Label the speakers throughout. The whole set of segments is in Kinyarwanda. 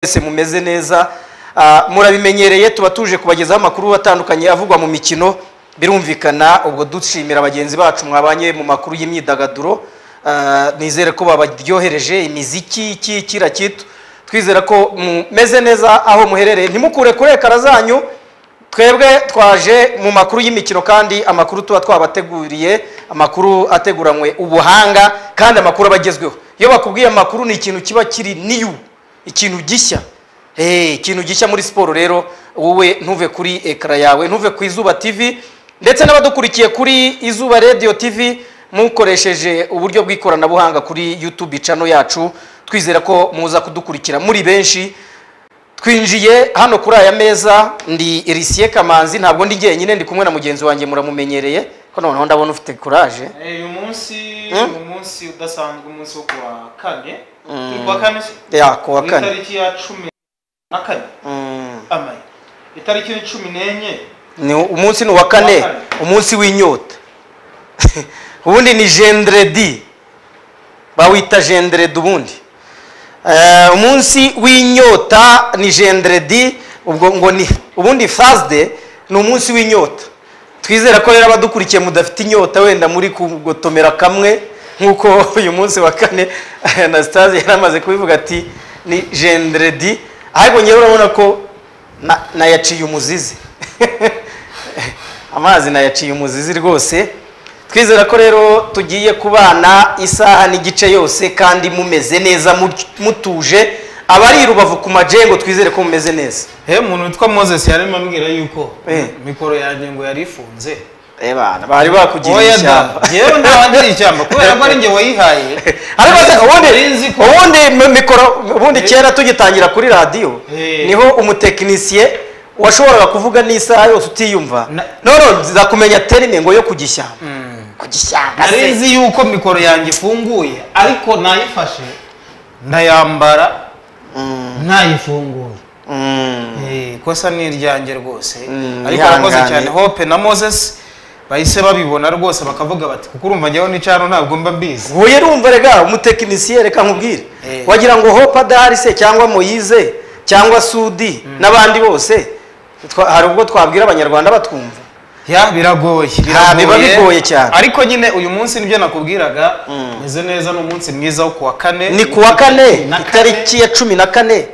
Speaker 1: mwese mumeze neza Ah, murabimenyereye tuba tuje kubagezaho amakuru atandukanye avugwa mu mikino birumvikana ubwo dushimira bagenzi bacu mwabanye mu makuru y'imyidagaduro Ah, nizere ko babaryohereje imiziki iki kira kitu twizera ko mumeze neza aho muherereye ntimukure kure ekara zanyu twebwe twaje mu makuru y'imikino kandi amakuru tuba twabateguriye amakuru ateguranywe ubuhanga kandi amakuru aba agezweho iyo bakubwiye amakuru ni ikintu kiba kiri niyu ikintu gishya Eh, ikintu gishya muri siporo rero wowe ntuve kuri ekara yawe ntuve ku izuba tv ndetse n'abadukurikiye kuri izuba radio tv mukoresheje uburyo bw'ikoranabuhanga kuri youtube channel yacu twizera ko muza kudukurikira muri benshi twinjiye hano kuri aya meza ndi Elisiye Kamanzi ntabwo ndi jyenyine ndi kumwe na mugenzi wanjye muramumenyereye ko noneho ndabona ufite courage
Speaker 2: Eh, uyu munsi
Speaker 1: Hmm?
Speaker 2: ni umunsi udasanzwe umunsi wo kuwa kane Turi kuwa kane se?
Speaker 1: ya ku wa
Speaker 2: Ni
Speaker 1: kane
Speaker 2: itariki ya cumi na kane
Speaker 1: Mm.
Speaker 2: amaye itariki ni cumi n'enye
Speaker 1: ni umunsi ni uwa kane
Speaker 2: kane.
Speaker 1: umunsi w'inyota ubundi ni jendredi bawita jendredi ubundi Eh, umunsi w'inyota ni jendredi ubwo ngo ni ubundi fasde ni umunsi w'inyota twizera ko rero abadukurikiye mudafite inyota wenda muri kugotomera kamwe nk'uko uyu munsi wa kane anastase yari amaze kubivuga ati ni jendredi ariko ngewe urabona ko na- nayaciye umuzizi amazi nayaciye umuzizi rwose twizera ko rero tugiye kubana isaha n'igice yose kandi mumeze neza mu- mutuje abari i rubavu ku majengo twizere ko mumeze neza
Speaker 2: he umuntu witwa moses yarimo ambwira yuko
Speaker 1: Eh.
Speaker 2: mikoro yanjye ngo yari ifunze
Speaker 1: bana bari bakugiriye
Speaker 2: Oya da,
Speaker 1: ishyamba
Speaker 2: yewe ndabandiriye ishyamba kubera ko ari njye wayihaye
Speaker 1: Ariko se ubundi
Speaker 2: Nari nzi ko-
Speaker 1: ubundi mi- mikoro ubundi kera tugitangira kuri radiyo
Speaker 2: Eh.
Speaker 1: niho umutekinisiye washoboraga kuvuga n'isaha yose utiyumva
Speaker 2: Na-
Speaker 1: none nza kumenya terime ngo yo ku gishyamba
Speaker 2: Mm.
Speaker 1: ku gishyamba se.
Speaker 2: nari nzi yuko mikoro yanjye ifunguye ariko nayifashe ndayambara
Speaker 1: Mm,
Speaker 2: ntayifunguye
Speaker 1: mm.
Speaker 2: Eh, ikosa ni iryanjye rwose
Speaker 1: Mm,
Speaker 2: ariko arakoze
Speaker 1: ihangane.
Speaker 2: cyane hope na moses bahise babibona rwose bakavuga bati kuko urumva njyewe nica hano ntabwo mba mbizi
Speaker 1: wowe rumva rega umutekinisiye reka nkubwire
Speaker 2: Eh.
Speaker 1: wagira ngo hope adahari se cyangwa moyize cyangwa sudi n'abandi bose Twa- hari ubwo twabwira abanyarwanda batwumva
Speaker 2: ya biragoye
Speaker 1: Ha, biba bigoye cyane.
Speaker 2: ariko nyine uyu munsi nibyo nakubwiraga
Speaker 1: Mm.
Speaker 2: meze neza ni umunsi mwiza wo kuwa kane
Speaker 1: ni kuwa kane
Speaker 2: Na kane.
Speaker 1: itariki ya cumi na kane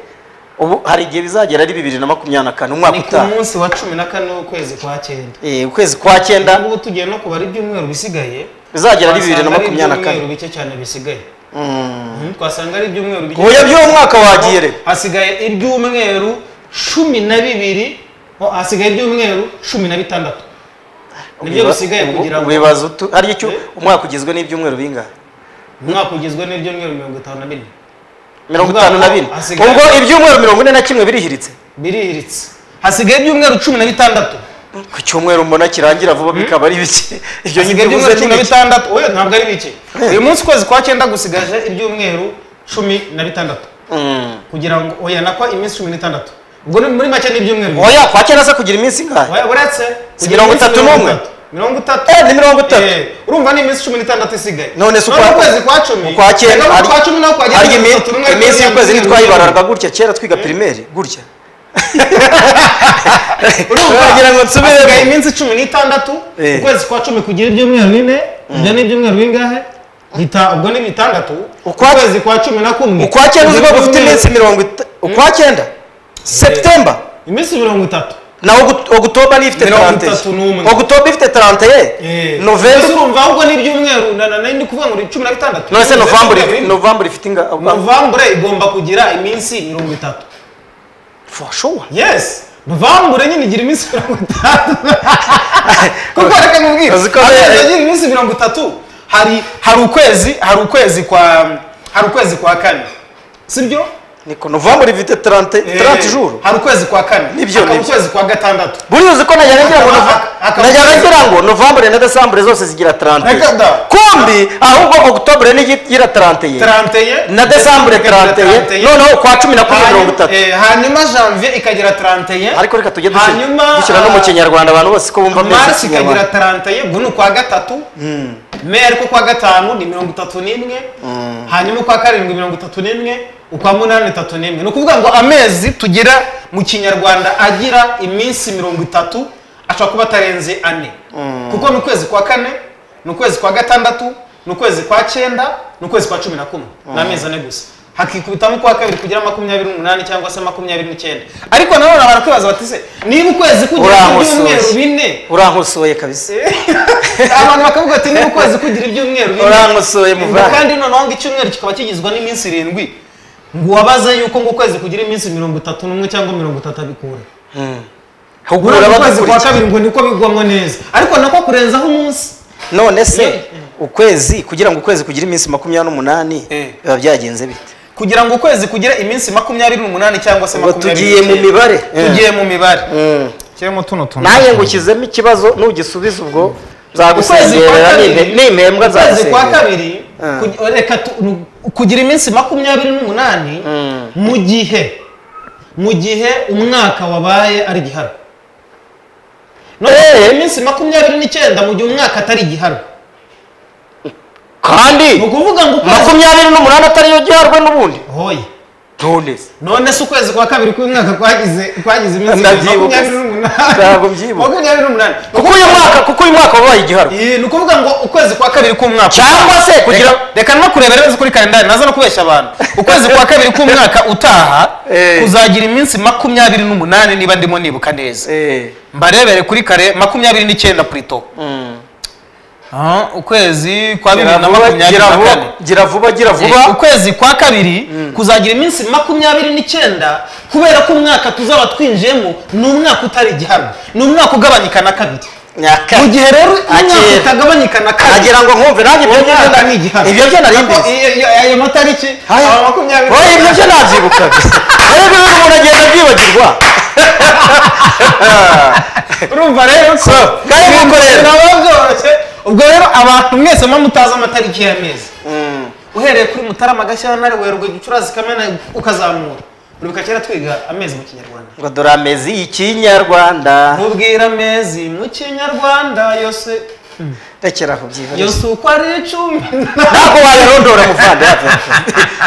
Speaker 1: ubu hari igihe bizagera ari bibiri na makumyabiri na kane umwaka
Speaker 2: ni ku
Speaker 1: utaha
Speaker 2: munsi wa cumi na kane w'ukwezi kwa cyenda
Speaker 1: Eh, ukwezi kwa
Speaker 2: ubu
Speaker 1: cyenda
Speaker 2: ngubu tugiye no kubara ibyumweru bisigaye
Speaker 1: bizagera ari bibiri na
Speaker 2: Twasanga ari
Speaker 1: makumyabiri na
Speaker 2: ibyumweru
Speaker 1: kane
Speaker 2: bike cyane bisigaye
Speaker 1: Mm.
Speaker 2: Mhm, twasanga ari ibyumweru bike
Speaker 1: Oya, by'uwo mwaka wagiye rero.
Speaker 2: hasigaye ibyumweru cumi na bibiri ho, hasigaye ibyumweru cumi na bitandatu nibyo
Speaker 1: Ubiba-
Speaker 2: bisigaye
Speaker 1: ubu-
Speaker 2: kugira ngo
Speaker 1: ubibaza utu- hari icyo
Speaker 2: Eh.
Speaker 1: umwaka ugizwe n'ibyumweru bingahe
Speaker 2: umwaka ugizwe n'ibyumweru mirongo itanu na bine
Speaker 1: mirongo itanu na bine
Speaker 2: Hasigaye-
Speaker 1: ubwo ibyumweru mirongo ine na kimwe birihiritse
Speaker 2: birihiritse hasigaye ibyumweru cumi na bitandatu
Speaker 1: ku cyumweru mbona kirangira vuba bikaba ari bike ibyo
Speaker 2: hasigaye
Speaker 1: ntibibuze
Speaker 2: ibyumweru cumi na
Speaker 1: n'ibiki.
Speaker 2: bitandatu oya ntabwo ari bike uyu munsi ukwezi kwa cyenda gusigaje ibyumweru cumi na bitandatu
Speaker 1: Mm.
Speaker 2: kugira ngo oya nako iminsi cumi n'itandatu ubwo ni- muri make ni ibyumweru bibiri.
Speaker 1: oya kwa cyenda se kugira iminsi ingahe
Speaker 2: Oya, uretse
Speaker 1: Si
Speaker 2: kugira
Speaker 1: mirongo
Speaker 2: iminsi
Speaker 1: itatu
Speaker 2: mirongo
Speaker 1: n'umwe?
Speaker 2: itatu. mirongo itatu
Speaker 1: Eh, ni mirongo itatu
Speaker 2: Eh, urumva ni iminsi cumi n'itandatu isigaye
Speaker 1: none se
Speaker 2: None ukwezi kwa cumi
Speaker 1: ukwa cyenda
Speaker 2: hari
Speaker 1: hari-
Speaker 2: ukwa cumi naho kwagira
Speaker 1: hari
Speaker 2: mirongo
Speaker 1: imi-
Speaker 2: itatu n'umwe,
Speaker 1: iminsi
Speaker 2: kugira
Speaker 1: y'ukwezi
Speaker 2: ngo
Speaker 1: ntitwayibararaga gutya kera twiga pirimeri gutya
Speaker 2: urumva
Speaker 1: wagira ngo nsubiremo.
Speaker 2: hasigaye iminsi cumi n'itandatu
Speaker 1: Eh.
Speaker 2: ukwezi kwa cumi kugira ibyumweru bine ibyo ni ibyumweru bingahe Bita- ubwo ni bitandatu
Speaker 1: Ukwa-
Speaker 2: ukwezi kwa cumi na kumwe
Speaker 1: ukwa cyenda uzi ko
Speaker 2: kugira
Speaker 1: gufite
Speaker 2: ibyumweru-
Speaker 1: iminsi mirongo itanu ukwa cyenda seputemba
Speaker 2: iminsi mirongo itatu
Speaker 1: na Ogu- ogutoba niyo ifite
Speaker 2: Mirongo
Speaker 1: tarante
Speaker 2: itatu n'umwe.
Speaker 1: ogutoba ifite tarante ye
Speaker 2: Eh. Mbese
Speaker 1: novemba
Speaker 2: urumva ahubwo ni ibyumweru na- na- na- ni ukuvuga ngo ni cumi na bitandatu
Speaker 1: none se novambure
Speaker 2: Ibyumweru bine.
Speaker 1: novambure ifite ingahe
Speaker 2: novambure igomba kugira iminsi mirongo itatu
Speaker 1: fashowa
Speaker 2: yes novambure nyine igira iminsi mirongo itatu kuko reka nkubwire
Speaker 1: Uzi ko
Speaker 2: Hari
Speaker 1: be-
Speaker 2: igihe igira iminsi mirongo itatu hari hari ukwezi hari ukwezi kwa hari ukwezi kwa kane sibyo
Speaker 1: niko novambure ifite tarante tarante juru
Speaker 2: hari ukwezi kwa kane
Speaker 1: Nibyo,
Speaker 2: hakaba
Speaker 1: nibyo.
Speaker 2: ukwezi kwa gatandatu
Speaker 1: buriya uzi ko najya ngira ngo
Speaker 2: Akaba- akaba-
Speaker 1: najya ngira ngo novambure na desambure zose zigira tarante
Speaker 2: Reka da.
Speaker 1: kumbi ahubwo ogutobure niyo igira tarante ye
Speaker 2: taranteye
Speaker 1: na desambure tarante ye noneho kwa cumi na kumwe mirongo itatu
Speaker 2: hanyuma janvier ikagira taranteye
Speaker 1: ariko reka tujye dusi-
Speaker 2: Hanyuma,
Speaker 1: dushyira no mu kinyarwanda abantu bose ko bumva
Speaker 2: mars
Speaker 1: amezi
Speaker 2: ikagira taranteye ubwo ni ukwa gatatu me ariko kwa gatanu ni mirongo itatu n'imwe hanyuma ukwa karindwi mirongo itatu n'imwe ukwa munani tatu n'imwe ni ukuvuga ngo amezi tugira mu kinyarwanda agira iminsi mirongo itatu ashobora kuba atarenze ane kuko ni ukwezi kwa kane ni ukwezi kwa gatandatu ni ukwezi kwa cyenda ni ukwezi kwa cumi na kumwe ni amezi ane gusa hakikubitamo kwa kabiri kugira makumyabiri n'umunani cyangwa se makumyabiri n'icyenda ariko nanone barakwibaza bati se niba ukwezi kugira ibyumweru bine
Speaker 1: urankosoye kabisa
Speaker 2: abantu bakavuga ati niba ukwezi kugira ibyumweru bine
Speaker 1: Urankosoye, muvandi.
Speaker 2: kandi noneho ngo icyumweru kikaba kigizwa n'iminsi irindwi ngo uwabaze yuko ngo ukwezi kugira iminsi mirongo itatu n'umwe cyangwa mirongo itatu abikura
Speaker 1: hugura
Speaker 2: urabona ukwezi kwa
Speaker 1: abagukurikiye
Speaker 2: kabiri ngo niko bigwamo neza ariko nako kurenzaho umunsi
Speaker 1: none se
Speaker 2: Ye-
Speaker 1: ukwezi kugira ngo ukwezi kugire iminsi makumyabiri n'umunani
Speaker 2: Eh.
Speaker 1: biba byagenze bite
Speaker 2: kugira ngo ukwezi kugire iminsi makumyabiri n'umunani cyangwa se
Speaker 1: ngo
Speaker 2: makumyabiri
Speaker 1: tugiye mu
Speaker 2: n'icyenda.
Speaker 1: mibare
Speaker 2: tugiye mu mibare
Speaker 1: Mm.
Speaker 2: kirimo tuno tuntu
Speaker 1: nawe ngo ukizemo ikibazo nugisubiza ubwo
Speaker 2: ukwezi kwa
Speaker 1: nzagusengerera
Speaker 2: kabiri
Speaker 1: nimpembwa
Speaker 2: ukwezi kwa
Speaker 1: nzagusengera
Speaker 2: kabiri
Speaker 1: Ah.
Speaker 2: kugi- reka tu- nu- kugira iminsi makumyabiri n'umunani
Speaker 1: Mm.
Speaker 2: mu gihe mu gihe umwaka wabaye ari igiharwe no
Speaker 1: Eh.
Speaker 2: iminsi makumyabiri n'icyenda mu gihe umwaka atari igiharwe ni
Speaker 1: kandi
Speaker 2: ukuvuga ngo ukwezi
Speaker 1: makumyabiri n'umunani atariyo giharwe n'ubundi
Speaker 2: hoye
Speaker 1: none se
Speaker 2: none se ukwezi kwa kabiri k'umwaka kwagize kwagize iminsi
Speaker 1: Ndabyibuka.
Speaker 2: makumyabiri n'umunani
Speaker 1: Ntabwo mbyibuka.
Speaker 2: makumyabiri n'umunani
Speaker 1: kuko uyu mwaka kuko uyu mwaka wabaye igiharwe
Speaker 2: Iyi, ni ukuvuga ngo ukwezi kwa kabiri k'umwaka
Speaker 1: cyangwa se kugira
Speaker 2: Reka- reka no kureba neza kuri kalendari naza no kubeshya abantu ukwezi kwa kabiri k'umwaka utaha
Speaker 1: Eh.
Speaker 2: kuzagira iminsi makumyabiri n'umunani niba ndimo nibuka neza
Speaker 1: Eh,
Speaker 2: mbarebere kuri kare makumyabiri n'icyenda purito
Speaker 1: mm.
Speaker 2: Ah, ukwezi kwa
Speaker 1: gira
Speaker 2: bibiri na
Speaker 1: vuba
Speaker 2: makumyabiri
Speaker 1: gira
Speaker 2: na
Speaker 1: vuba
Speaker 2: kane
Speaker 1: gira vuba gira
Speaker 2: Eh,
Speaker 1: vuba
Speaker 2: ukwezi kwa kabiri kuzagira iminsi makumyabiri n'icyenda kubera ko umwaka tuzaba twinjiyemo ni umwaka utari igihamya ni umwaka ugabanyika na kabiri
Speaker 1: Nyaka.
Speaker 2: mu gihe rero umwaka
Speaker 1: Akera.
Speaker 2: utagabanyika na kabiri
Speaker 1: agira ngo nkumve nanjye ibyo byo
Speaker 2: umwaka
Speaker 1: nda-
Speaker 2: ni igihamya
Speaker 1: ibyo byo nari mbizi
Speaker 2: ayo matariki
Speaker 1: Haya.
Speaker 2: aba makumyabiri
Speaker 1: Oya, ibyo byo nabyibuka rero ibyo bintu umuntu agenda abyibagirwa
Speaker 2: urumva rero ko
Speaker 1: kari
Speaker 2: ibintu
Speaker 1: gukorera.
Speaker 2: biraba byoroshye ubwo rero abantu mwese muba mutazi amatariki y'amezi
Speaker 1: Mm.
Speaker 2: uhereye kuri mutarama gashyantare werurwe gicurasi kamena ukazamura uribuka kera twiga amezi mu kinyarwanda
Speaker 1: ngo dore amezi y'ikinyarwanda
Speaker 2: mubwira amezi mu kinyarwanda yose
Speaker 1: rekera aho byihariye
Speaker 2: yose uko ari icumi
Speaker 1: ntabwo wayarondora muvande have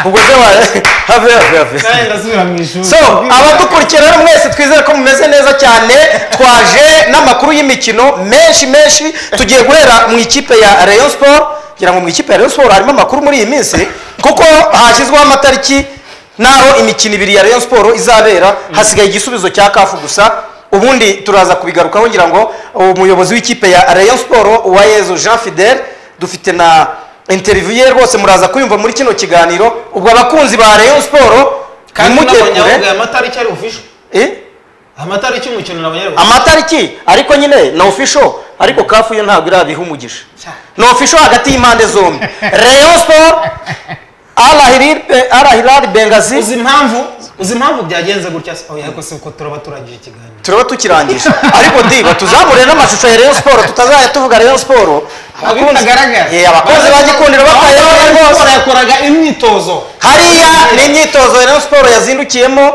Speaker 1: ubwo se waye have have have
Speaker 2: kandi ndasubira mu ishuri
Speaker 1: so abadukurikira rero mwese twizere ko mumeze neza cyane twaje n'amakuru y'imikino menshi menshi tugiye guhera mu ikipe ya rayon sport ngira ngo mu ikipe ya rayon sport harimo amakuru muri iyi minsi kuko hashyizweho amatariki n'aho imikino ibiri ya rayon sport izabera hasigaye igisubizo cya kafu gusa ubundi turaza kubigarukaho ngira ngo umuyobozi w'ikipe ya rayon sport uwayezu jean fidel dufite na interview ye rwose muraza kuyumva muri kino kiganiro ubwo abakunzi ba rayon sport
Speaker 2: kandi
Speaker 1: ntimujye kure
Speaker 2: n'abanyabuga aya matariki ari official
Speaker 1: Eh?
Speaker 2: amatariki y'umukino n'abanyabuga
Speaker 1: amatariki ariko nyine ni ofisho ariko kafu yo ntabwo irabiha umugisha
Speaker 2: Cya.
Speaker 1: ni ofisho hagati y'impande zombi rayon sport arahirari bengazi
Speaker 2: uzi impamvu uzi impamvu byagenze gutya se oya ariko si uko turaba turangije ikiganiro
Speaker 1: turaba tukirangisha ariko ndiba tuzamure n'amashusho ya rayon sport tutazajya tuvuga rayon sport
Speaker 2: bitagaragara
Speaker 1: Eh, abakunzi ba gikundiro bakayoye rwose
Speaker 2: rwose yakoraga imyitozo
Speaker 1: hariya ni imyitozo ya rayon sport yazindukiyemo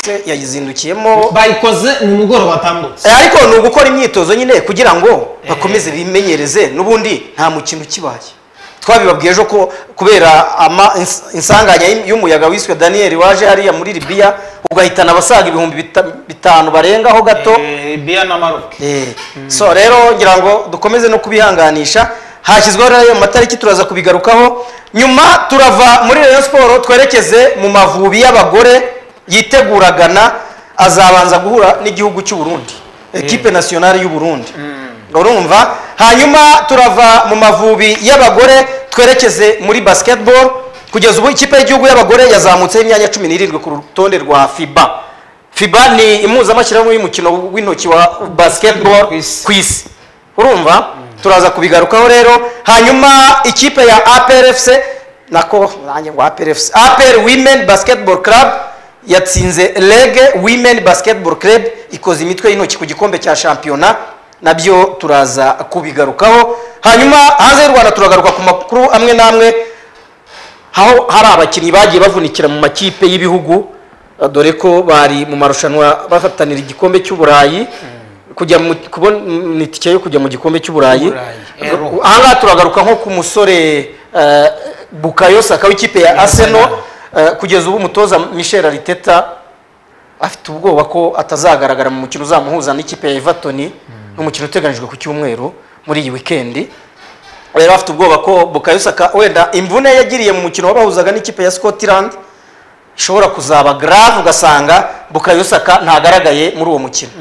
Speaker 1: se yazindukiyemo
Speaker 2: bayikoze ni umugoroba watambutse
Speaker 1: Eh, ariko ni ugukora imyitozo nyine kugira ngo bakomeze bimenyereze n'ubundi nta mukino ukibaye twabibabwiye ejo ko kubera ama ins- insanganya y'im- y'umuyaga wiswe daniel waje hariya muri libiya ugahitana abasaga ibihumbi bita- bitanu barengaho gato
Speaker 2: Eh, biya na maroke
Speaker 1: Eh, so rero ngira ngo dukomeze no kubihanganisha hashyizweho rero ayo matariki turaza kubigarukaho nyuma turava muri rayon siporo twerekeze mu mavubi y'abagore yitegura Ghana azabanza guhura n'igihugu cy'u Burundi ekipe nasiyonari y'u Burundi urumva hanyuma turava mu mavubi y'abagore twerekeze muri basketball kugeza ubu ikipe y'igihugu y'abagore yazamutseho imyanya cumi n'irindwi ku rutonde rwa fiba fiba ni impuzamashyirahamwe y'umukino w'intoki wa basketball
Speaker 2: Ku isi.
Speaker 1: ku isi urumva turaza kubigarukaho rero hanyuma ikipe ya aprfc nako nanjye ngo aprfc apr women basketball club yatsinze rege women basketball club ikoze imitwe y'intoki ku gikombe cya shampiyona nabyo turaza kubigarukaho hanyuma hanze y'u rwanda turagaruka ku makuru amwe n'amwe aho hari abakinnyi bagiye bavunikira mu makipe y'ibihugu eh, dore ko bari mu marushanwa bahatanira igikombe cy'uburayi kujya mu kubona mm, itike yo kujya mu gikombe cy'uburayi
Speaker 2: Uburayi, Euro.
Speaker 1: ahangaha turagaruka nko ku musore eh, bukayo saka w'ikipe ya arsenal eh, kugeza ubu umutoza michel ariteta afite ubwoba ko atazagaragara mu mukino uzamuhuza n'ikipe ya everton n'umukino uteganijwe ku cyumweru muri iyi wikendi rero afite ubwoba ko bukayo saka wenda imvune yagiriye mu mukino wabahuzaga n'ikipe ya scotland ishobora kuzaba grave ugasanga bukayo saka ntagaragaye muri uwo mukino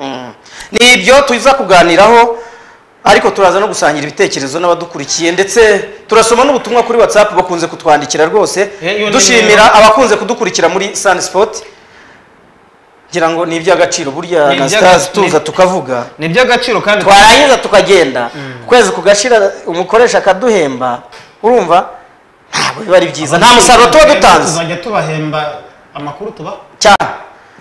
Speaker 1: Mm. ni ibyo tuza kuganiraho ariko turaza no gusangira ibitekerezo n'abadukurikiye ndetse turasoma n'ubutumwa kuri whatsapp bakunze kutwandikira rwose
Speaker 2: Eh, iyo ni
Speaker 1: dushimira
Speaker 2: nimero.
Speaker 1: abakunze kudukurikira muri sun sport ngira ngo ni iby'agaciro burya
Speaker 2: Ni iby'aga-
Speaker 1: anastase tuza
Speaker 2: ni-
Speaker 1: tukavuga
Speaker 2: ni iby'agaciro kandi
Speaker 1: twarangiza tukagenda ukwezi kugashira umukoresha akaduhemba urumva ntabwo biba ari byiza nta musaruro tuba dutanze
Speaker 2: tuzajya tubahemba amakuru tubaha
Speaker 1: cyane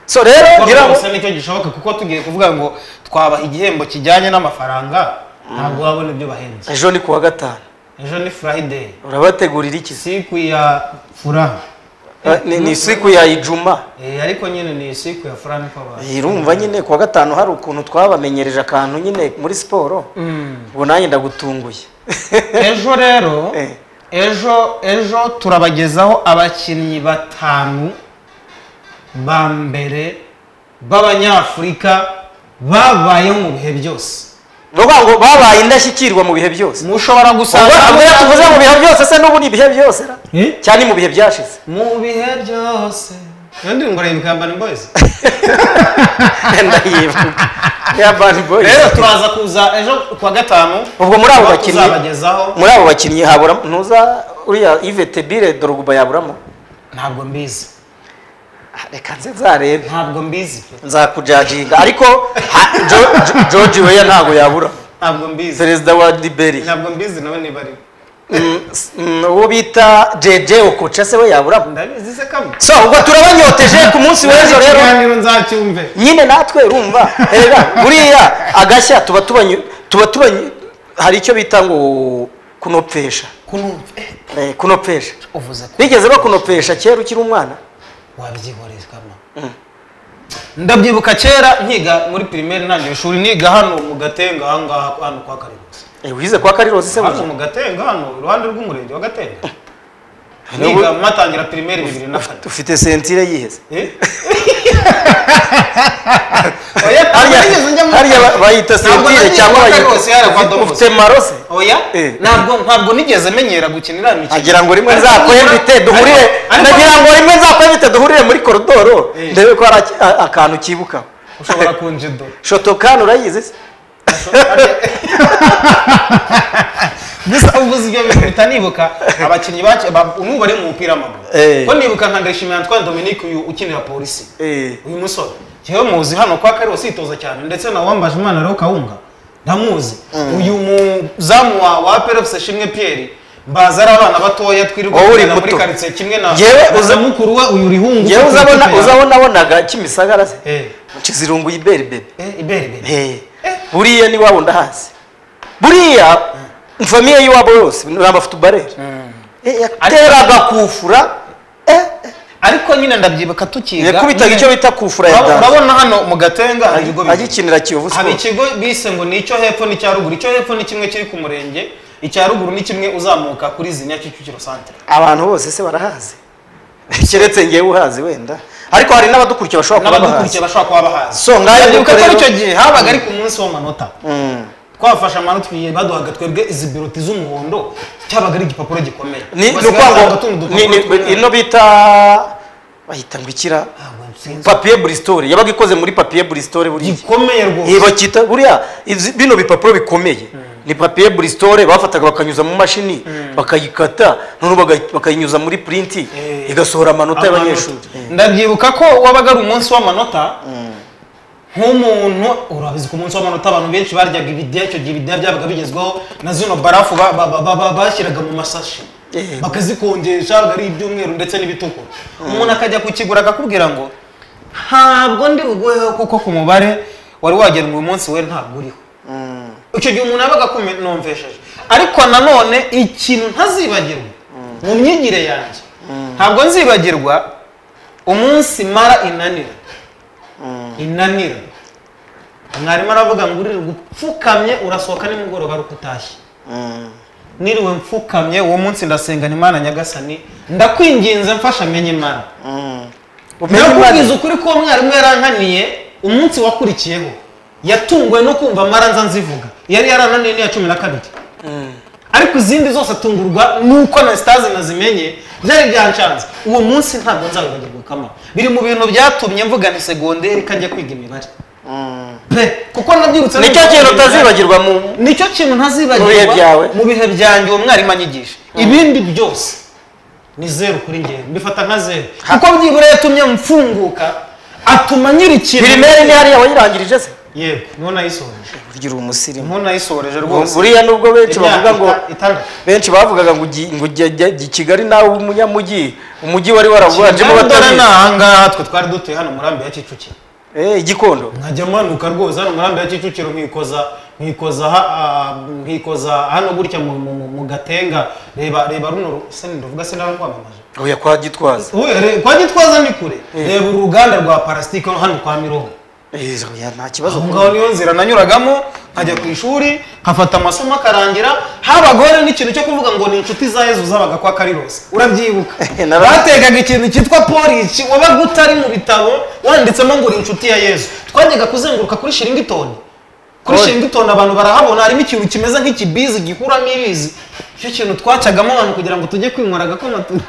Speaker 1: so rero ngira ngo
Speaker 2: gusa nicyo gishoboka kuko tugiye kuvuga ngo twabaha igihembo kijyanye n'amafaranga ntabwo wabona ibyo bahenze
Speaker 1: ejo ni kuwa gatanu
Speaker 2: ejo ni friday
Speaker 1: urabategurira iki se
Speaker 2: siku ya fura
Speaker 1: Eh, ni- ni siku ya ijuma
Speaker 2: Eh, ariko nyine ni siku ya fura niko bazi
Speaker 1: irumva nyine kuwa gatanu hari ukuntu twabamenyereje akantu nyine muri siporo ubu nanjye ndagutunguye
Speaker 2: ejo rero
Speaker 1: Eh.
Speaker 2: ejo ejo turabagezaho abakinnyi batanu ba mbere b'abanyafurika babayeho mu bihe byose
Speaker 1: ni ukuvuga ngo babaye indashyikirwa mu bihe byose
Speaker 2: mushobora gusanga
Speaker 1: ubwo iyo tuvuze mu bihe byose se n'ubu ni ibihe byose ra?
Speaker 2: Eh?
Speaker 1: cyane mu bihe byashize
Speaker 2: mu bihe byose iyo ndirimbo rayibukambani boyizi
Speaker 1: ndayibuka ya bani boyi
Speaker 2: rero turaza kuza ejo kuwa gatanu
Speaker 1: ubwo muri abo
Speaker 2: tuba
Speaker 1: bakinnyi
Speaker 2: tuzabagezaho
Speaker 1: muri abo bakinnyi habura ntuza uriya ivete bire doroguba yaburamo
Speaker 2: ntabwo mbizi
Speaker 1: Ah, reka nze nzarebe
Speaker 2: ntabwo mbizi
Speaker 1: nzakujaginga ariko ha- Jo- Jo- george weya ntabwo yabura
Speaker 2: ntabwo mbizi
Speaker 1: perezida wa diberi
Speaker 2: ntabwo mbizi nawe niba ari
Speaker 1: Mm, s- mm, uwo bita jeje okoca se we yaburamo
Speaker 2: ndabizi se kamwe
Speaker 1: so ubwo turabanyoteje ku munsi w'ejo rero
Speaker 2: ikiganiro nzacyumve
Speaker 1: nyine natwe urumva reba buriya agashya tuba tubanyu tuba tubanyu hari icyo bita ngo kunopfesha
Speaker 2: kunumva eh,
Speaker 1: Eh, kunopfesha
Speaker 2: uvuze ko
Speaker 1: bigeze bakunopesha kera ukiri umwana
Speaker 2: wabyihorezwamo ndabyibuka kera nkiga muri primaire ntangire ishuri niga hano mu gatenga ahangaha hano kwa karibusi
Speaker 1: Eh, wize kwa karirosi se
Speaker 2: hano
Speaker 1: burya
Speaker 2: mu gatenga hano iruhande rw'umurenge wa gatenga
Speaker 1: Niba-
Speaker 2: niga matangira primaire bibiri na kane
Speaker 1: ufite sentire yiheze
Speaker 2: Eh? Oya, ntabwo
Speaker 1: Harya-
Speaker 2: nigeze njya muri-
Speaker 1: harya ba- bayita
Speaker 2: Ntabwo
Speaker 1: sentire
Speaker 2: nagiye
Speaker 1: cyangwa
Speaker 2: kwa
Speaker 1: bayita-
Speaker 2: Karirosi, yari kwa Domus.
Speaker 1: ufite marose
Speaker 2: Oya,
Speaker 1: Eh.
Speaker 2: ntabwo ntabwo nigeze menyera gukinira imikino
Speaker 1: agira ngo rimwe
Speaker 2: Ariko
Speaker 1: nzakwebite
Speaker 2: nibura-
Speaker 1: duhurire
Speaker 2: ariko-
Speaker 1: nagira ngo rimwe nzakwebite duhurire muri koridoro
Speaker 2: Eh.
Speaker 1: ndebe ko hari aki- a- akantu ukibuka
Speaker 2: ushobora kunjido
Speaker 1: shotokani urayizi se
Speaker 2: gusa uvuze ibyo bintu bihita nibuka abakinnyi bake ba- ubu bari mu mupira w'amaguru
Speaker 1: Eh.
Speaker 2: ko nibuka nka ndayishimiye Antoine Dominique uyu ukinira polisi
Speaker 1: Eh.
Speaker 2: uyu musore njyewe muzi hano kwa kariho sitoza cyane ndetse na wambaje umwana rero kawunga ndamuzi uyu muzamu wa wa perefuse shimwe Pierre baza ari abana batoya twirirwa
Speaker 1: Wowe uri
Speaker 2: tujyana muri
Speaker 1: muto.
Speaker 2: karitsiye kimwe na
Speaker 1: Njyewe
Speaker 2: na
Speaker 1: uza-
Speaker 2: mukuru we uyu rihungu
Speaker 1: ngewe
Speaker 2: ufite
Speaker 1: uzabona
Speaker 2: ikipe yawe.
Speaker 1: uzabonabonaga kimisagara se
Speaker 2: Eh,
Speaker 1: kizirungu iberi bebe
Speaker 2: eh, ibere ibere
Speaker 1: Eh. buriya ni wabo ndahazi buriya famiye y'iwabo yose ni abafutubareri Eh, yateraga kufura eh,
Speaker 2: ariko nyine ndabyibuka tukiga
Speaker 1: yakubitaga
Speaker 2: nyine-
Speaker 1: icyo bita kufura ya
Speaker 2: Urabona-
Speaker 1: danse
Speaker 2: urabona hano mu gatenga hari ibigo bibiri.
Speaker 1: agikinira kiyovu
Speaker 2: hari
Speaker 1: siporo
Speaker 2: ikigo bise ngo ni icyo hepfo n'icya ruguru icyo hepfo ni kimwe kiri ku murenge icya ruguru ni kimwe uzamuka kuri zinya kicukiro santere
Speaker 1: abantu bose se barahazi keretse ngewe uhazi wenda ariko hari n'abadukurikira bashobora kuba bahazi
Speaker 2: n'abadukurikiye bashobora kuba bahazi
Speaker 1: So, ngayo
Speaker 2: Ndabyibuka
Speaker 1: nuko
Speaker 2: ko
Speaker 1: rero-
Speaker 2: icyo gihe habaga ari ku munsi w'amanota
Speaker 1: Mm.
Speaker 2: twafashe amanota igihe baduhaga twebwe izi biroti z'umuhondo cyabaga ari igipapuro gikomeye
Speaker 1: ni ni
Speaker 2: Basigaye
Speaker 1: ukuvuga
Speaker 2: bazana
Speaker 1: ngo
Speaker 2: utundi
Speaker 1: ni-
Speaker 2: dupapuro
Speaker 1: ni-
Speaker 2: tw'umweru.
Speaker 1: ino bita bahita ngo ikira
Speaker 2: Ah, we sinzi.
Speaker 1: papiye burisitore yabaga ikoze muri papiye burisitore buriya
Speaker 2: gikomeye rwose
Speaker 1: Eh, bakita buriya izi- bino bipapuro bikomeye ni papiye burisitore bafataga bakanyuza mu mashini bakayikata noneho bagayi- bakayinyuza muri purinti
Speaker 2: Eh.
Speaker 1: igasohora amanota y'abanyeshuri
Speaker 2: Amanota. ndabyibuka ko wabaga ari umunsi w'amanota nk'umuntu urabizi ku munsi w'amanota abantu benshi baryaga ibidiya icyo gihe ibidiya byabaga bigezweho na zino barafu ba- ba- ba- ba- ba- bashyiraga mu masashi
Speaker 1: Eh.
Speaker 2: bakazikonjesha ari iby'umweru ndetse n'ibitukura umuntu akajya kukigura akakubwira ngo ntabwo ndi buguheho kuko ku mubare wari wagenwe uyu munsi we ntabwo uriho
Speaker 1: Mm.
Speaker 2: icyo gihe umuntu yabaga akumvesheje ariko nanone ikintu ntazibagirwa mu myigire yanjye ntabwo nzibagirwa umunsi mara inanira inanira mwarimu aravuga ngo urire gupfukamye urasohoka nimugoroba ari uko utashye
Speaker 1: Mm.
Speaker 2: niriwe mfukamye uwo munsi ndasengana imana nyagasani ndakwinginze mfasha menye imana nakubwiza ukuri ko umwarimu yarankaniye umunsi wakurikiyeho yatunguwe no kumva amaranza nzivuga yari yarananiye n'iya cumi na kabiri ariko izindi zose atungurwa nuko na sitazi nazimenye byari byanshanze uwo munsi ntabwo nzabibagirwa kama biri mu bintu byatumye mvuga ni segonderi kajya kwiga imibare pe kuko nabyirutse
Speaker 1: nicyo kintu utazibagirwa mu
Speaker 2: nicyo kintu ntazibagirwa
Speaker 1: Mu bihe byawe?
Speaker 2: mu bihe byanjye uwo mwarimu anyigisha ibindi byose ni zeru kuri ngewe mbifata nka zeru kuko byibura yatumye mfunguka atuma nyiri ikintu
Speaker 1: pirimeri ni hariya wayirangirije se
Speaker 2: yego niho nayisohoreje
Speaker 1: ugira umusirimu
Speaker 2: niho nayisohoreje rwose
Speaker 1: buriya nubwo benshi bavuga ngo
Speaker 2: Imyaka ita- itandatu
Speaker 1: benshi bavugaga ngo ugi- ngo ujye ujye i kigali nawe umunyamujyi umujyi wari warawuganjemo
Speaker 2: Ndabona
Speaker 1: batabizi
Speaker 2: ni ahangaha twe twari dutuye hano murambi ya kicukiro
Speaker 1: Eh, igikondo
Speaker 2: nkajya manuka rwose hano murambi ya kicukiro nkikoza nkikoza ha- ah, nkikoza hano gutya mu- mu mu gatenga reba reba runo ru- se ndavuga se ndarangwamamaje
Speaker 1: oya kwa gitwaza
Speaker 2: kwa gitwaza ni kure reba uruganda rwa parasitike hano kwa mirongo
Speaker 1: Eh, oya, nta kibazo
Speaker 2: aho ngaho niyo nzira nanyuragamo nkajya ku ishuri nkafata amasomo akarangira habagaho n'ikintu cyo kuvuga ngo ni inshuti za yezu zabaga kwa karirose urabyibuka
Speaker 1: Nara-
Speaker 2: bategaga ikintu cyitwa polisi wabaga utari mu bitabo wanditsemo ngo uri inshuti ya yezu twajyaga kuzenguruka kuri shiringitoni kuri
Speaker 1: Poli.
Speaker 2: shiringitoni abantu barahabona harimo ikintu kimeze nk'ikibizi gikuramo ibizi icyo kintu twacagamo abantu kugira ngo tujye kwinywera agakoma tu-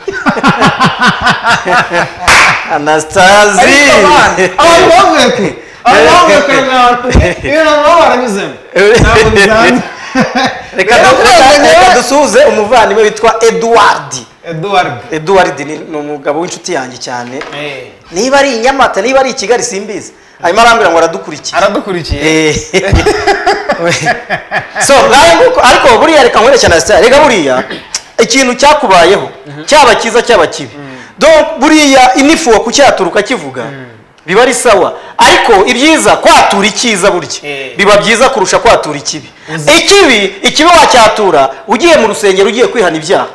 Speaker 1: anastazi
Speaker 2: ariko abana abantu bavuye kure abantu bavuye kure nk'abantu iyo nabo baranyuzemo ntabwo bisanzwe
Speaker 1: reka
Speaker 2: Rero
Speaker 1: du-
Speaker 2: rwose
Speaker 1: reka- reka
Speaker 2: njyewe-
Speaker 1: dusuhuze umuvandimwe witwa edward
Speaker 2: Edward
Speaker 1: edward ni ni umugabo w'inshuti yanjye cyane niba ari i nyamata niba ari i kigali simbizi hanyuma arambwira ngo aradukurikiye
Speaker 2: aradukurikiye
Speaker 1: Eh, so ngaho nguko ariko buriya reka nkwereke na sitari reka buriya ikintu cyakubayeho cyaba cyiza cyaba kibi donc buriya inifuwa kucyaturuka kivuga biba ari sawa ariko ibyiza kwatura icyiza burya
Speaker 2: Eh.
Speaker 1: biba byiza kurusha kwatura ikibi
Speaker 2: Uzi-
Speaker 1: ikibi ikibi wacyatura ugiye mu rusengero ugiye kwihana ibyaha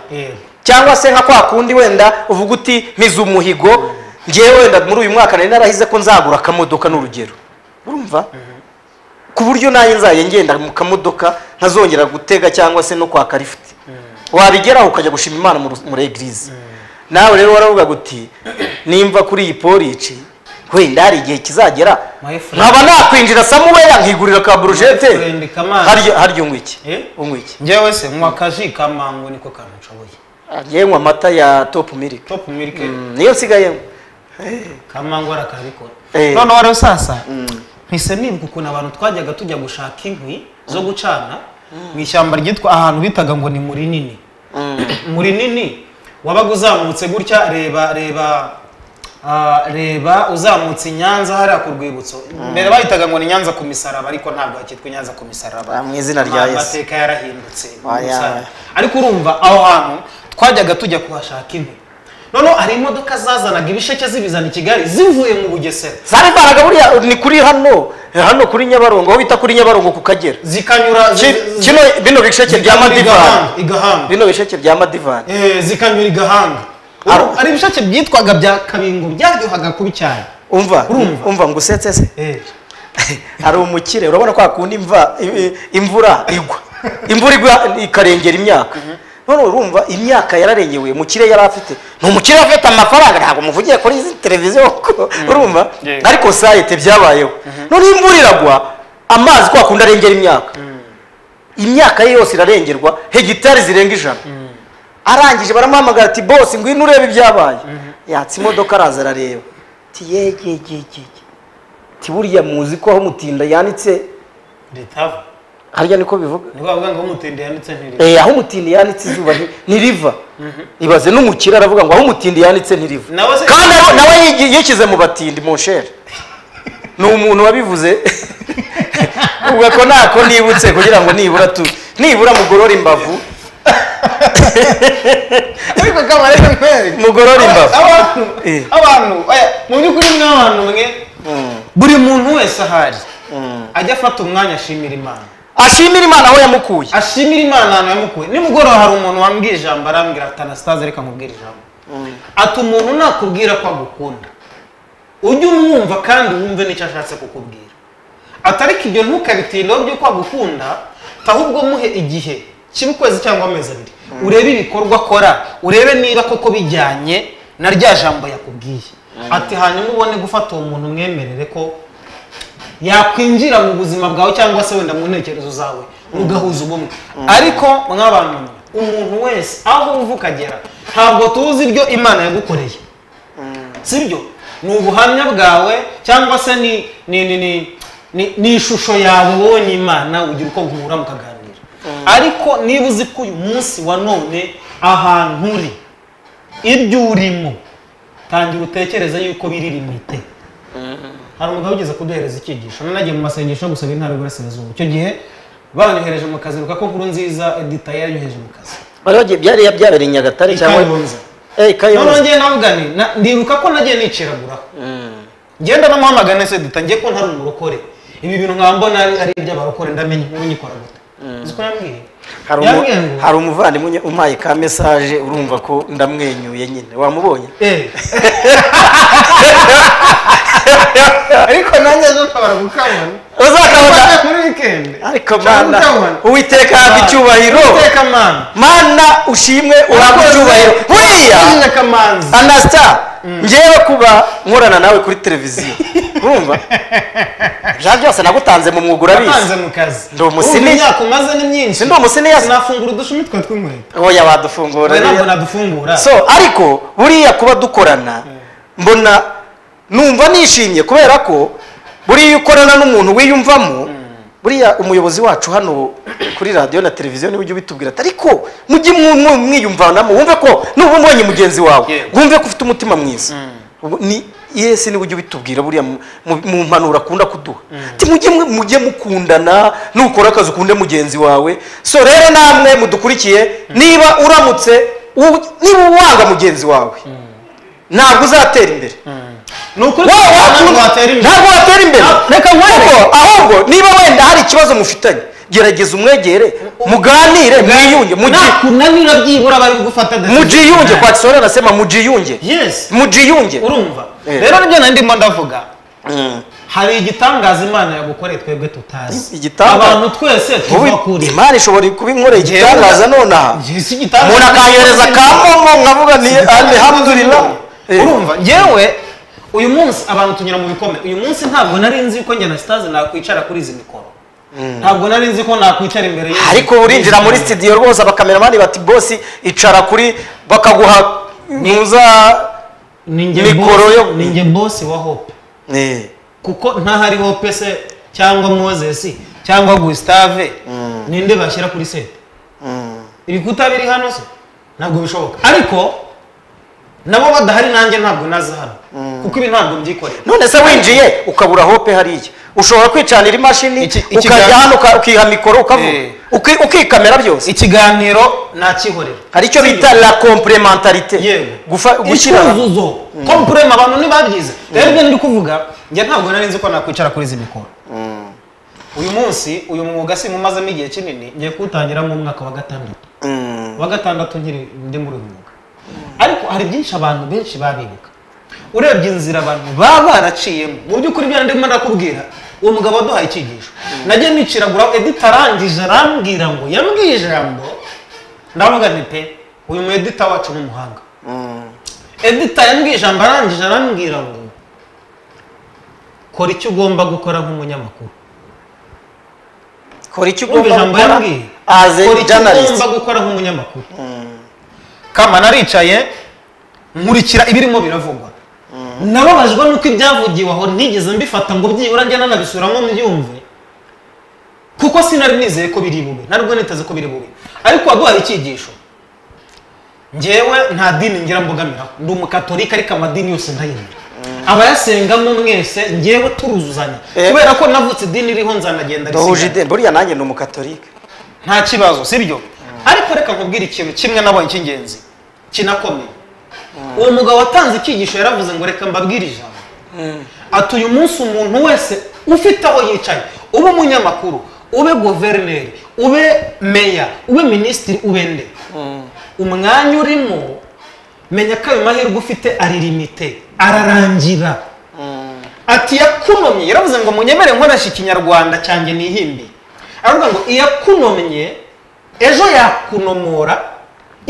Speaker 1: cyangwa se nka kwa kundi wenda uvuga uti mpize umuhigo ngewe wenda muri uyu mwaka nari narahize ko nzagura akamodoka n'urugero urumva ku buryo nanjye nzajya ngenda mu kamodoka ntazongera gutega cyangwa se no kwaka lifuti wabigeraho ukajya gushima imana mu ru- muri egirize nawe rero waravugaga uti nimva kuri iyi porici wenda hari igihe kizagera
Speaker 2: My friend.
Speaker 1: nkaba nakwinjira samuweya nkigurira ka burujete
Speaker 2: My friend, Kamana.
Speaker 1: harya harya unywa iki
Speaker 2: Eh?
Speaker 1: unywa iki
Speaker 2: njyewe se nywa akaji ka mango niko kantu nshoboye
Speaker 1: ngewe nywa amata ya topu miliki
Speaker 2: top milk
Speaker 1: Mm, niyo nsigayemo
Speaker 2: ka mango arakabikora
Speaker 1: Eh.
Speaker 2: noneho rero sasa mpise nibuka ukuntu abantu twajyaga tujya gushaka inkwi zo gucana mu ishyamba ryitwa ahantu bitaga ngo ni mu rinini mu rinini wabaga uzamutse gutya reba reba ah, reba uzamutse i nyanza hariya ku rwibutso mbere bahitaga ngo ni nyanza ku misaraba ariko ntabwo hakitwa nyanza ku misaraba
Speaker 1: Ah, mu izina rya
Speaker 2: Ma-
Speaker 1: Yesu.
Speaker 2: amateka yarahindutse
Speaker 1: Oya.
Speaker 2: Umusaraba. ariko urumva aho hantu twajyaga tujya kuhashaka inkwi noneho hari imodoka zazanaga ibisheke zibizana i kigali zivuye mu bugesera
Speaker 1: zarivanaga buriya ni kuri hano hano kuri nyabarongo aho bita kuri nyabarongo ku kagera Ki-
Speaker 2: zikanyura zi- zi-
Speaker 1: kino bino bisheke bya
Speaker 2: zikanyura
Speaker 1: madivani
Speaker 2: igahanga, igahanga
Speaker 1: bino bisheke bya madivani
Speaker 2: Eh, zikanyura igahanga
Speaker 1: Ar-
Speaker 2: hari ibisheke byitwaga bya kabingo byaryohaga kubi cyane
Speaker 1: umva
Speaker 2: Urumva?
Speaker 1: umva ngo usetse se hari umukire urabona kwa kundi imva i- i- imvura igwa imvura igwa ikarengera imyaka none urumva imyaka yararengewe umukire yari afite ni umukire afite amafaranga ntabwo muvugiye kuri izi televiziyo ko urumva
Speaker 2: Yeah.
Speaker 1: ariko sayete byabayeho none iyo imvura iragwa amazi kwa kundi arengera imyaka imyaka ye yose irarengerwa hegitari zirenga ijana arangije baramuhamagara ati bose ngwino urebe ibyabaye yatse imodoka araza arareba ati yegegegege ati buriya muzi ko aho mutinda yanitse
Speaker 2: ritava
Speaker 1: harya niko bivuga
Speaker 2: ni bavuga ngo umutende yanditse ntiri
Speaker 1: Eh, aho umutindi yanitse izuba nti- ntiriva ibaze n'umukire aravuga ngo aho umutindi yanitse ntiriva
Speaker 2: Nawe se-
Speaker 1: kandi nawe- nawe yigi- yishyize mu batindi mu nshere ni umuntu wabivuze ubwo ko ntako nibutse kugira ngo nibura tu nibura mugorore imbavu
Speaker 2: ariko kamara rero ntwere
Speaker 1: mugorore imbavu
Speaker 2: abantu
Speaker 1: Eh.
Speaker 2: abantu oya, mu by'ukuri mwe abantu mwe
Speaker 1: Mm,
Speaker 2: buri muntu wese ahari
Speaker 1: mm.
Speaker 2: ajya afata umwanya ashimira imana
Speaker 1: ashimira imana aho yamukuye
Speaker 2: ashimira imana ahantu yamukuye nimugoroba hari umuntu wambwiye ijambo arambwira ati anasitaze reka nkubwire ijambo ati umuntu nakubwira ko agukunda ujye umwumva kandi wumve n'icyo ashatse kukubwira ati ariko ibyo ntukabitindeho by'uko agukunda ahubwo muhe igihe kibe ukwezi cyangwa amezi abiri urebe ibikorwa akora urebe niba koko bijyanye na rya jambo yakubwiye ati hanyuma ubone gufata uwo muntu umwemerere ko yakwinjira mu buzima bwawe cyangwa se wenda mu ntekerezo zawe mugahuza ubumwe ariko mw'abantu mwe, umuntu wese aho uva ukagera ntabwo tuzi ibyo imana yagukoreye sibyo ni ubuhamya bwawe cyangwa se ni ni ni ni ni, ni ishusho yawe wowe n'imana ugira uko guhura mukaganira ariko niba uzi ko uyu munsi wa none ahantu uri ibyo urimo tangira utekereze yuko biri rimite hari umugabo ugeze kuduhereza icyigisho nanagiye mu masengesho yo gusaba intara y'uburasirazuba icyo gihe banyohereje mu kazi ruka ko nkuru nziza edita yanyohereje mu kazi
Speaker 1: bari bagiye byari byabereye i nyagatare
Speaker 2: I
Speaker 1: cyangwa
Speaker 2: Kayonza.
Speaker 1: Eh, i
Speaker 2: noneho
Speaker 1: kayonza
Speaker 2: ngiye navuga nti na- ndibuka ko nagiye niciraguraho
Speaker 1: Mm.
Speaker 2: ngenda namuhamagara nese dutangiye ko ntari umurokore ibi bintu nkaba mbona ari ari iby'abarokore ndamenya inkuru nyikora gute uzi ko yambwiye
Speaker 1: Hari umu-
Speaker 2: yambwiye ngo
Speaker 1: hari umuvandimwe unye- umpaye ka mesaje urumva ko ndamwenyuye nyine wamubonye
Speaker 2: Eh. ariko nanjye ejo ntabara gukamana
Speaker 1: uzakamata
Speaker 2: Ufate muri weekend
Speaker 1: ariko
Speaker 2: Cyangwa
Speaker 1: mana
Speaker 2: ukamana.
Speaker 1: uwiteka yanga icyubahiro
Speaker 2: Uwiteka mana
Speaker 1: mana ushimwe uhabwe icyubahiro buriya
Speaker 2: Urakoze, nyakamanzi
Speaker 1: anasita ngewe kuba nkorana nawe kuri televiziyo urumva jean byose nagutanze mu mwuga
Speaker 2: Watanze
Speaker 1: urabizi
Speaker 2: mu kazi
Speaker 1: Ndi umusiriya.
Speaker 2: Urumva imyaka umaze ni myinsi
Speaker 1: Ndi umusiriya.
Speaker 2: sinafungura udushumi twe tw'inkweto
Speaker 1: oya wadufungura
Speaker 2: Oya, ntabwo
Speaker 1: rero.
Speaker 2: nadufungura
Speaker 1: so ariko buriya kuba dukorana mbona numva nishimye kubera ko buriya iyo ukorana n'umuntu wiyumvamo buriya umuyobozi wacu hano kuri radiyo na televiziyo niwe ujya ubitubwira ati ariko mujye mwu- mwu- mwiyumvanamo wumve ko nuba umbonye mugenzi wawe
Speaker 2: Yewe.
Speaker 1: wumve ko ufite umutima mwiza Ubu ni yesi niwe ujya ubitubwira buriya mu- mu- mu mpanuro akunda kuduha ati mujye mwe- mujye mukundana nukora akazi ukunde mugenzi wawe so rero namwe mudukurikiye niba uramutse u- niba wanga mugenzi wawe ntabwo uzatera imbere
Speaker 2: ni ukuri
Speaker 1: Wowe wakunda-
Speaker 2: ntabwo watera imbere
Speaker 1: ntabwo watera imbere
Speaker 2: Ntabwo-
Speaker 1: reka ahubwo ahubwo niba wenda hari ikibazo mufitanye gerageza umwegere muganire mwiyunge muji-
Speaker 2: nakunanira byibura bari gufata decision.
Speaker 1: mujiyunge kwa kisore anasema mujiyunge
Speaker 2: yes
Speaker 1: mujiyunge
Speaker 2: urumva
Speaker 1: Eh.
Speaker 2: rero nibyo nari ndimo ndavuga
Speaker 1: Mm.
Speaker 2: hari igitangaza imana yagukoreye twebwe tutazi
Speaker 1: Igitangaza?
Speaker 2: abantu twese
Speaker 1: Wowe,
Speaker 2: tuva kure
Speaker 1: imana ishobora kuba inkoreye
Speaker 2: Njyewe-
Speaker 1: igitangaza nonaha
Speaker 2: Njye si igitangaza.
Speaker 1: umuntu akanyohereza ka momo nkavuga ni alhamdulillah Eh.
Speaker 2: urumva yewe uyu munsi abantu tunyura mu bikomere uyu munsi ntabwo nari nzi yuko njye na sitazi nakwicara kuri izi mikoro ntabwo nari nzi ko nakwicara imbere y'izi-
Speaker 1: ariko urinjira muri studio rwose abakameramani bati bosi icara kuri bakaguha muza
Speaker 2: Ni njye
Speaker 1: mikoro
Speaker 2: boss-
Speaker 1: yo-
Speaker 2: ni njye bosi wa hope
Speaker 1: Eh.
Speaker 2: kuko ntahari hope se cyangwa moses cyangwa gustave ninde bashyira kuri sete
Speaker 1: Mm.
Speaker 2: ibikuta biri hano se ntabwo bishoboka ariko nabo badahari nanjye ntabwo naza hano kuko ibi ntabwo mbyikorera
Speaker 1: none se winjiye ukabura hope hariya ushobora kwicanira imashini
Speaker 2: Iki- iki-
Speaker 1: ukajya hano uka- ukiha mikoro ukavuga
Speaker 2: Eh.
Speaker 1: Uki- ukikamera byose
Speaker 2: ikiganiro nakihorera
Speaker 1: hari icyo bita la complementarite
Speaker 2: yego
Speaker 1: Gufa- gushyira hamwe.
Speaker 2: icyuzuzo kompurema abantu ntibabyize rero ibyo ndi kuvuga njye ntabwo nari nzi ko nakwicara kuri izi mikoro uyu munsi uyu mwuga simumazemo igihe kinini ngiye kuwutangira mu mwaka wa gatandatu
Speaker 1: Mm.
Speaker 2: wa gatandatu nkiri ndi muri uyu mwuga ariko hari byinshi abantu benshi babibuka urebye inzira abantu baba baraciyemo mu by'ukuri ibyo ndimo ndakubwira uwo mugabo waduhaye icyigisho najya niciragura edita arangije arambwira ngo yambwiye ijambo ndavuga nti pe uyu mu edita wacu ni umuhanga
Speaker 1: Mm.
Speaker 2: edita yambwiye ijambo arangije arambwira ngo kora icyo ugomba gukora nk'umunyamakuru
Speaker 1: kora icyo ugomba
Speaker 2: wumva ijambo
Speaker 1: gukora
Speaker 2: yambwiye
Speaker 1: as
Speaker 2: kora
Speaker 1: a
Speaker 2: icyo
Speaker 1: journalist
Speaker 2: ugomba gukora nk'umunyamakuru
Speaker 1: Mm.
Speaker 2: kama naricaye nkurikira ibirimo biravugwa nababajwe nuko ibyavugiwe aho nigeze mbifata ngo byibura njye nanabisubiramo mbyumve kuko sinari nizeye ko biri bube nari niteze ko biri bube ariko waduhaye icyigisho ngewe nta dini ngira mbogamiraho ndi umukatolika ariko amadini yose ndayemera abayasengamo mwese ngewe turuzuzanya
Speaker 1: Eh.
Speaker 2: kubera ko navutse idini iriho nzanagenda
Speaker 1: duhuje
Speaker 2: risigara.
Speaker 1: ideni buriya nanjye ni umukatolika
Speaker 2: nta kibazo sibyo ariko reka nkubwire ikintu kimwe nabonye cy'ingenzi kinakomeye uwo mugabo watanze icyigisho yaravuze ngo reka mbabwire ijambo ati uyu munsi umuntu wese ufite aho yicaye ube umunyamakuru ube guverineri ube meya ube minisitiri ube nde umwanya urimo menya ko ayo mahirwe ufite ari limite ararangira ati yakunomye yaravuze ngo munyemere nkoresha ikinyarwanda cyanjye nihimbi aravuga ngo iyakunomye ejo yakunomora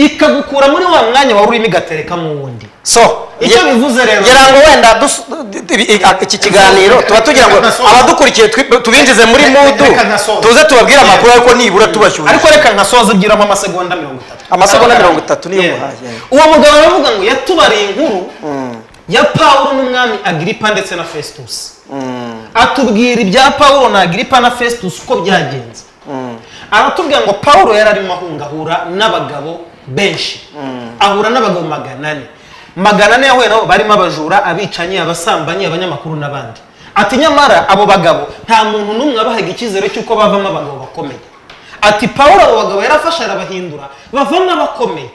Speaker 2: ikagukura muri wa mwanya wari urimo igaterekamo wundi
Speaker 1: so
Speaker 2: Icyo
Speaker 1: ye-
Speaker 2: bivuze rero-
Speaker 1: ngira ngo wenda dus- d- d- i- iki kiganiro tuba tugira ngo
Speaker 2: Reka-
Speaker 1: abadukurikiye twi- tubinjize muri
Speaker 2: Reka-
Speaker 1: mudu
Speaker 2: reka nasoze.
Speaker 1: tuze tubabwire amakuru ariko nibura tubashyushye
Speaker 2: ariko reka nkasoza ibwiramo amasegonda mirongo itatu
Speaker 1: Amasegonda
Speaker 2: Aho
Speaker 1: mirongo itatu niyo
Speaker 2: Yeah.
Speaker 1: muhaye.
Speaker 2: uwo mugabo aravuga ngo yatubariye inkuru ya pawulo n'umwami agiripa ndetse na fesitusi atubwira ibya pawulo na agiripa na fesitusi uko byagenze aratubwira ngo pawulo yari arimo ahungahura n'abagabo benshi ahura n'abagabo magana ane magana ane yahuye nabo barimo abajura abicanyi abasambanyi abanyamakuru n'abandi ati nyamara abo bagabo nta muntu n'umwe wabahaga icyizere cy'uko bavamo abagabo bakomeye ati pawulo abo bagabo yarafashe arabahindura bavamo abakomeye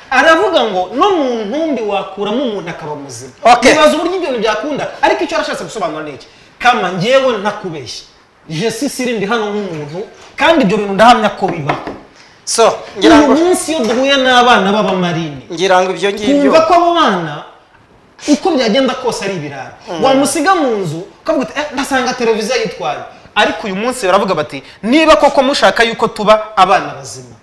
Speaker 2: aravuga ngo no mu ntumbi wakuramo umuntu akaba muzima
Speaker 1: Okay.
Speaker 2: Nibaza uburyo ibyo bintu byakunda ariko icyo arashatse gusobanura ni iki kama njyewe ntakubeshya jesi sirindi hano nk'umuntu kandi ibyo bintu ndahamya ko bibaho
Speaker 1: so ngira
Speaker 2: uyu
Speaker 1: ngo
Speaker 2: munsi iyo duhuye n'abana b'abamarine
Speaker 1: ngira ngo ibyo ngibyo
Speaker 2: twumva ko abo bana uko byagenda kose ari ibirara wamusiga mu nzu ukavuga uti "Eh, ndasanga televiziyo yitwaye ariko uyu munsi baravuga bati niba koko mushaka yuko tuba abana bazima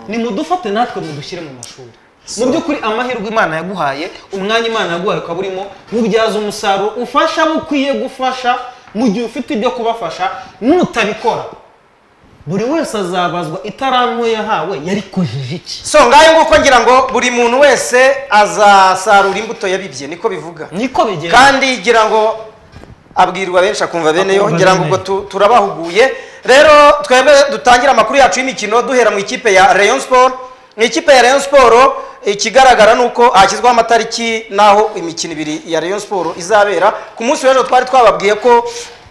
Speaker 2: nimudufate natwe mudushyire mu mashuri mu by'ukuri amahirwe imana yaguhaye umwanya imana yaguhaye ukaba urimo wubyaza umusaruro ufasha abo ukwiye gufasha mu gihe ufite ibyo kubafasha nutabikora buri wese azabazwa itaranto yahawe yarikojeje iki
Speaker 1: so ngayo nguko ngira ngo buri muntu wese azasarura imbuto yabibye niko bivuga
Speaker 2: niko bigenda
Speaker 1: kandi ngira ngo abwirwa benshi akumva bene yo
Speaker 2: Akumva
Speaker 1: ngira ngo
Speaker 2: bene
Speaker 1: ubwo
Speaker 2: yo.
Speaker 1: tu- turabahuguye rero twebwe dutangire amakuru yacu y'imikino duhera mu ikipe ya rayon sport mu ikipe ya rayon sport ikigaragara ni uko hashyizweho amatariki n'aho imikino ibiri ya rayon sport izabera ku munsi w'ejo twari twababwiye ko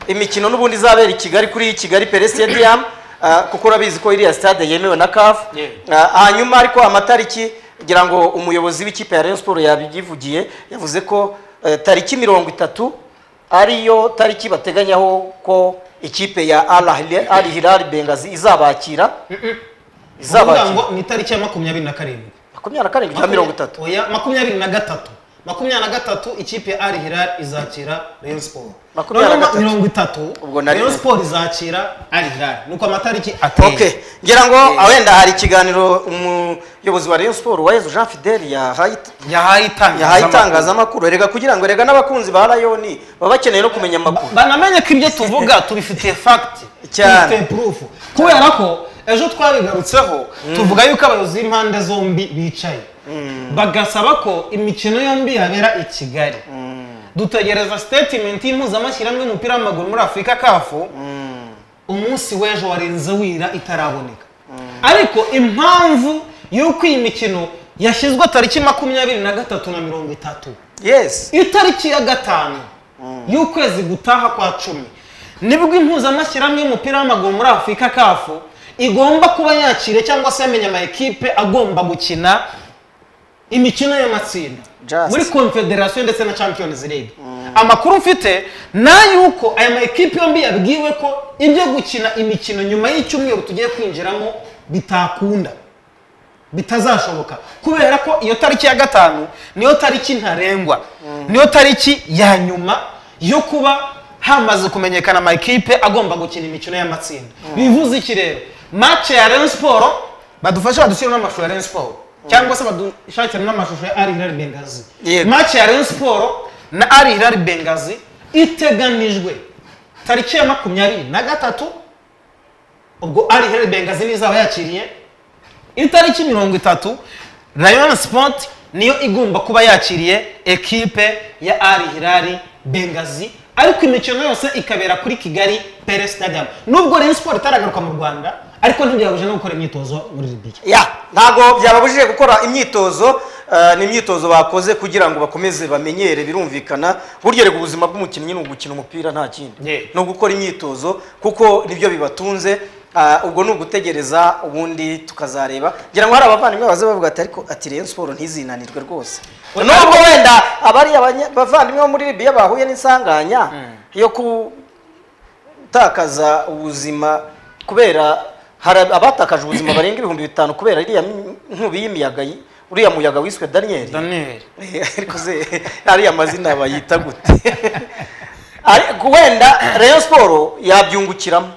Speaker 1: imikino n'ubundi izabera i kigali kuri kigali pere stadium ah, kuko urabizi ko iriya stade yemewe na caf
Speaker 2: Yeah.
Speaker 1: Ah, hanyuma ariko amatariki ngira ngo umuyobozi w'ikipe ya rayon sport yabivugiye yavuze ko eh, tariki mirongo itatu ariyo tariki bateganyaho ko ikipe ya al hilal bengazi izabakira
Speaker 2: Uvuga
Speaker 1: izabakira
Speaker 2: ngo ni itariki ya makumyabiri na karindwi
Speaker 1: makumyabiri na karindwi cya mirongo itatu
Speaker 2: Oya, makumyabiri na gatatu makumyabiri na gatatu ikipe ya Al Hilal izakira Rayon Sport
Speaker 1: Makumyabiri na
Speaker 2: Noneho
Speaker 1: gatatu.
Speaker 2: mirongo itatu
Speaker 1: Ubwo nari-
Speaker 2: Rayon Sport izakira Al Hilal nuko amatariki
Speaker 1: okay
Speaker 2: ateye
Speaker 1: ngira ngo wenda hari ikiganiro umuyobozi wa rayon sport wayezu jean fidel yahaye
Speaker 2: yahaye
Speaker 1: yahaye
Speaker 2: itangazamakuru
Speaker 1: itangazamakuru erega kugira ngo erega n'abakunzi ba rayoni baba bakeneye no kumenya amakuru
Speaker 2: banamenye ko ibyo tuvuga tubifitiye fagiti
Speaker 1: Cyane.
Speaker 2: tubifitiye purufu kubera ko ejo twabigarutseho tuvuga yuko abayobozi b'impande zombi bicaye bagasaba ko imikino yombi yabera i kigali dutegereza sitetimenti y'impuzamashyirahamwe y'umupira w'amaguru muri afurika kafu umunsi w'ejo warenze wira itaraboneka ariko impamvu y'uko iyi mikino yashyizwe tariki makumyabiri na gatatu na mirongo itatu
Speaker 1: yes
Speaker 2: itariki ya gatanu y'ukwezi gutaha kwa cumi nibwo impuzamashyirahamwe y'umupira w'amaguru muri afurika kafu igomba kuba yakire cyangwa se yamenya amakipe agomba gukina imikino y'amatsinda
Speaker 1: Just.
Speaker 2: muri confederation ndetse na champions league amakuru mfite ni ay'uko aya makipe yombi yabwiwe ko ibyo gukina imikino nyuma y'icyumweru tugiye kwinjiramo bitakunda bitazashoboka kubera ko iyo tariki ya gatanu niyo tariki ntarengwa niyo tariki ya nyuma yo kuba hamaze kumenyekana amakipe agomba gukina imikino y'amatsinda bivuze iki rero mace ya Rayon Sport badufashe badushyire n'amashusho ya Rayon Sport cyangwa se badushakire n'amashusho ya Al Hilal Bengazi
Speaker 1: Yego.
Speaker 2: mace ya Rayon Sport na Al Hilal Bengazi iteganijwe tariki ya makumyabiri na gatatu ubwo Al Hilal Bengazi nizaba yakiriye itariki mirongo itatu rayon sport niyo igomba kuba yakiriye ekipe ya ari hirari bengazi ariko imikino yose ikabera kuri kigali pere stadium nubwo rayon sport itaragaruka mu rwanda ariko ntibyabuje no gukora imyitozo muri libiya
Speaker 1: ya ntabwo byababujije gukora imyitozo eh, ni imyitozo bakoze kugira ngo bakomeze bamenyere birumvikana buryo reka ubuzima bw'umukinnyi ni ugukina umupira nta
Speaker 2: Yeah.
Speaker 1: kindi ni ugukora imyitozo kuko nibyo bibatunze Ah, ubwo ni ugutegereza ubundi tukazareba ngira ngo hari abavandimwe baza bavuga ati ariko ati Rayon Sport ntizinanirwe rwose nubwo wenda abari abanye- abavandimwe bo muri Libya bahuye n'insanganya yo ku gutakaza ubuzima kubera hari abatakaje ubuzima barenga ibihumbi bitanu kubera iriya nkubi y'imiyaga yi- uriya muyaga wiswe daniyeli
Speaker 2: daniel
Speaker 1: ariko se ariya mazina bayita gute Ari- wenda rayon siporo yabyungukiramo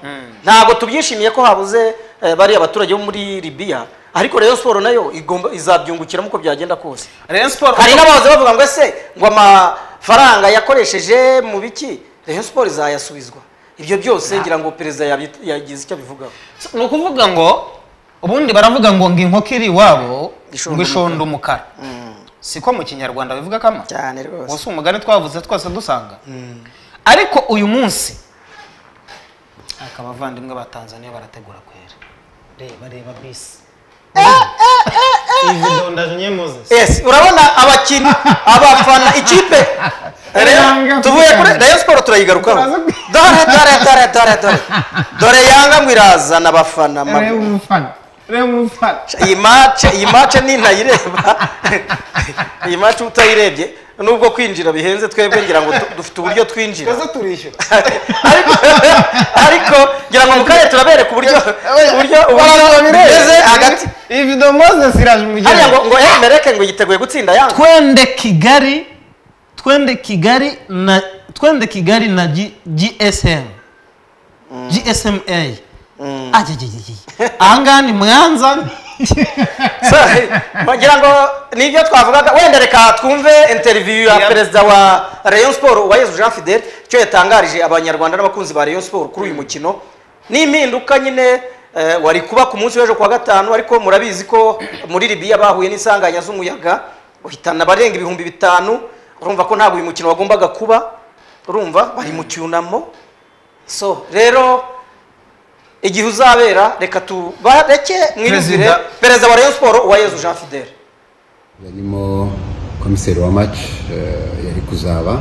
Speaker 1: ntabwo tubyishimiye ko habuze eh, bariya abaturage bo muri libiya ariko rayon siporo nayo igomba izabyungukiramo uko byagenda kose
Speaker 2: rayon siporo
Speaker 1: hari n'abahoze bavuga ngo ese ngo amafaranga yakoresheje mu biki rayon siporo izayasubizwa ibyo byose ngira ngo perezida yabi- yagize icyo abivugaho
Speaker 2: ni ukuvuga ngo ubundi baravuga ngo ngo inkoko iri iwabo
Speaker 1: Ishonda
Speaker 2: ngo ishonda umukara siko mu kinyarwanda bivuga kama
Speaker 1: cyane
Speaker 2: uwo
Speaker 1: rwose
Speaker 2: si umugani twavuze twose dusanga ariko uyu munsi ariko abavandimwe ba tanzaniya barategura kwera reba reba bisi izi dondaje nyemuzesi
Speaker 1: yes urabona abakinnyi abafana ikipe
Speaker 2: Yanga
Speaker 1: Rayon- tuvuye kuri
Speaker 2: kwikanga.
Speaker 1: rayon siporo turayigarukaho
Speaker 2: Turaza kwi-
Speaker 1: dore dore dore dore dore dore yanga ngo irazana abafana ma-
Speaker 2: umufana reba umufana
Speaker 1: iyi mace iyi mace ni ntayireba iyi mace utayirebye nubwo kwinjira bihenze twebwe ngira ngo du- dufite uburyo twinjira
Speaker 2: twese turishyura
Speaker 1: ariko ariko ngira ngo mu karere turabereka uburyo uburyo uburyo bimeze hagati
Speaker 2: iyi vido mozesi iraje mu
Speaker 1: hariya ngo
Speaker 2: gihugu
Speaker 1: ngo emereke ngo yiteguye gutsinda yanga
Speaker 2: twende kigali twende kigali na twende kigali na G- gsm gsma ajyajyajyaje aha ngaha ni mwanza
Speaker 1: So, ngira ngo nibyo twavugaga wenda reka twumve interview ya
Speaker 2: Yeah.
Speaker 1: perezida wa Rayon Sport Uwayezu Jean Fidel icyo yatangarije abanyarwanda n'abakunzi ba Rayon Sport kuri uyu mukino ni impinduka nyine eh, wari kuba ku munsi w'ejo kuwa gatanu ariko murabizi ko muri Libya bahuye n'isanganya z'umuyaga uhitana abarenga ibihumbi bitanu urumva ko ntabwo uyu mukino wagombaga kuba urumva bari mu cyunamo so rero igihe uzabera reka tubareke mwiyumvire
Speaker 2: Perezida.
Speaker 1: perezida wa Rayon Sport Uwayezu Jean Fidel
Speaker 3: yarimo komiseri wa match eh, yari kuzaba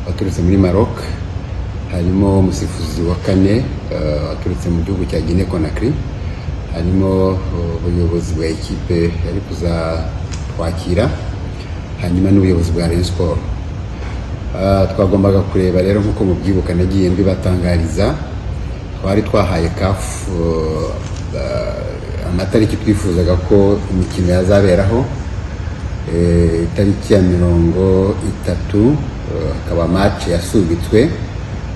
Speaker 3: waturutse muri maroc harimo umusifuzi wa kane eh, waturutse mu gihugu cya guinea conakry harimo eh, ubuyobozi bwa ekipe yari kuzatwakira hanyuma n'ubuyobozi bwa rayon sport Ah, twagombaga kureba rero nk'uko mubyibuka nagiye mbibatangariza twari twahaye kafu amatariki twifuzaga ko imikino yazaberaho Eh, itariki ya mirongo itatu eh, hakaba match yasubitswe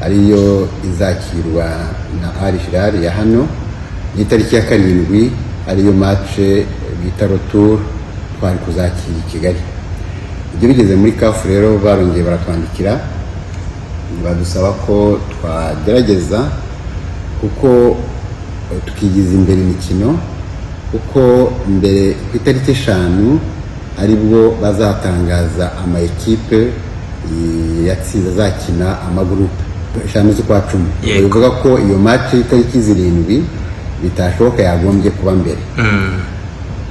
Speaker 3: ariyo izakirwa na Al Hilal ya hano n'itariki ya karindwi ariyo match eh, bita retour twari kuzakira i Kigali ibyo bigeze muri kafu rero barongeye baratwandikira badusaba ko twagerageza kuko eh, tukigiza imbere imikino kuko mbere ku itariki eshanu aribwo bazatangaza amaekipe eh, yatsinze azakina amagurupe eshanu z'ukwa cumi
Speaker 4: Yego.
Speaker 3: bivuga ko iyo match y'itariki zirindwi bitashoboka yagombye kuba mbere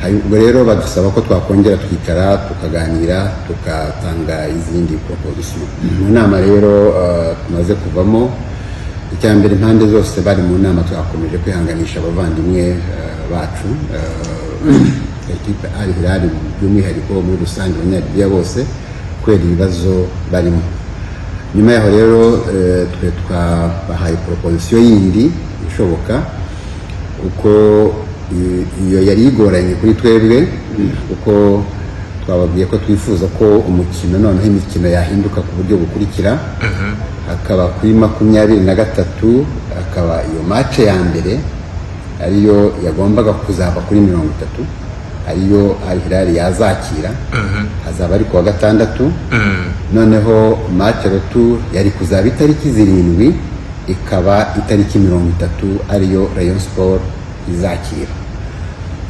Speaker 3: Hari- ubwo rero badusaba ko twakongera twicara tukaganira tukatanga izindi proposition mu nama rero eh, tumaze kuvamo icya mbere impande zose bari mu nama twakomeje kwihanganisha abavandimwe eh, bacu eh, ekipe ari hirari by'umwihariko muri rusange abanyalibiya bose kubera ibibazo barimo nyuma yaho rero eh, twe twabahaye proposition yindi ishoboka kuko i- iyo yari igoranye kuri twebwe kuko twababwiye ko twifuza ko umukino noneho imikino yahinduka ku buryo bukurikira hakaba kuri makumyabiri na gatatu hakaba iyo mace ya mbere ariyo yagombaga kuzaba kuri mirongo itatu ariyo Al Hilal yazakira hazaba ari kuwa gatandatu noneho match retour yari kuzaba itariki zirindwi ikaba itariki mirongo itatu ariyo rayon sport izakira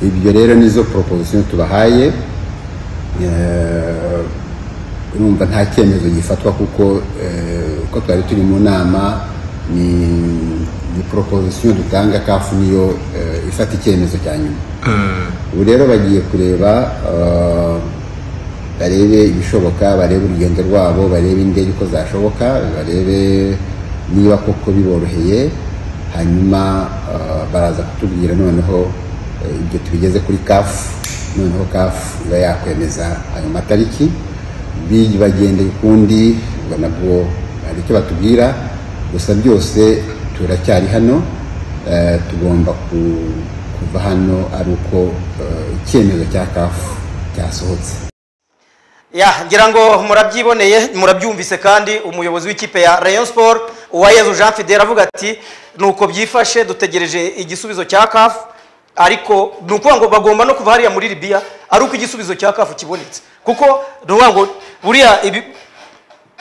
Speaker 3: ibyo rero nizo proposition tubahaye Eh, urumva nta cyemezo gifatwa kuko eh, uko twari turi mu nama ni ni proposition dutanga kafu niyo eh, ifata icyemezo cya nyuma ubu rero bagiye kureba eh, barebe ibishoboka barebe urugendo rwabo barebe indege uko zashoboka barebe niba koko biboroheye hanyuma eh, baraza kutubwira noneho eh, ibyo tubigeze kuri kafu noneho kafu iba yakwemeza ayo matariki bi- bagende ukundi ubwo nabwo hari icyo batubwira gusa byose turacyari hano Eh, tugomba ku- kuva hano ari uko eh, icyemezo cya kafu cyasohotse
Speaker 1: ya ngira ngo murabyiboneye murabyumvise kandi umuyobozi w'ikipe ya rayon sport uwayezu jean fidel avuga ati nuko byifashe dutegereje igisubizo cya caf ariko ni ukuvuga ngo bagomba no kuva hariya muri libiya ari uko igisubizo cya kafu kibonetse kuko ni ukuvuga ngo buriya ibi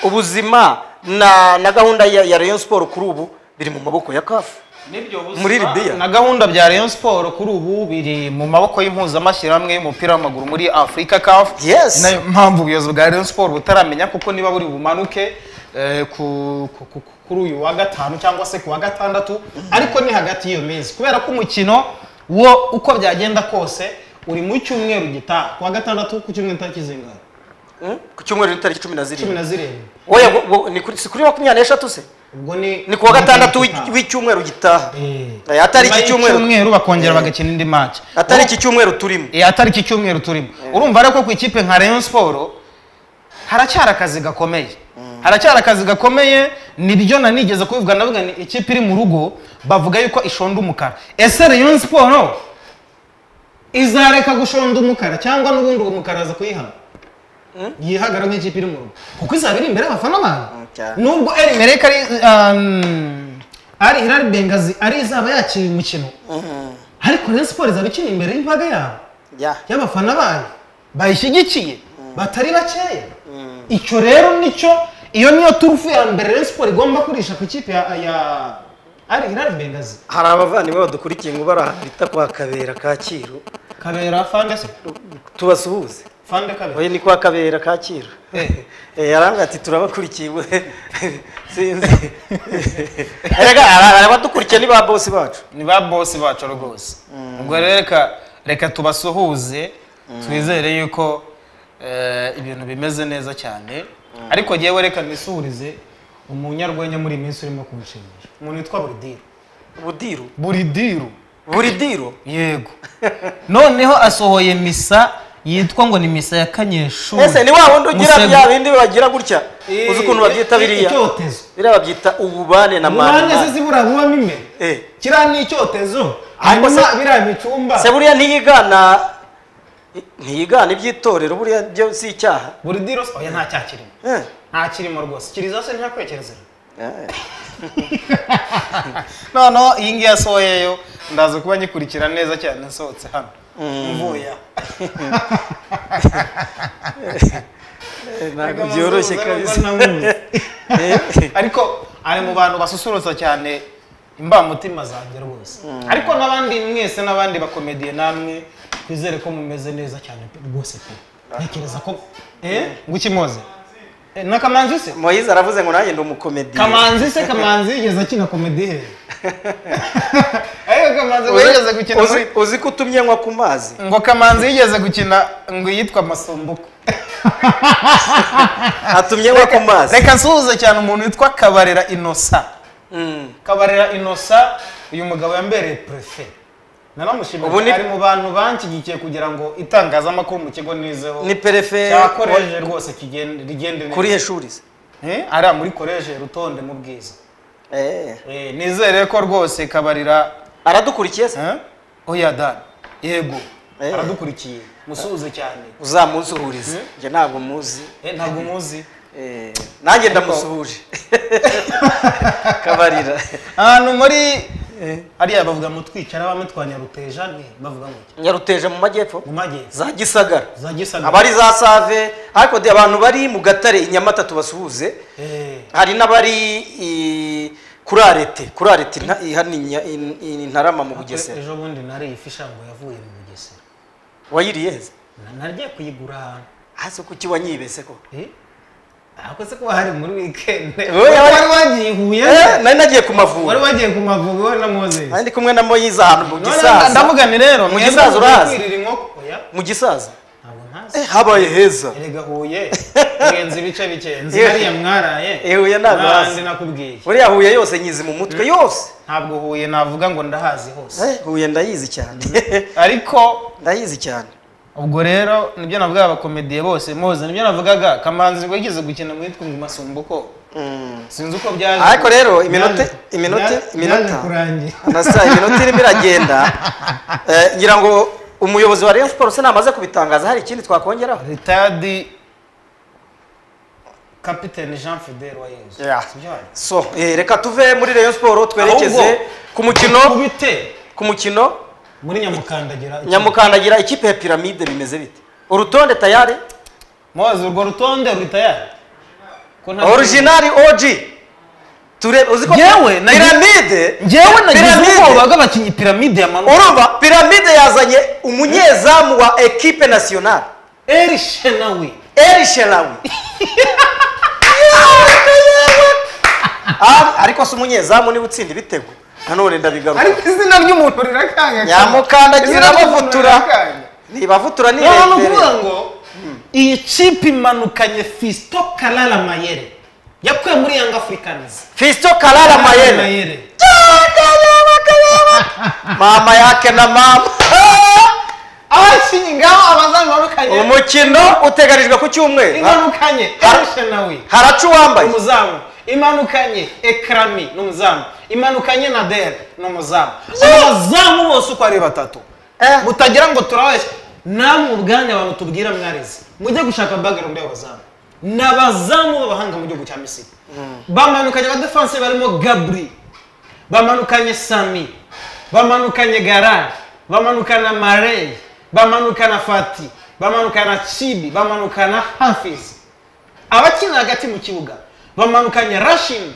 Speaker 1: ubuzima na na gahunda ya ya Rayon Sport kuri ubu biri mu maboko ya kafu
Speaker 2: Nibyo buzima
Speaker 1: Muri Libya.
Speaker 2: na gahunda bya Rayon Sport kuri ubu biri mu maboko y'impuzamashyirahamwe y'umupira w'amaguru muri Afurika CAF
Speaker 1: Yes.
Speaker 2: nayo mpamvu ubuyobozi bwa Rayon Sport butaramenya kuko niba buri bumanuke eh, ku- ku- ku- kuri uyu wa gatanu cyangwa se ku wa gatandatu ariko ni hagati y'iyo minsi kubera ko umukino wo uko byagenda kose uri mu cyumweru gitaha ku wa gatandatu ku cyumweru tariki zingana
Speaker 1: Mm? ku cyumweru n'itariki cumi na
Speaker 2: cumi
Speaker 1: zirindwi
Speaker 2: na zirindwi
Speaker 1: Oya, ngo- ngo ni kuri- si kuri makumyabiri n'eshatu se
Speaker 2: ubwo ni
Speaker 1: ni kuwa gatandatu w'i- w'icyumweru gitaha Eh, atari iki cyumweru
Speaker 2: bakongera bagakina indi match
Speaker 1: atari iki cyumweru turimo
Speaker 2: Eh, atari iki cyumweru turimo urumva rero ko ku ikipe nka rayon siporo haracyari akazi gakomeye haracyari akazi gakomeye nibyo nanigeze kubivuga ndavuga ni ikipe iri mu rugo bavuga yuko ishonda umukara ese rayon siporo izareka gushonda umukara cyangwa n'ubundi uwo mukara aza kuyihana yihagara nk'ikipe iri mu rugo kuko izaba iri imbere y'abafana bayo
Speaker 1: cyane.
Speaker 2: nubwo eri mereka ari um, ari hilali bengazi ari izaba yakira uyu mukino ariko rayon siporo izaba ikina imbere y'imbaga yabo
Speaker 1: Yeah.
Speaker 2: y'abafana bayo bayishyigikiye batari bakeya icyo rero nicyo iyo niyo turufu ya mbere Rayon Sport igomba kurisha ku ikipe ya ya ari Hilal Bengazi
Speaker 1: hari abavandimwe badukurikiye ngo bari ahantu bita kwa kabera kacyiru
Speaker 2: kabera fande se
Speaker 1: tubasuhuze
Speaker 2: fande kabera
Speaker 1: oya ni kwa kabera kacyiru
Speaker 2: Eh.
Speaker 1: Eh, yarambwira ati turabakurikiye we." sinzi erega ara- arabadukurikiye ni ba bosi bacu
Speaker 2: ni ba bosi bacu rwose ubwo rero reka reka tubasuhuze twizere yuko eh, ibintu bimeze neza cyane ariko ngewe reka nisuhurize umunyarwenya muri iyi minsi urimo kunshimisha umuntu witwa Buridiro
Speaker 1: budiru
Speaker 2: Buridiro
Speaker 1: buridiru
Speaker 2: yego noneho asohoye misa yitwa ngo ni misa ya kanyeshuri
Speaker 1: ese ni wa wundi ugira
Speaker 2: Musego.
Speaker 1: bya bindi bagira gutya uzi ukuntu babyita biriya
Speaker 2: icyotezo
Speaker 1: biriya babyita ububane na
Speaker 2: umwanya se
Speaker 1: mani
Speaker 2: zibura bubamo imbere
Speaker 1: Eh.
Speaker 2: kiriya ni icyotezo
Speaker 1: Ariko
Speaker 2: hanyuma
Speaker 1: se-
Speaker 2: biriya bicumba
Speaker 1: se buriya ntiyigana ntiyigana iby'itorero buriya byo si icyaha
Speaker 2: buri dirose oya nta cyakirimo
Speaker 1: Eh.
Speaker 2: nta kirimo rwose kiriza se ntakwekerezera
Speaker 1: Eh.
Speaker 2: noneho iyi ngiyi asohoyeyo ndaza kuba nyikurikira neza cyane nsohotse hano mvuye aha
Speaker 1: ntabwo byoroshye kabisa
Speaker 2: ariko ari mu bantu basusurutsa cyane imbamutima zanjye rwose ariko n'abandi mwese n'abandi bakomediye namwe twizere ko mumeze neza cyane pe rwose pe ntekereza ko eh ngukimoze Eh, na kamanzi se
Speaker 1: moyize aravuze ngo nanjye ndi umukomediye
Speaker 2: kamanzi se kamanzi yigeze akina komedi he ariko kamanzi ngo
Speaker 1: Uzi-
Speaker 2: yigeze gukina
Speaker 1: uzi-
Speaker 2: muri-
Speaker 1: uzi ko utumye nywa ku mazi
Speaker 2: ngo kamanzi yigeze gukina ngo yitwa masombuko
Speaker 1: atumye nywa ku mazi
Speaker 2: reka nsuhuze cyane umuntu witwa kabarera inosa
Speaker 1: Mm.
Speaker 2: kabarera inosa uyu mugabo yambereye prefe nanamushimira
Speaker 1: Ubu
Speaker 2: cyane,
Speaker 1: ni-
Speaker 2: ari mu bantu banshyigikiye kugira ngo itangazamakuru mu kigo nizeho
Speaker 1: ni perefe
Speaker 2: cyakoreje rwose kigende rigende neza
Speaker 1: kuri heshuri se
Speaker 2: Eh, ariya muri koreje rutonde mu bwiza
Speaker 1: Eh.
Speaker 2: Eh, nizere ko rwose kabarira
Speaker 1: aradukurikiye se
Speaker 2: eh, oya dani yego
Speaker 1: Eh.
Speaker 2: aradukurikiye musuhuze cyane
Speaker 1: uzamuzuhurize njye ntabwo muzi
Speaker 2: Eh, ntabwo muzi
Speaker 1: Eh, nanjye ndamusuhuje kabarira
Speaker 2: ahantu muri ariya bavuga mu twicara bamwe twa nyaruteja ni bavuga ngo iki?
Speaker 1: nyaruteje mu majyepfo
Speaker 2: mu majyepfo
Speaker 1: za gisagara
Speaker 2: za gisagara
Speaker 1: abari za save ariko de- abantu bari mu gatare i nyamata tubasuhuze
Speaker 2: Eh.
Speaker 1: hari n'abari i- kuri arete kuri arete nta- i- hano i Nya- i- i ntarama mu bugesera
Speaker 2: ejo bundi nariye ifi ishango yavuye mu bugesera
Speaker 1: wayiriye heza
Speaker 2: Na- nagiye kuyigura ahantu
Speaker 1: hasi kuki wanyibese ko
Speaker 2: Eh? ariko se kuba hari muri wikendi
Speaker 1: Oya, wari-
Speaker 2: wari wagiye i huye
Speaker 1: Eh, nari nagiye ku
Speaker 2: wari
Speaker 1: mavuriro
Speaker 2: wagiye ku mavubi wowe na mozesi
Speaker 1: nari ndi kumwe na moyize ahantu mu gisaza
Speaker 2: ndavuga ni rero
Speaker 1: Mu
Speaker 2: mwebwe
Speaker 1: Gisaza
Speaker 2: mugiye
Speaker 1: urahazi?
Speaker 2: kwirira inkoko oya
Speaker 1: mu gisaza
Speaker 2: ntabwo
Speaker 1: Eh,
Speaker 2: ntazi
Speaker 1: habaye heza
Speaker 2: erega huye urenze ibice bike nzi
Speaker 1: Eh.
Speaker 2: hariya mwaraye
Speaker 1: Eh, Huye ntabwo hazi.
Speaker 2: nandi nakubwiye
Speaker 1: buriya huye yose nyizi mu mutwe yose
Speaker 2: ntabwo huye navuga ngo ndahazi hose
Speaker 1: Eh, huye ndayizi cyane
Speaker 2: ariko
Speaker 1: ndayizi cyane
Speaker 2: ubwo rero nibyo navuga abakomediye bose muzi nibyo navugaga kamanzi ngo yigeze gukina mu yitwa ngo masumbuko
Speaker 1: Mm.
Speaker 2: sinzi uko byaje
Speaker 1: ariko rero iminota iminota iminota nasa iminota irimo iragenda Eh, ngira ngo umuyobozi wa Rayon Sports namaze kubitangaza hari ikindi twakongeraho
Speaker 2: ritadi kapitene jean fidel wa yezu
Speaker 1: Yeah.
Speaker 2: sibyo hari?
Speaker 1: so eh, reka tuve muri Rayon Sport twerekeze
Speaker 2: Ahubwo,
Speaker 1: ku mukino
Speaker 2: kubite
Speaker 1: ku mukino
Speaker 2: muri nyamukandagira iki?
Speaker 1: nyamukandagira ikipe ya piramide bimeze bite urutonde tayari
Speaker 2: Moses, urwo rutonde ruhita yari ko nta-
Speaker 1: originari oji turebe uzi ko
Speaker 2: Njyewe nagize-
Speaker 1: piramide
Speaker 2: njyewe nagize
Speaker 1: Piramide.
Speaker 2: ubwoba bw'abakinnyi piramide ya manuka
Speaker 1: urumva piramide yazanye umunyezamu wa ekipe nasiyonari
Speaker 2: eri shenawi
Speaker 1: eri sherawi ariko si umunyezamu niba utsinda ibitego nanone ndabigaruka
Speaker 2: ariko izina ry'umuntu rirakanga
Speaker 1: Nyamukandagira bavutura. ntibavutura
Speaker 2: ni ukuvuga
Speaker 1: nibetere
Speaker 2: ngo iyi kipe imanukanye fisito karara mayere yakuye muri yanga afurikanizi
Speaker 1: fisito karara mayene mama yake na mama
Speaker 2: abakinnyi ngaho abazamu barukanye
Speaker 1: umukino uteganijwe ku cyumweru
Speaker 2: imanukanye
Speaker 1: Har-
Speaker 2: erishe nawe
Speaker 1: haraca uwambaye
Speaker 2: umuzamu imanukanye ekrami ni umuzamu imanukanye na dere ni umuzamu abazamu bose uko ari batatu
Speaker 1: Eh.
Speaker 2: mutagira ngo turabeshye namwe ubwanyu abantu tubwira mwarize mujye gushaka background y'abazamu ni abazamu b'abahanga mu gihugu cya misiri bamanukanye abadefanse barimo gabri bamanukanye sami bamanukanye garari bamanukana mareyi bamanukana fati bamanukana cibi bamanukana hafizi abakinira hagati mu kibuga bamanukanye rashini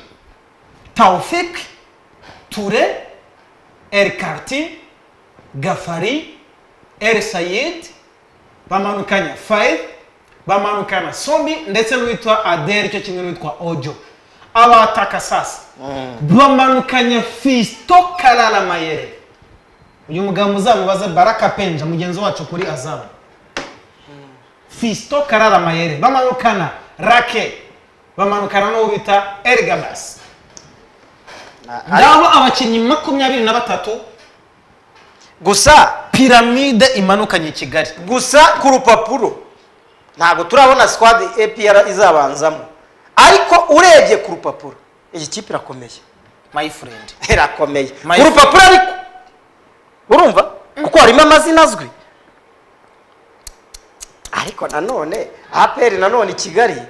Speaker 2: taufik ture elkarti gafari el sayid bamanukanya fayi bamanukana sombi ndetse n'uwitwa aderi cyo kimwe n'uwitwa ojo abataka sasa bamanukanya fisito karara mayere uyu mugabo muzamubaze baraka penja mugenzi wacu kuri azamu fisito karara mayere bamanukana rake bamanukana n'uwo bita erigabasi ngaho abakinnyi makumyabiri na batatu
Speaker 1: gusa
Speaker 2: piramide imanukanye i kigali
Speaker 1: gusa ku rupapuro ntabwo turabona squad APR izabanzamo ariko urebye ku rupapuro iyi kipe irakomeye
Speaker 2: my friend
Speaker 1: irakomeye
Speaker 2: My
Speaker 1: ku rupapuro ariko urumva kuko harimo amazina azwi ariko nanone APR nanone i Kigali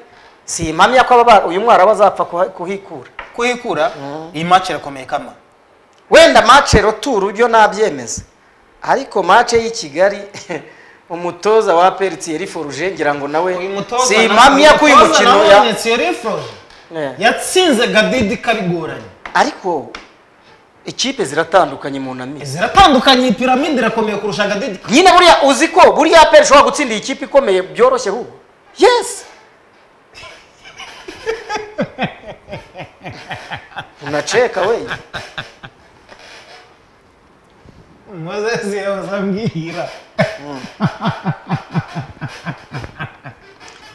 Speaker 1: si impamya ko aba- uyu mwarabu azapfa kuha- kuhikura
Speaker 2: kuhikura iyi match irakomeye kama
Speaker 1: wenda mace roturu byo nabyemeza ariko mace y'i kigali umutoza wa aperi tiyeri foruje ngira ngo nawe si impamya ko uyu mukino ya Eh.
Speaker 2: yatsinze gadidi karigoranye
Speaker 1: ariko ikipe ziratandukanye mu namizi
Speaker 2: ziratandukanye iyi piramide irakomeye kurusha gadidi
Speaker 1: nyine buriya uzi ko buriya aperi ishobora gutsinda iyi kipe ikomeye byoroshye hubu yesi unaceka we
Speaker 2: mozesi yazambwira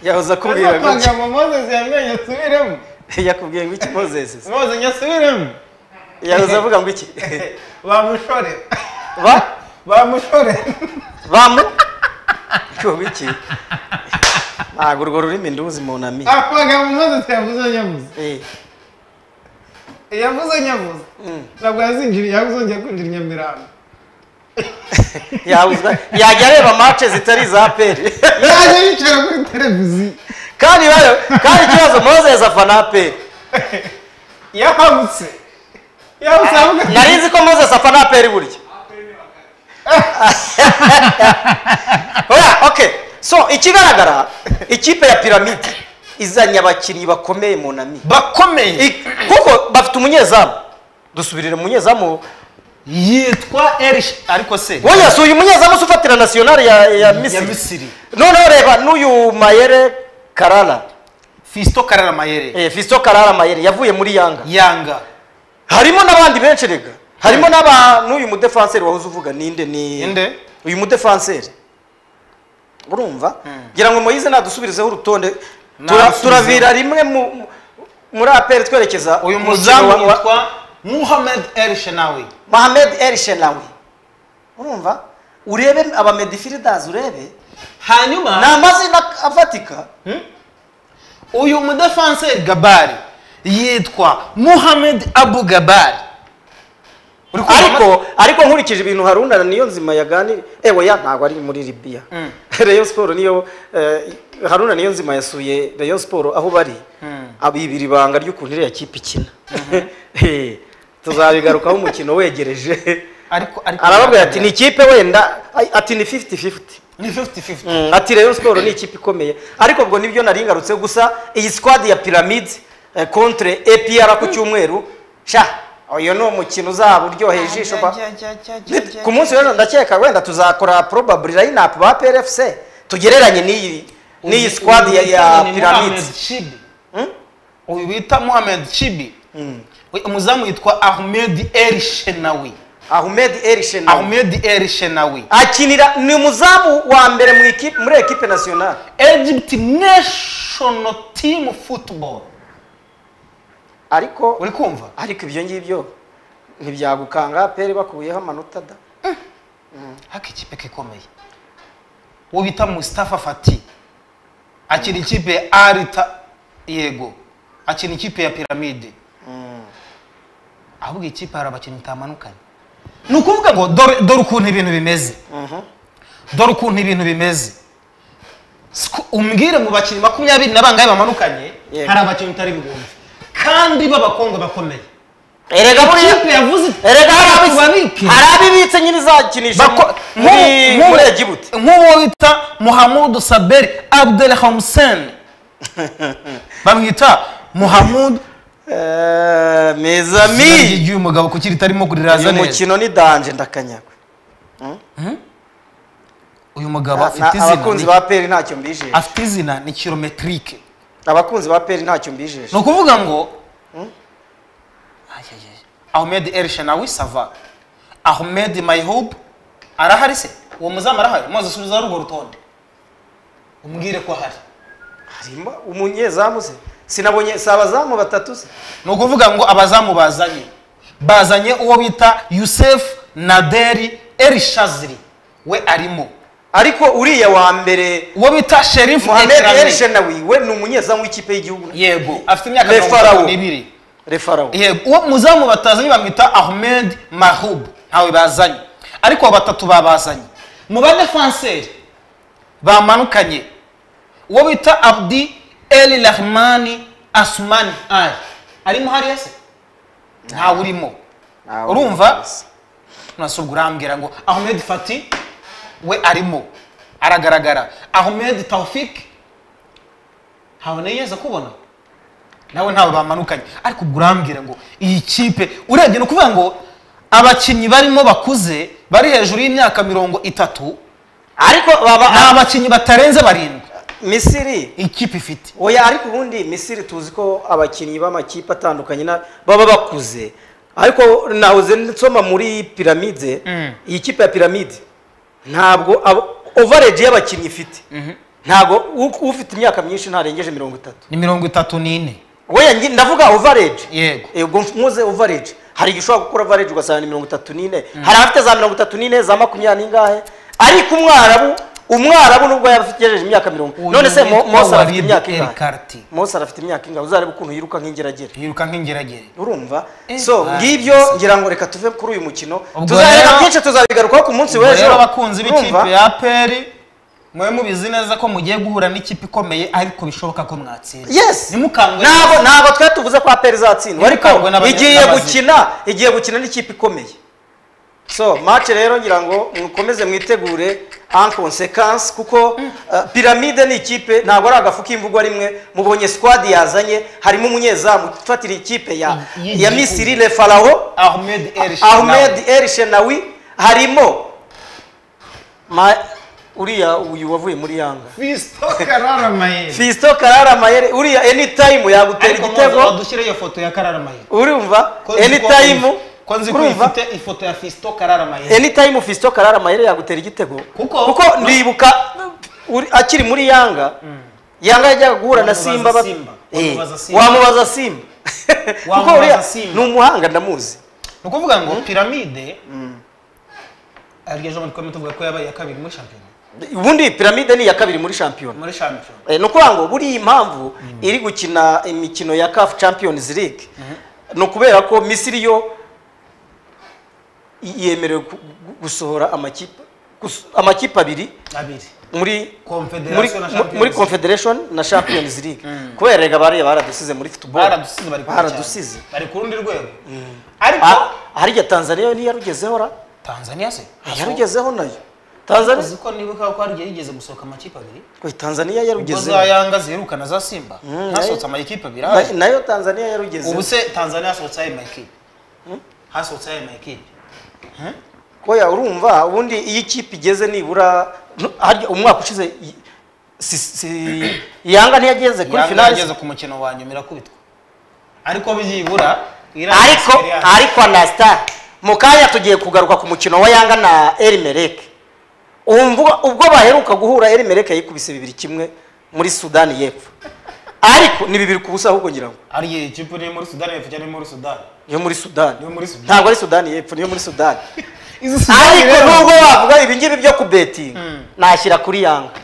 Speaker 1: yahoze akubwira ngo iki-
Speaker 2: ngo mozesi yamenye asubiremo
Speaker 1: yakubwiye ngo iki mozesi
Speaker 2: mozesi nyasubiremo
Speaker 1: yahoze avuga ngo iki
Speaker 2: bamushore
Speaker 1: ba
Speaker 2: bamushore
Speaker 1: bamu icyo wiki ntabwo urwo rurimi nduzi munami
Speaker 2: amagambo mozesi yavuze nyabuze
Speaker 1: Eh,
Speaker 2: yavuze nyabuze
Speaker 1: mm.
Speaker 2: ntabwo yazinjiriye yazongera kwinjira i nyamirambo
Speaker 1: yawuzwa yajya areba mace zitari iza peri
Speaker 2: yaje yicara kuri televiziyo
Speaker 1: kandi bayo- kandi ikibazo mozezi afana peri
Speaker 2: yahabutse yahabutse avuga ati
Speaker 1: nari nzi ko mozezi afana peri burya oya okay so ikigaragara ikipe ya piramide izanye abakinnyi bakomeye munami
Speaker 2: bakomeye
Speaker 1: I- kuko bafite umunyezamu dusubirire mu munyezamu
Speaker 2: yitwa erish ariko se
Speaker 1: wowe si uyu munyezamu se ufatira nasiyonari ya, ya
Speaker 2: ya
Speaker 1: misiri
Speaker 2: misiri
Speaker 1: noneho reba n'uyu mayere karara
Speaker 2: fisito karara mayere
Speaker 1: eh, fisito karara mayere yavuye muri yanga
Speaker 2: yanga
Speaker 1: harimo n'abandi benshi rega harimo n'aba n'uyu mudefanseri wahoze uvuga ninde ni
Speaker 2: Ninde?
Speaker 1: uyu mudefanseri urumva ngira ngo moyize nadusubirizeho urutonde Tura-
Speaker 2: Nadusubizeho.
Speaker 1: turavira rimwe mu- mu- muri aperi twerekeza
Speaker 2: uyu
Speaker 1: mu
Speaker 2: muzamu
Speaker 1: mukino wa- wa-
Speaker 2: yitwa muhamed erish nawe
Speaker 1: mohamed el shenawi urumva urebe abamedifiridazi urebe ni
Speaker 2: hanyuma
Speaker 1: amazina afatika
Speaker 2: uyu mudefanseri gabari yitwa muhamed abu gabari Uri kumva
Speaker 1: ariko ariko nkurikije ibintu harunana niyo nzima yaganira ewe ya ntabwo ari muri libiya
Speaker 2: Mm.
Speaker 1: reyo siporo niyo eh, haruna niyo nzima yasuye reyo siporo aho bari
Speaker 2: Mm.
Speaker 1: abibira ibanga ry'ukuntu iriya kipe ikina Eh, tuzabigarukaho umukino wegereje
Speaker 5: ariko ariko
Speaker 1: arababwira ati ni ikipe wenda ay- ati ni fifiti fifiti
Speaker 5: ni 50-50
Speaker 1: ati rero siporo ni ikipe ikomeye ariko ubwo nibyo nari ngarutse gusa iyi squad ya pyramid contre apr ku cyumweru sha uyu ni umukino uzaba uryoheye ijisho pa Nit- ku munsi w'ejo ndakeka wenda tuzakora probably lineup ba PRFC tugereranye n'iyi n'iyi squad ya, ya
Speaker 5: Ni
Speaker 1: pyramid
Speaker 5: Mohamed Chibi. uyu bita Mohamed Chibi We- umuzamu yitwa Ahmed El Shenawi
Speaker 1: Ahmed El Shenawi
Speaker 5: Ahmed El Shenawi
Speaker 1: akinira ni umuzamu wa mbere mu ikipe muri equipe nationale
Speaker 5: Egypt national team football
Speaker 1: ariko
Speaker 5: uri kumva
Speaker 1: ariko ibyo ngibyo ntibyagukanga pere bakuyeho amanota da
Speaker 5: haka ikipe kikomeye uwo bita Mustafa Fati akina ikipe ya Alita yego akina ikipe ya Pyramide ahubwo ikipe hari abakinnyi itamanukanye ni ukuvuga ngo dore dore ukuntu ibintu bimeze dore ukuntu ibintu bimeze Siku- umbwire mu bakinnyi makumyabiri na bangahe bamanukanye
Speaker 1: Yego.
Speaker 5: hari abakinnyi utari bwumve kandi b'abakobwa bakomeye
Speaker 1: erega
Speaker 5: ikipe yavuze iti
Speaker 1: erega hari
Speaker 5: "Abantu babike."
Speaker 1: abizi- hari abibitse nyine izakinisha
Speaker 5: Bako-
Speaker 1: mu- muri
Speaker 5: nk'ubu- nk'ubu-
Speaker 1: muri Egibuti
Speaker 5: nk'uwo bita muhamudu saberi abdel hamsen bamwita muhamudu
Speaker 1: mes
Speaker 5: izina
Speaker 1: amis
Speaker 5: ry'igihe umugabo kuki ritarimo kuriraza
Speaker 1: uyu
Speaker 5: neza
Speaker 1: mukino ni danje ndakanyagwa
Speaker 5: uyu mugabo
Speaker 1: Na-
Speaker 5: afite
Speaker 1: na-
Speaker 5: izina
Speaker 1: abakunzi
Speaker 5: ni-
Speaker 1: ba peri ntacyo mbijeje
Speaker 5: afite izina ni kilometirike
Speaker 1: abakunzi ba peri ntacyo
Speaker 5: ni
Speaker 1: mbijeje
Speaker 5: ukuvuga ngo Ayayaya. ahmed elshanawi sava ahmed mayhub arahari se uwo muzamu arahari maze usubiza rugo rutonde umbwire ko ahari
Speaker 1: harimo umunyezamu se sinabonye si abazamu batatu se
Speaker 5: ni ukuvuga ngo abazamu bazanye bazanye uwo bita yusefu naderi elishaziri we arimo
Speaker 1: ariko uriya wa mbere
Speaker 5: uwo bita sherifu
Speaker 1: mohamed el
Speaker 5: Ekrami.
Speaker 1: shenawi we ni umunyezamu w'ikipe y'igihugu
Speaker 5: yego afite imyaka
Speaker 1: Le
Speaker 5: mirongo itatu
Speaker 1: Pharaoh.
Speaker 5: n'ibiri
Speaker 1: refarawo
Speaker 5: yego uwo muzamu batazanye bamwita ahmed mahub ntawe bazanye ariko abo batatu babazanye mu badefanseri bamanukanye uwo bita abdi el rahmani asumani ali arimo hariya se ntawe urimo urumva nasubwo urambwira ngo ahmed fati we arimo aragaragara ahmed taufik ntaboneye yeza kubona nawe ntawe bamanukanye ariko ubwo urambwira ngo iyi kipe urebye ni ukuvuga ngo abakinnyi barimo bakuze bari hejuru y'imyaka mirongo itatu
Speaker 1: ariko
Speaker 5: ni
Speaker 1: baba
Speaker 5: abakinnyi batarenze barindwi
Speaker 1: misiri
Speaker 5: ikipe ifite
Speaker 1: oya ariko ubundi misiri tuzi ko abakinnyi b'amakipe atandukanye na- baba bakuze ariko nahoze nsoma muri piramide
Speaker 5: Mm.
Speaker 1: iyi kipe ya piramide ntabwo ovarage y'abakinnyi ifite ntabwo u- ufite imyaka myinshi ntarengeje mirongo itatu
Speaker 5: ni mirongo itatu n'ine
Speaker 1: weya ngi- ndavuga ovarage
Speaker 5: Yego.
Speaker 1: ubwo mpuze ovarage hari igihe ushobora gukora ovarage ugasanga ni mirongo itatu n'ine hari abafite za mirongo itatu n'ine za makumyabiri n'ingahe ariko umwarabu umwarabu nubwo yaba afite yejeje imyaka mirongo
Speaker 5: Uyu
Speaker 1: none se Mo-
Speaker 5: witwa
Speaker 1: mose arafite
Speaker 5: Walid
Speaker 1: imyaka
Speaker 5: El
Speaker 1: ingahe
Speaker 5: Karti.
Speaker 1: mose arafite imyaka ingahe uzarebe ukuntu yiruka nk'ingeragere
Speaker 5: yiruka nk'ingeragere
Speaker 1: urumva
Speaker 5: Eh,
Speaker 1: so
Speaker 5: ah,
Speaker 1: ngibyo ngira ngo reka tuve kuri uyu mukino
Speaker 5: Ubwo
Speaker 1: tuzareba
Speaker 5: rero-
Speaker 1: byinshi tuzabigarukaho ku munsi
Speaker 5: Ubwo
Speaker 1: w'ejo
Speaker 5: rero abakunzi
Speaker 1: Urumva?
Speaker 5: b'ikipe ya peri mwe mubizi neza ko mugiye guhura n'ikipe ikomeye ariko bishoboka ko mwatsinda
Speaker 1: yes
Speaker 5: ntimukangwe
Speaker 1: ntabwo ntabwo twari tuvuze ko aperi izatsindwa ariko
Speaker 5: Nimukangwe n'abanya-
Speaker 1: igiye
Speaker 5: n'abazi.
Speaker 1: gukina igiye gukina n'ikipe ikomeye so match rero ngira ngo mukomeze mwitegure en consequence kuko uh, piramide ni ikipe ntabwo ari agafu k'imvugo rimwe mubonye squad yazanye harimo umunyezamu ufatira ikipe ya
Speaker 5: Y-
Speaker 1: ya Misiri Le Pharaoh
Speaker 5: ahmed el
Speaker 1: Ahmed El Shenawi harimo ma uriya uyu wavuye muri Yanga
Speaker 5: fisto karara mayeri
Speaker 1: Fisto Karara Mayere uriya anytime yagutera
Speaker 5: ariko muze
Speaker 1: igitego
Speaker 5: badushyire iyo foto ya karara mayeri
Speaker 1: urumva
Speaker 5: Ko nzi ko-
Speaker 1: anytime
Speaker 5: ko nzi ko
Speaker 1: urumva
Speaker 5: ifite ifoto ya fisto karara mayeri
Speaker 1: anytime Fisto Karara Mayere yagutera igitego
Speaker 5: Kuko-
Speaker 1: ndibuka uri- akiri muri Yanga Yanga yajyaga guhura na
Speaker 5: Wamubaza
Speaker 1: Simba ba-
Speaker 5: Simba.
Speaker 1: Eh,
Speaker 5: Wamubaza Simba.
Speaker 1: wamubaza Simba kuko
Speaker 5: Wamubaza
Speaker 1: uriya
Speaker 5: Simba.
Speaker 1: ni umuhanga ndamuzi
Speaker 5: ni ukuvuga ngo piramide arya jean twari tuvuga ko yabaye iya kabiri muri shampiyona
Speaker 1: ubundi piramide ni iya kabiri muri shampiyona
Speaker 5: muri shampiyona
Speaker 1: Eh, ni ukuvuga ngo buriya impamvu iri gukina imikino ya CAF Champions League ni ukubera ko Misiri yo i- yemerewe gu- gu- gusohora amakipe gus- amakipe abiri
Speaker 5: abiri
Speaker 1: muri
Speaker 5: Confederation
Speaker 1: muri,
Speaker 5: na
Speaker 1: mu-
Speaker 5: Champions
Speaker 1: muri
Speaker 5: League.
Speaker 1: Confederation na Champions League kubera rega bariya baradusize muri football
Speaker 5: baradusize bari kure cyane.
Speaker 1: Baradusize.
Speaker 5: bari ku rundi rwego ariko
Speaker 1: Ah, hari igihe Tanzania yo ntiyarugezeho ra
Speaker 5: tanzania se
Speaker 1: yarugezeho nayo tanzania
Speaker 5: uzi ko nibuka ko hari igihe yigeze gusohoka amakipe abiri
Speaker 1: Oye, tanzania
Speaker 5: ubwo
Speaker 1: yarugezeho
Speaker 5: za yanga ziherukana za simba
Speaker 1: Mm,
Speaker 5: hasohotse amakipe abiri
Speaker 1: Na-
Speaker 5: ahari
Speaker 1: nayo tanzania yarugezeho
Speaker 5: ubu se tanzania hasohotse ayo makipe hasohotse ayo makipe
Speaker 1: koya urumva ubundi iyo ikipe igeze nibura no- harya umwaka ushize i- si- si- yanga ntiyageze kuri
Speaker 5: yanga yageze
Speaker 1: finali
Speaker 5: ku mukino wa nyuma irakubitwa ariko byibura Iran
Speaker 1: ariko
Speaker 5: yatsindiye Iran.
Speaker 1: ariko anasitari mu kanya tugiye kugaruka ku mukino wa yanga na erimereke umva ubwo baheruka guhura erimereke yikubise bibiri kimwe muri sudani y'epfo ariko ni bibiri ku busa ahubwo ngira ngo
Speaker 5: ariye ikipe ni muri sudani yepfo cyangwa ni muri sudani
Speaker 1: niyo muri sudani
Speaker 5: Niyo muri Sudani.
Speaker 1: ntabwo ari sudani y'epfo niyo muri sudani
Speaker 5: izi
Speaker 1: ariko nubwo bavuga ibi ngibi byo kubetinga
Speaker 5: Mm.
Speaker 1: nashyira kuri yanga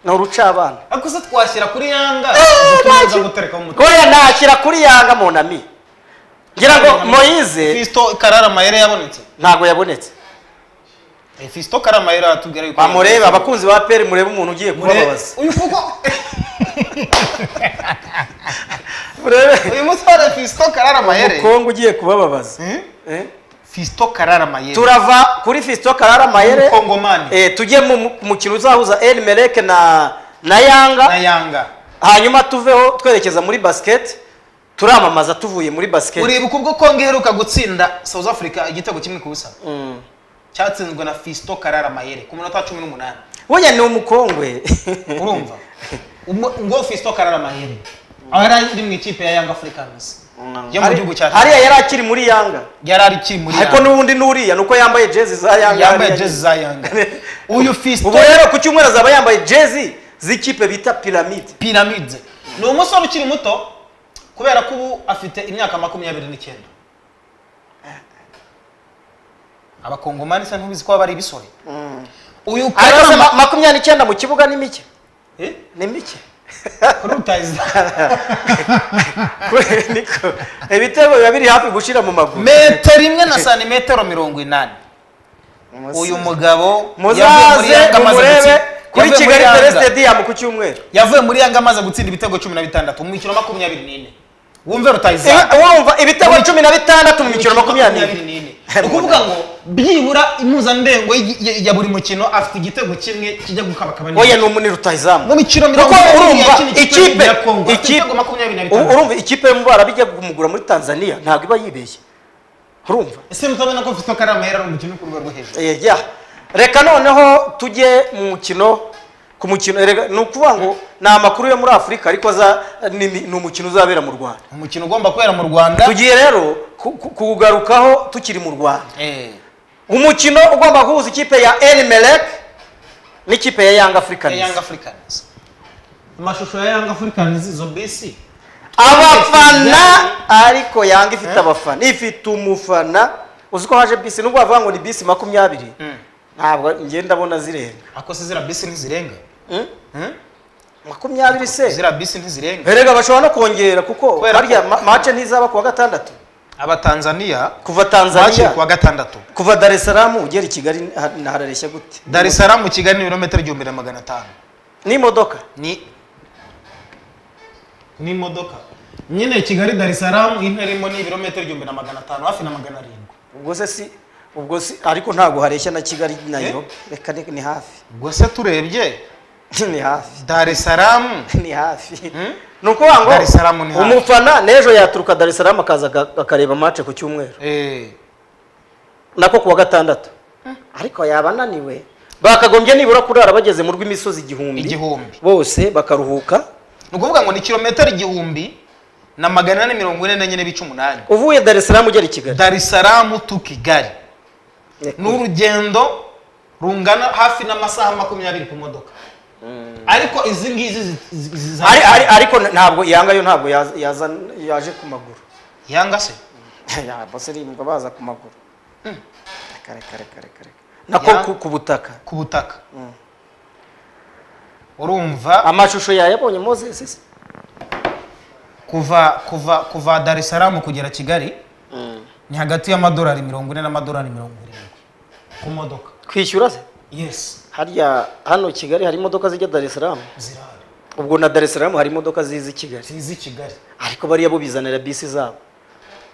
Speaker 1: ni urucabana
Speaker 5: ariko se twashyira kuri yanga
Speaker 1: nacyo.
Speaker 5: dukomeza gutereka mu mutwe
Speaker 1: koya nashyira kuri yanga monami ngira ngo moyize
Speaker 5: fisto karara mayere yabonetse
Speaker 1: ntabwo yabonetse
Speaker 5: Eh, fisto karara mayere atubwira yuko
Speaker 1: bamurebe abakunzi ba peri murebe umuntu ugiye
Speaker 5: Murebe.
Speaker 1: kubabaza
Speaker 5: uyu kuko
Speaker 1: murebe
Speaker 5: uyu musore fisto karara mayere
Speaker 1: umukongo ugiye kubababaza
Speaker 5: Hmm?
Speaker 1: Eh?
Speaker 5: fisto karara mayere
Speaker 1: turava kuri fisito karara mayere
Speaker 5: Umukongomani.
Speaker 1: eh, tujye mu mu- ku mukino uzahuza eni mereke na na
Speaker 5: na
Speaker 1: yanga
Speaker 5: yanga
Speaker 1: hanyuma tuveho twerekeza muri basiketi turamamaza tuvuye muri basiketi
Speaker 5: uribuka ubwo kongo iheruka gutsinda south africa igitego kimwe ku busa
Speaker 1: Mm.
Speaker 5: cyatsinzwe na fisto karara mayere ku minota cumi n'umunani
Speaker 1: burya ni umukongwe
Speaker 5: urumva Umu- ngo fisto karara mayere aho yari ari mu ikipe ya yanga africans yo mu
Speaker 1: Hari-
Speaker 5: gihugu cyacu
Speaker 1: hariya yari akiri muri yanga
Speaker 5: yari ari ki muri
Speaker 1: ariko n'ubundi n'uriya ni uko yambaye jezi za yanga
Speaker 5: yambaye
Speaker 1: hariya.
Speaker 5: jezi za yanga uyu fisto
Speaker 1: ubu rero ku cyumweru azaba yambaye jezi z'ikipe bita piramide
Speaker 5: piramide ni umusore ukiri muto kubera ko ubu afite imyaka makumyabiri n'icyenda abakongomani se ntubizi ko baba ari ibisore uyu
Speaker 1: ariko se
Speaker 5: karara
Speaker 1: ma- makumyabiri n'icyenda mu kibuga ni mike
Speaker 5: Eh?
Speaker 1: ni mike
Speaker 5: kuri utazi
Speaker 1: Kwe- niko ibitego biba biri hafi gushira mu maguru
Speaker 5: metero imwe na santimetero mirongo inani uyu mugabo yavuye muri
Speaker 1: muzaze
Speaker 5: Yanga amaze
Speaker 1: mumurebe
Speaker 5: gutsinda-
Speaker 1: kuri
Speaker 5: yavuye muri
Speaker 1: kigali
Speaker 5: Yanga.
Speaker 1: teresi dediyamu ku cyumweru
Speaker 5: yavuye muri yanga amaze gutsinda ibitego cumi na bitandatu mu mikino makumyabiri n'ine wumve rutayizamu
Speaker 1: Eh, wumva ibitego cumi na bitandatu mu mikino makumyabiri
Speaker 5: makumyabiri n'ine ni ukuvuga ngo byibura impuzandengo y- y- ya buri mukino afite igitego kimwe kijya gukabakaba neza.
Speaker 1: oya ni umuni rutayizamu
Speaker 5: mu mikino mirongo
Speaker 1: kuko
Speaker 5: irindwi
Speaker 1: urumva
Speaker 5: yakina ikipe
Speaker 1: ikipe
Speaker 5: ya Congo, afite
Speaker 1: ikipe
Speaker 5: ibitego makumyabiri na
Speaker 1: u-
Speaker 5: bitanu.
Speaker 1: urumva ikipe yo mu bara bijya kumugura muri tanzania ntabwo iba yibeshye urumva
Speaker 5: ese mutabona ko Fiston Karamahera ari umukino uri ku rwego rwo hejuru
Speaker 1: Eh, ya reka noneho tujye mu mukino ku mukino erega- ni ukuvuga ngo ni amakuru yo muri afurika ariko aza ni ni umukino uzabera mu rwanda
Speaker 5: umukino ugomba kubera mu rwanda
Speaker 1: tugiye rero ku- ku- kuwugarukaho tukiri mu rwanda
Speaker 5: Eh,
Speaker 1: umukino ugomba guhuza ikipe ya erimerek n'ikipe ya yanga
Speaker 5: ya
Speaker 1: africans
Speaker 5: Young Africans amashusho ya Young Africans izo bisi
Speaker 1: abafana ariko yanga ifite abafana ifite umufana uzi ko haje bisi nubwo bavuga ngo ni bisi makumyabiri ntabwo njye ndabona zirenga
Speaker 5: ako se zira bisi ntizirenga
Speaker 1: Mm?
Speaker 5: Hmm?
Speaker 1: makumyabiri se
Speaker 5: zira bisi ntizirenga
Speaker 1: erega bashobora no kongera kuko
Speaker 5: Kubera
Speaker 1: harya
Speaker 5: ko-
Speaker 1: ma- mace ntizaba kuwa gatandatu
Speaker 5: abatanzaniya
Speaker 1: kuva
Speaker 5: baciye
Speaker 1: tanzania
Speaker 5: ku wa gatandatu
Speaker 1: kuva dar es salaam ugera i kigali ha- harareshya gute
Speaker 5: dar es salaam kigali ni ibirometero igihumbi na magana atanu
Speaker 1: n'imodoka
Speaker 5: ni n'imodoka nyine kigali dar es salaam intera irimo ni ibirometero igihumbi na magana atanu hafi na magana arindwi
Speaker 1: ubwo se si ubwo si ariko ntabwo hareshya na kigali nayo reka ni ni hafi
Speaker 5: ubwo se turebye
Speaker 1: ni hafi
Speaker 5: dar es salaam
Speaker 1: ni hafi
Speaker 5: Hmm?
Speaker 1: ni ukuvuga
Speaker 5: Dar es Salaam ni
Speaker 1: ngo
Speaker 5: hafi.
Speaker 1: umufana n'ejo yaturuka dar es salaam akaza aga- akareba mace ku cyumweru
Speaker 5: eh,
Speaker 1: nako kuwa gatandatu ariko yaba ananiwe bakagombye nibura kurara bageze mu rw'imisozi igihumbi
Speaker 5: igihumbi
Speaker 1: bose bakaruhuka
Speaker 5: ni ukuvuga ngo ni kilometero igihumbi na magana ane mirongo ine n'enye n'ibice umunani
Speaker 1: uvuye dar es salaam ugera i kigali
Speaker 5: dar es salaam tu kigali ni urugendo rungana hafi n'amasaha makumyabiri ku modoka ariko izi ngizi zi- zi- ziza-
Speaker 1: Ari- ari- ariko ntabwo yanga yo ntabwo yaza- yaza- yaje ku maguru
Speaker 5: yanga se
Speaker 1: Ya, bose rimba baza ku maguru reka reka reka reka reka nako
Speaker 5: Ya.
Speaker 1: ku- ku butaka
Speaker 5: ku butaka urumva
Speaker 1: amashusho yayabonye moses se?
Speaker 5: kuva kuva kuva dar es salaam kugera kigali ni hagati y'amadolari mirongo ine n'amadolari mirongo irindwi ku modoka
Speaker 1: kwishyura se
Speaker 5: yes
Speaker 1: harya hano kigali hari imodoka zijya dar es salaam
Speaker 5: zirahari
Speaker 1: ubwo na dar es salaam hari imodoka ziza i kigali
Speaker 5: zizi kigali
Speaker 1: ariko bariya bo bizanira bisi zabo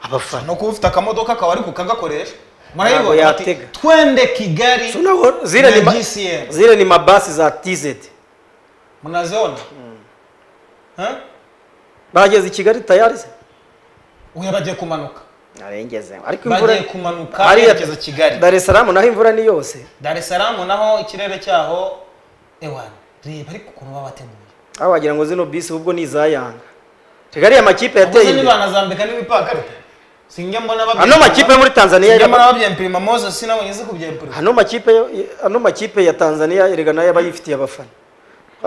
Speaker 1: abafana
Speaker 5: ni ukuba ufite akamodoka kawe ariko ukagakoresha
Speaker 1: ntabwo
Speaker 5: murayibona bati
Speaker 1: yatega
Speaker 5: twende kigali
Speaker 1: So now, zile ni
Speaker 5: na
Speaker 1: ba-
Speaker 5: gcm
Speaker 1: zile ni mabasi za tz
Speaker 5: munaziona Eh?
Speaker 1: bageze i kigali tayari se
Speaker 5: uya bagiye kumanuka
Speaker 1: narengeze ariko imvura
Speaker 5: bagiye kumanuka
Speaker 1: hariya
Speaker 5: berekeza kigali
Speaker 1: dar es salaam naho imvura ni yose
Speaker 5: dar es salaam naho ikirere cyaho ewana reba ariko ukuntu baba bateguye
Speaker 1: aho wagira ngo zino bisi ubwo ni iza yanga kigali amakipe yateye
Speaker 5: ubuse
Speaker 1: imbere
Speaker 5: nibanazambika n'ibipakarita sinjya mbona babye-
Speaker 1: ano makipe yo muri tanzania
Speaker 5: sinjya mbona
Speaker 1: yaba-
Speaker 5: babyempirima moses nawe ngize kubyempirima
Speaker 1: ano makipe yo- ano makipe ya tanzania erega nayo aba yifitiye abafana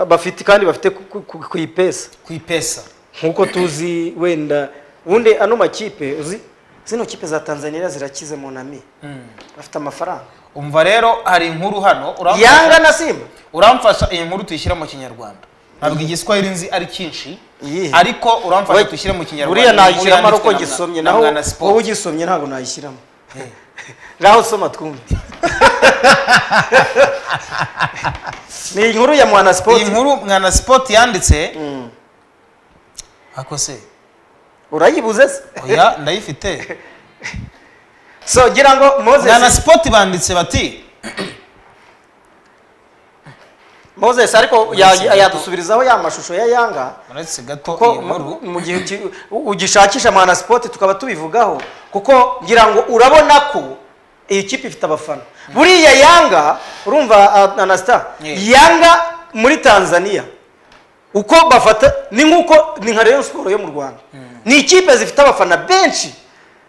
Speaker 1: bafite kandi bafite ku- ku- ku ku ipesa
Speaker 5: ku ipesa
Speaker 1: nkuko tuzi wenda ubundi ano makipe uzi zino kipe za tanzania zirakize munami bafite amafaranga
Speaker 5: umva rero hari inkuru hano
Speaker 1: yanga na simba
Speaker 5: uramfasha iyi nkuru tuyishyire mu kinyarwanda ntabwo igiswahili nzi ari cyinshi
Speaker 1: Iyihe?
Speaker 5: ariko uramfasha
Speaker 1: We-
Speaker 5: tuyishyire mu kinyarwanda
Speaker 1: buriya
Speaker 5: Iyi nkuru
Speaker 1: nayishyiramo ari
Speaker 5: yanditswe
Speaker 1: uko
Speaker 5: na-
Speaker 1: gisomye
Speaker 5: na
Speaker 1: naho
Speaker 5: Mwana
Speaker 1: wowe
Speaker 5: Sport.
Speaker 1: ugisomye ntabwo nayishyiramo ngaho soma twumve ni inkuru ya mwana
Speaker 5: iyi
Speaker 1: sipoti
Speaker 5: nkuru mwana sport yanditse ako se
Speaker 1: urayibuze se
Speaker 5: oya ndayifite
Speaker 1: so gira ngo
Speaker 5: mwana
Speaker 1: moses
Speaker 5: sport banditse bati
Speaker 1: moses ariko ya- yadusubirizaho ya mashusho ya yanga
Speaker 5: uretse gato
Speaker 1: ko
Speaker 5: iyi nkuru
Speaker 1: mu gihe uki- u- ugishakisha mwana sipoti tukaba tubivugaho kuko ngira ngo urabona ko iyi kipe ifite abafana buriya yanga urumva ah, anasta
Speaker 5: Yeah.
Speaker 1: yanga muri tanzania uko bafata ni nk'uko ni nka rayon siporo yo mu rwanda ni ikipe zifite abafana benshi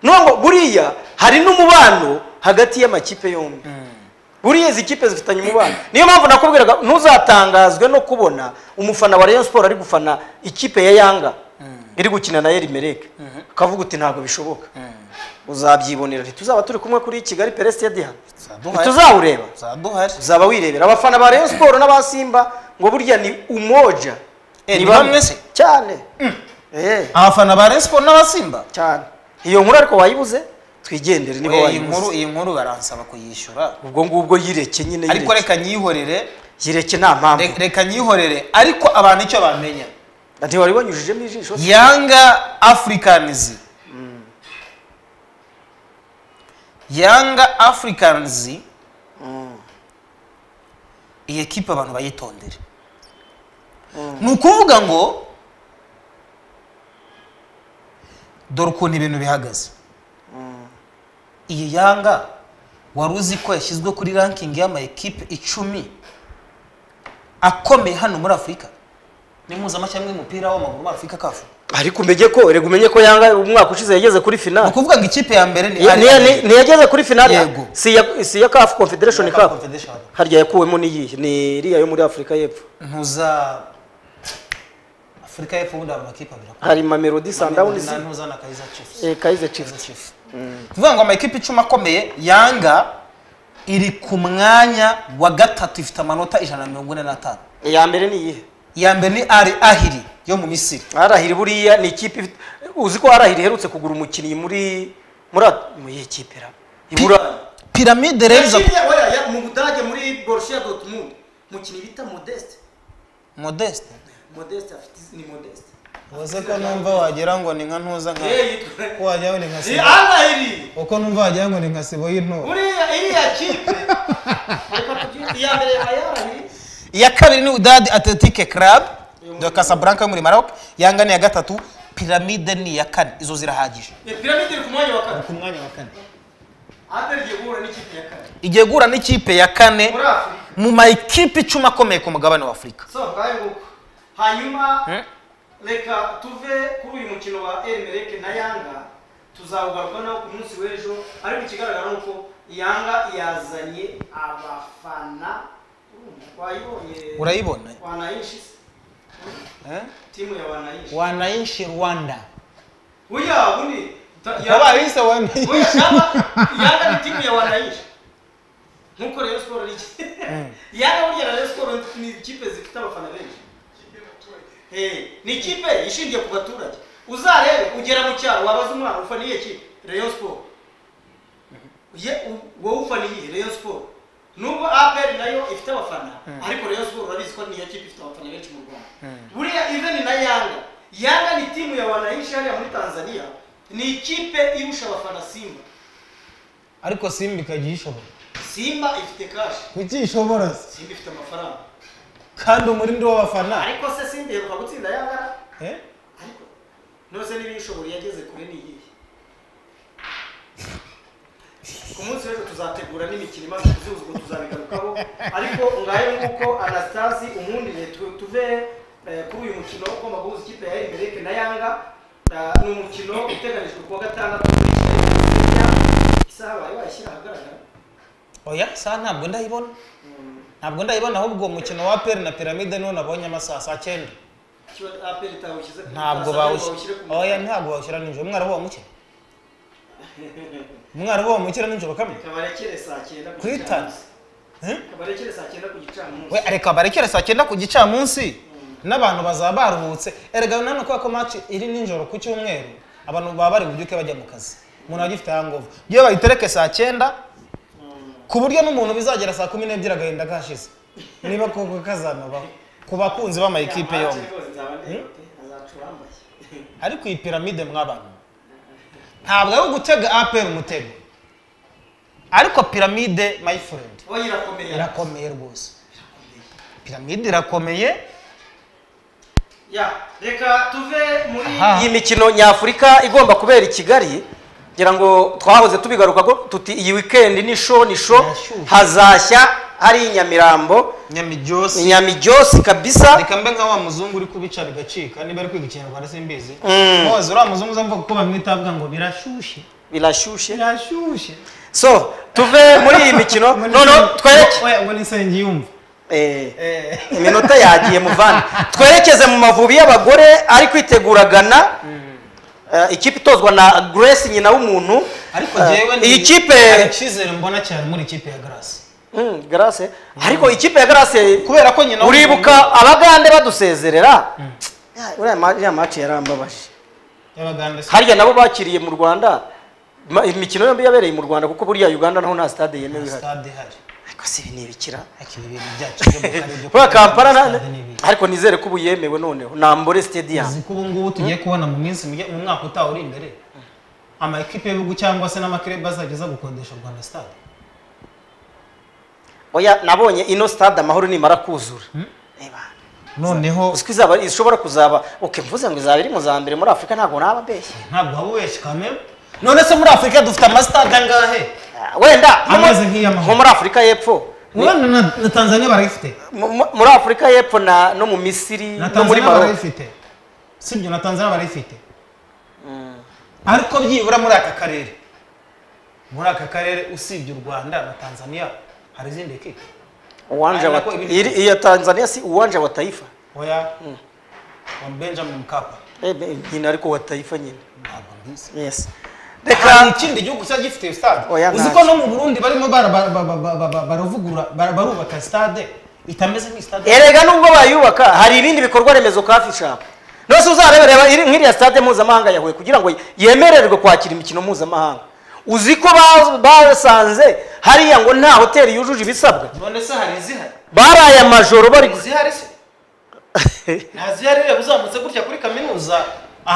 Speaker 1: nubwo buriya hari n'umubano hagati y'amakipe yombi buriya izi kipe zifitanye umubano niyo mpamvu nakubwiraga ntuzatangazwe no kubona umufana wa rayon siporo ari gufana ikipe ya yanga iri gukina na erimereke ukavuga uti ntabwo bishoboka uzabyibonera ntituzaba turi kumwe kuri kigali peresitedi hano
Speaker 5: Zaduhari.
Speaker 1: ntituzawureba
Speaker 5: zaduhari
Speaker 1: uzaba wirebera abafana ba rayon siporo n'aba simba ngo burya ni umoja
Speaker 5: Eh, ni bamwe se?
Speaker 1: cyane Eh,
Speaker 5: abafana ba respo n'abasimba
Speaker 1: cyane iyo nkuru ariko wayibuze twigendere niba
Speaker 5: Eh, iyi nkuru
Speaker 1: wayibuze
Speaker 5: iyi nkuru baransaba kuyishyura
Speaker 1: ubwo ngubwo yireke nyine
Speaker 5: ariko
Speaker 1: yireke
Speaker 5: reka nyihorere
Speaker 1: yireke nta mpamvu
Speaker 5: re- reka nyihorere ariko abantu icyo bamenya
Speaker 1: ntiwari wanyujijemo ijisho se?
Speaker 5: yanga africans yanga africans iyi ekipe abantu bayitondere ni ukuvuga ngo dore ukuntu ibintu bihagaze iyi yanga wari uzi ko yashyizwe kuri ranking y'amayikipe icumi akomeye hano muri afurika ni mpuzamahanga y'umupira w'amaguru muri afurika kafu
Speaker 1: ariko umenye ko reka umenye ko yanga umwaka ushize yageze kuri
Speaker 5: ni
Speaker 1: finali
Speaker 5: ukuvuga ngo ikipe ya mbere
Speaker 1: Ni- ni- ni-
Speaker 5: ni
Speaker 1: ntiyageze kuri finali
Speaker 5: Yego.
Speaker 1: si ya- si iya kafu confederation
Speaker 5: Cup.
Speaker 1: cup harya yakuwemo n'iyihe ni iriya yo muri afurika y'epfo
Speaker 5: ntuza afurika y'epfo ubundi aba amakipe abiri
Speaker 1: hari mamelodi sundowns
Speaker 5: Na- ntuza na kayiza chiefs
Speaker 1: eh, kaize
Speaker 5: Kayiza
Speaker 1: chiefs
Speaker 5: chiefs kuvuga ngo amakipe icumi akomeye yanga iri ku mwanya wa gatatu ifite amanota ijana na mirongo ine n'atanu
Speaker 1: iya mbere ni iyihe
Speaker 5: iya mbere ni ari ahiri yo mu misiri
Speaker 1: arahiri buriya ni ikipe ifite uzi ko arahiri iherutse kugura umukinnyi muri muri at- mu iyihe kipe ra I
Speaker 5: Pi-
Speaker 1: Burayi.
Speaker 5: piramide rero iza
Speaker 1: mu budage muri borussia dortmund umukinnyi bita modeste
Speaker 5: modeste
Speaker 1: modeste afite izina ni modeste
Speaker 5: uze ko numva wagira ngo ni nka ntuza nka ko wagira ngo ni nka Simba.
Speaker 1: arahiri
Speaker 5: uko numva wagira ngo ni nka sibo y'intore
Speaker 1: buriya iriya kipe reka tubyite iya mbere ya yarahiri
Speaker 5: iya kabiri ni udadi atletike club de casablanca yo muri maroc yanga ni iya gatatu piramide ni iya kane izo zirahagije
Speaker 1: piramide iri ku mwanya wa kane
Speaker 5: ku mwanya wa kane
Speaker 1: ahari igiye guhura n'ikipe ya kane
Speaker 5: igiye guhura n'ikipe ya kane
Speaker 1: muri afurika
Speaker 5: mu mayikipe icumi akomeye ku mugabane wa afurika
Speaker 1: so ngayo nguko hanyuma reka tuve kuri uyu mukino wa erimereke na yanga tuzawugaruka nawo ku munsi w'ejo ariko ikigaragara ni uko yanga yazanye abafana urumva, wayibonye
Speaker 5: urayibona
Speaker 1: wanayinshi se? timu ya wanayinshi
Speaker 5: wanayinshi rwanda
Speaker 1: oya ubundi ta-
Speaker 5: wabaye
Speaker 1: yanga
Speaker 5: yise wanayinshi
Speaker 1: oya yanga yanga ni timu ya wanayinshi nkuko rero siporo ari yanga burya rero siporo ni ikipe zifite abafana benshi Eh, ni ikipe ishingiye ku baturage uzarebe ugera mu cyaro wabaza umwana ufaniye ki rayon sport ye u- wowe ufaniye rayon sport nubwo apr nayo ifite abafana ariko rayon sport urabizi ko niyo kipe ifite abafana benshi mu rwanda buriya even na yanga yanga ni timu ya wananchi hariya muri tanzania ni ikipe irusha abafana simba
Speaker 5: ariko simba ikajya iyishobora
Speaker 1: simba ifite kashi
Speaker 5: kuki ishobora se
Speaker 1: simba ifite amafaranga
Speaker 5: kandi umurindi w'abafana
Speaker 1: ariko se simba iheruka gutsinda yangana
Speaker 5: eh?
Speaker 1: ariko nose niba iyishobora yageze kure ni iyihe ku munsi w'ejo tuzategura n'imikino imaze kuzihuza ubwo tuzabigarukaho ariko ngayo nk'uko anastasi umundi tuve tuve eh, kuri uyu mukino ugomba guhuza ikipe ya emereke na yanga Eh, ni umukino uteganijwe kuwa gatandatu isaha bari bayishyira ahagaragara
Speaker 5: oya saa ntabwo ndayibona ntabwo ndayibona ahubwo uwo mukino wa peri na piramide niwo nabonye amasaha saa cyenda
Speaker 1: Kiba APR itawushyize ku
Speaker 5: ntabwo
Speaker 1: mutasa, ariko
Speaker 5: bawushyira
Speaker 1: ku
Speaker 5: oya
Speaker 1: mutasa.
Speaker 5: ntabwo bawushyira nijoro umwarimu bawumukira umwarimu bawumukira nijoro kamwe
Speaker 1: kabarekere saa cyenda ku
Speaker 5: Kuri
Speaker 1: gicamunsi.
Speaker 5: Eh?
Speaker 1: kabarekere saa cyenda ku gicamunsi
Speaker 5: we reka barekere saa cyenda ku gicamunsi n'abantu bazaba baruhutse erega nani kubera ko match iri nijoro ku cyumweru abantu baba bari bubyuke bajya mu kazi umuntu agifite hangover iyo bayitereke saa cyenda ku buryo n'umuntu bizagera saa kumi n'ebyiri agahinda kashize niba koko kazanabaho ku bakunzi b'amayikipe
Speaker 1: Amace
Speaker 5: yombi
Speaker 1: rwose nzaba ndiyote, azaca uwambaye.
Speaker 5: ariko iyi piramide mw'abantu ntabwo ari ugutega apr umutego ariko piramide my friend
Speaker 1: Oya, irakomeye
Speaker 5: irakomeye rwose piramide irakomeye
Speaker 1: Ya, reka tuve muri
Speaker 5: Aha.
Speaker 1: iyi mikino nyafurika igomba kubera i kigali ngira ngo twahoze tubigaruka ko tuti iyi weekend ni show ni show
Speaker 5: Nashyushye.
Speaker 1: hazashya hari i nyamirambo
Speaker 5: nyamijyosi
Speaker 1: i nyamijyosi kabisa
Speaker 5: reka mbe nka wa muzungu uri kubica bigacika niba ari kwiga ikinyarwanda simbizi
Speaker 1: Mm.
Speaker 5: mwoze uriya muzungu uzavuga kuko bamwita avuga ngo birashyushye
Speaker 1: birashyushye
Speaker 5: birashyushye
Speaker 1: so tuve muri iyi mikino
Speaker 5: Ngo ni-
Speaker 1: noneho twereke
Speaker 5: Oya, ngo nisenge yumva
Speaker 1: Eh, iminota yagiye muvana twerekeze mu mavubi y'abagore ari kwitegura gana Eh, ikipe itozwa na grace nyina w'umuntu
Speaker 5: ariko
Speaker 1: Eh,
Speaker 5: jewe ni-
Speaker 1: iyi kipe
Speaker 5: hari icyizere mbona cyane muri ikipe ya garasi
Speaker 1: Mm, grace ariko ikipe ya grace
Speaker 5: kubera ko nyina w'umuntu-
Speaker 1: uribuka abagande badusezerera Ya, uriya ma- iriya maci yarambabaje
Speaker 5: y'abagande si-
Speaker 1: harya nabo bakiriye mu rwanda ma- imikino yombi yabereye mu rwanda kuko buriya uganda naho nta stade yemewe ihari
Speaker 5: stade ihari
Speaker 1: ariko si ibi ni ibikira
Speaker 5: ariko ibi bintu byacu byo mu karere byo
Speaker 1: kubera kampala
Speaker 5: kubaka
Speaker 1: na-
Speaker 5: stade ni ibihe.
Speaker 1: ariko nizere ko ubu yemewe noneho nambore stadium
Speaker 5: uzi ko ubu ngubu tugiye kubona mu minsi mike- mu mwaka utaha uri imbere amakipe y'ibihugu cyangwa se n'amakirebe azajya aza gukodesha rwanda stade
Speaker 1: oya nabonye ino stade amahoro nimara kuzura Reba.
Speaker 5: noneho
Speaker 1: uziko izaba ishobora kuzaba ok mvuze ngo izaba iri mu za mbere muri afurika ntabwo naba mbeshye
Speaker 5: ntabwo waba ubeshye kamere none se muri afurika dufite amasitade angahe
Speaker 1: Ah, wenda nko mu-
Speaker 5: Ameze nk'iy'amahoro.
Speaker 1: nko muri afurika y'epfo
Speaker 5: urabona na, na tanzania barayifite
Speaker 1: Mu- mu- muri afurika y'epfo na no mu misiri
Speaker 5: na
Speaker 1: no muri
Speaker 5: tanzania
Speaker 1: maroc
Speaker 5: barayifite sibyo na tanzania barayifite ariko byibura muri aka karere muri aka karere usibye u rwanda na tanzania hari izindi kipe
Speaker 1: uwanja wa
Speaker 5: Ari nako ibindi-
Speaker 1: iri iya tanzania si uwanja wa taifa
Speaker 5: oya wa benjamin mkapa
Speaker 1: Eh, be- nyine ariko wa taifa nyine
Speaker 5: ntabwo mbizi
Speaker 1: yes
Speaker 5: hari
Speaker 1: reka
Speaker 5: ikindi gihugu cya gifite stade
Speaker 1: Oya,
Speaker 5: uzi ko
Speaker 1: ntacyo.
Speaker 5: no mu burundi barimo bara- ba- ba- ba- ba- ba- baravugura bara- barubaka stade itameze nk'istade
Speaker 1: erega nubwo bayubaka hari ibindi bikorwa remezo kafi shop nose uzarebereba iri- nk'iriya stade mpuzamahanga yahuye kugira ngo yemererwe kwakira imikino mpuzamahanga uzi ko ba- basanze hariya ngo nta hoteli yujuje ibisabwa
Speaker 5: none se hari izihari
Speaker 1: baraye amajoro bari
Speaker 5: izihari se ntazihari reba uzamutse gutya kuri kaminuza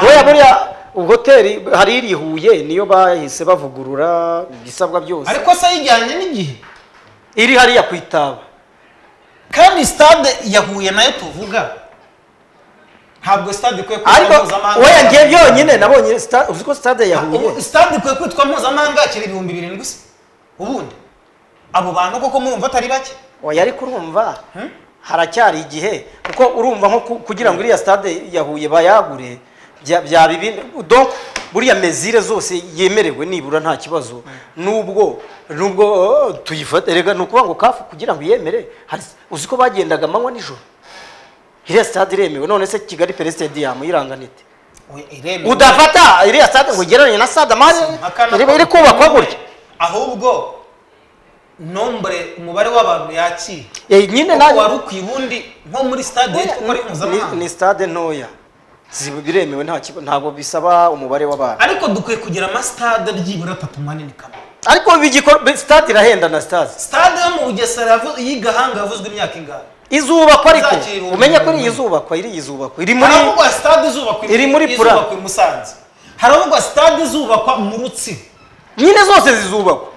Speaker 1: buriya buriya hoteli hari iri i huye niyo bahise bavugurura ibisabwa byose
Speaker 5: ariko se yijyanye n'igihe
Speaker 1: iri hariya ku itaba
Speaker 5: kandi stade yahuye nayo tuvuga ntabwo stade ikwiye kwitwa
Speaker 1: ariko
Speaker 5: mpuzamahanga
Speaker 1: wenda ngiye byonyine nabonye sta- uzi ko stade ya huye
Speaker 5: Ubu stade ikwiye kwitwa mpuzamahanga kiri ibihumbi birindwi se ubundi abo bantu koko murumva atari bake
Speaker 1: oya ariko urumva haracyari igihe kuko urumva nko ku- kugira ngo iriya stade ya huye bayagure bya- byaba ibindi donc buriya mezire zose yemerewe nibura nta kibazo nubwo nubwo oh, tuyifata rega ni ukuvuga ngo kafu kugira ngo iyemere hari- uzi ko bagendaga amanywa nijoro iriya stade iremewe none se kigali pere stadium yiranganite
Speaker 5: Oya, iremewe.
Speaker 1: udafata iriya stade ngo ugereranye na stade amahari
Speaker 5: Akana
Speaker 1: iri- iri
Speaker 5: ko-
Speaker 1: kubakwa gutya
Speaker 5: ahubwo nombre umubare w'abantu yakira
Speaker 1: Eh, nyine
Speaker 5: kuko
Speaker 1: nawe
Speaker 5: wari ukwiye ubundi nko muri stade
Speaker 1: Oya,
Speaker 5: yitwa ko ari
Speaker 1: ni-
Speaker 5: mpuzamahanga
Speaker 1: ni stade ntoya Ziba biremewe nta kibazo ntabwo bisaba umubare w'abantu
Speaker 5: ariko dukwiye kugira amasitade byibura atatu manini kamwe
Speaker 1: ariko bigikora stade irahenda na stade
Speaker 5: stade yo mu bugesera yavu- y'igahanga yavuzwe imyaka ingana
Speaker 1: izubakwa ariko
Speaker 5: Izakira ibihumbi
Speaker 1: umenye ko iri
Speaker 5: bibiri.
Speaker 1: izubakwa iri izubakwa iri muri
Speaker 5: haravugwa stade izubakwa i-
Speaker 1: iri muri Pula.
Speaker 5: izubakwa i musanze haravugwa stade izubakwa mu rutsiro
Speaker 1: nyine zose zizubakwa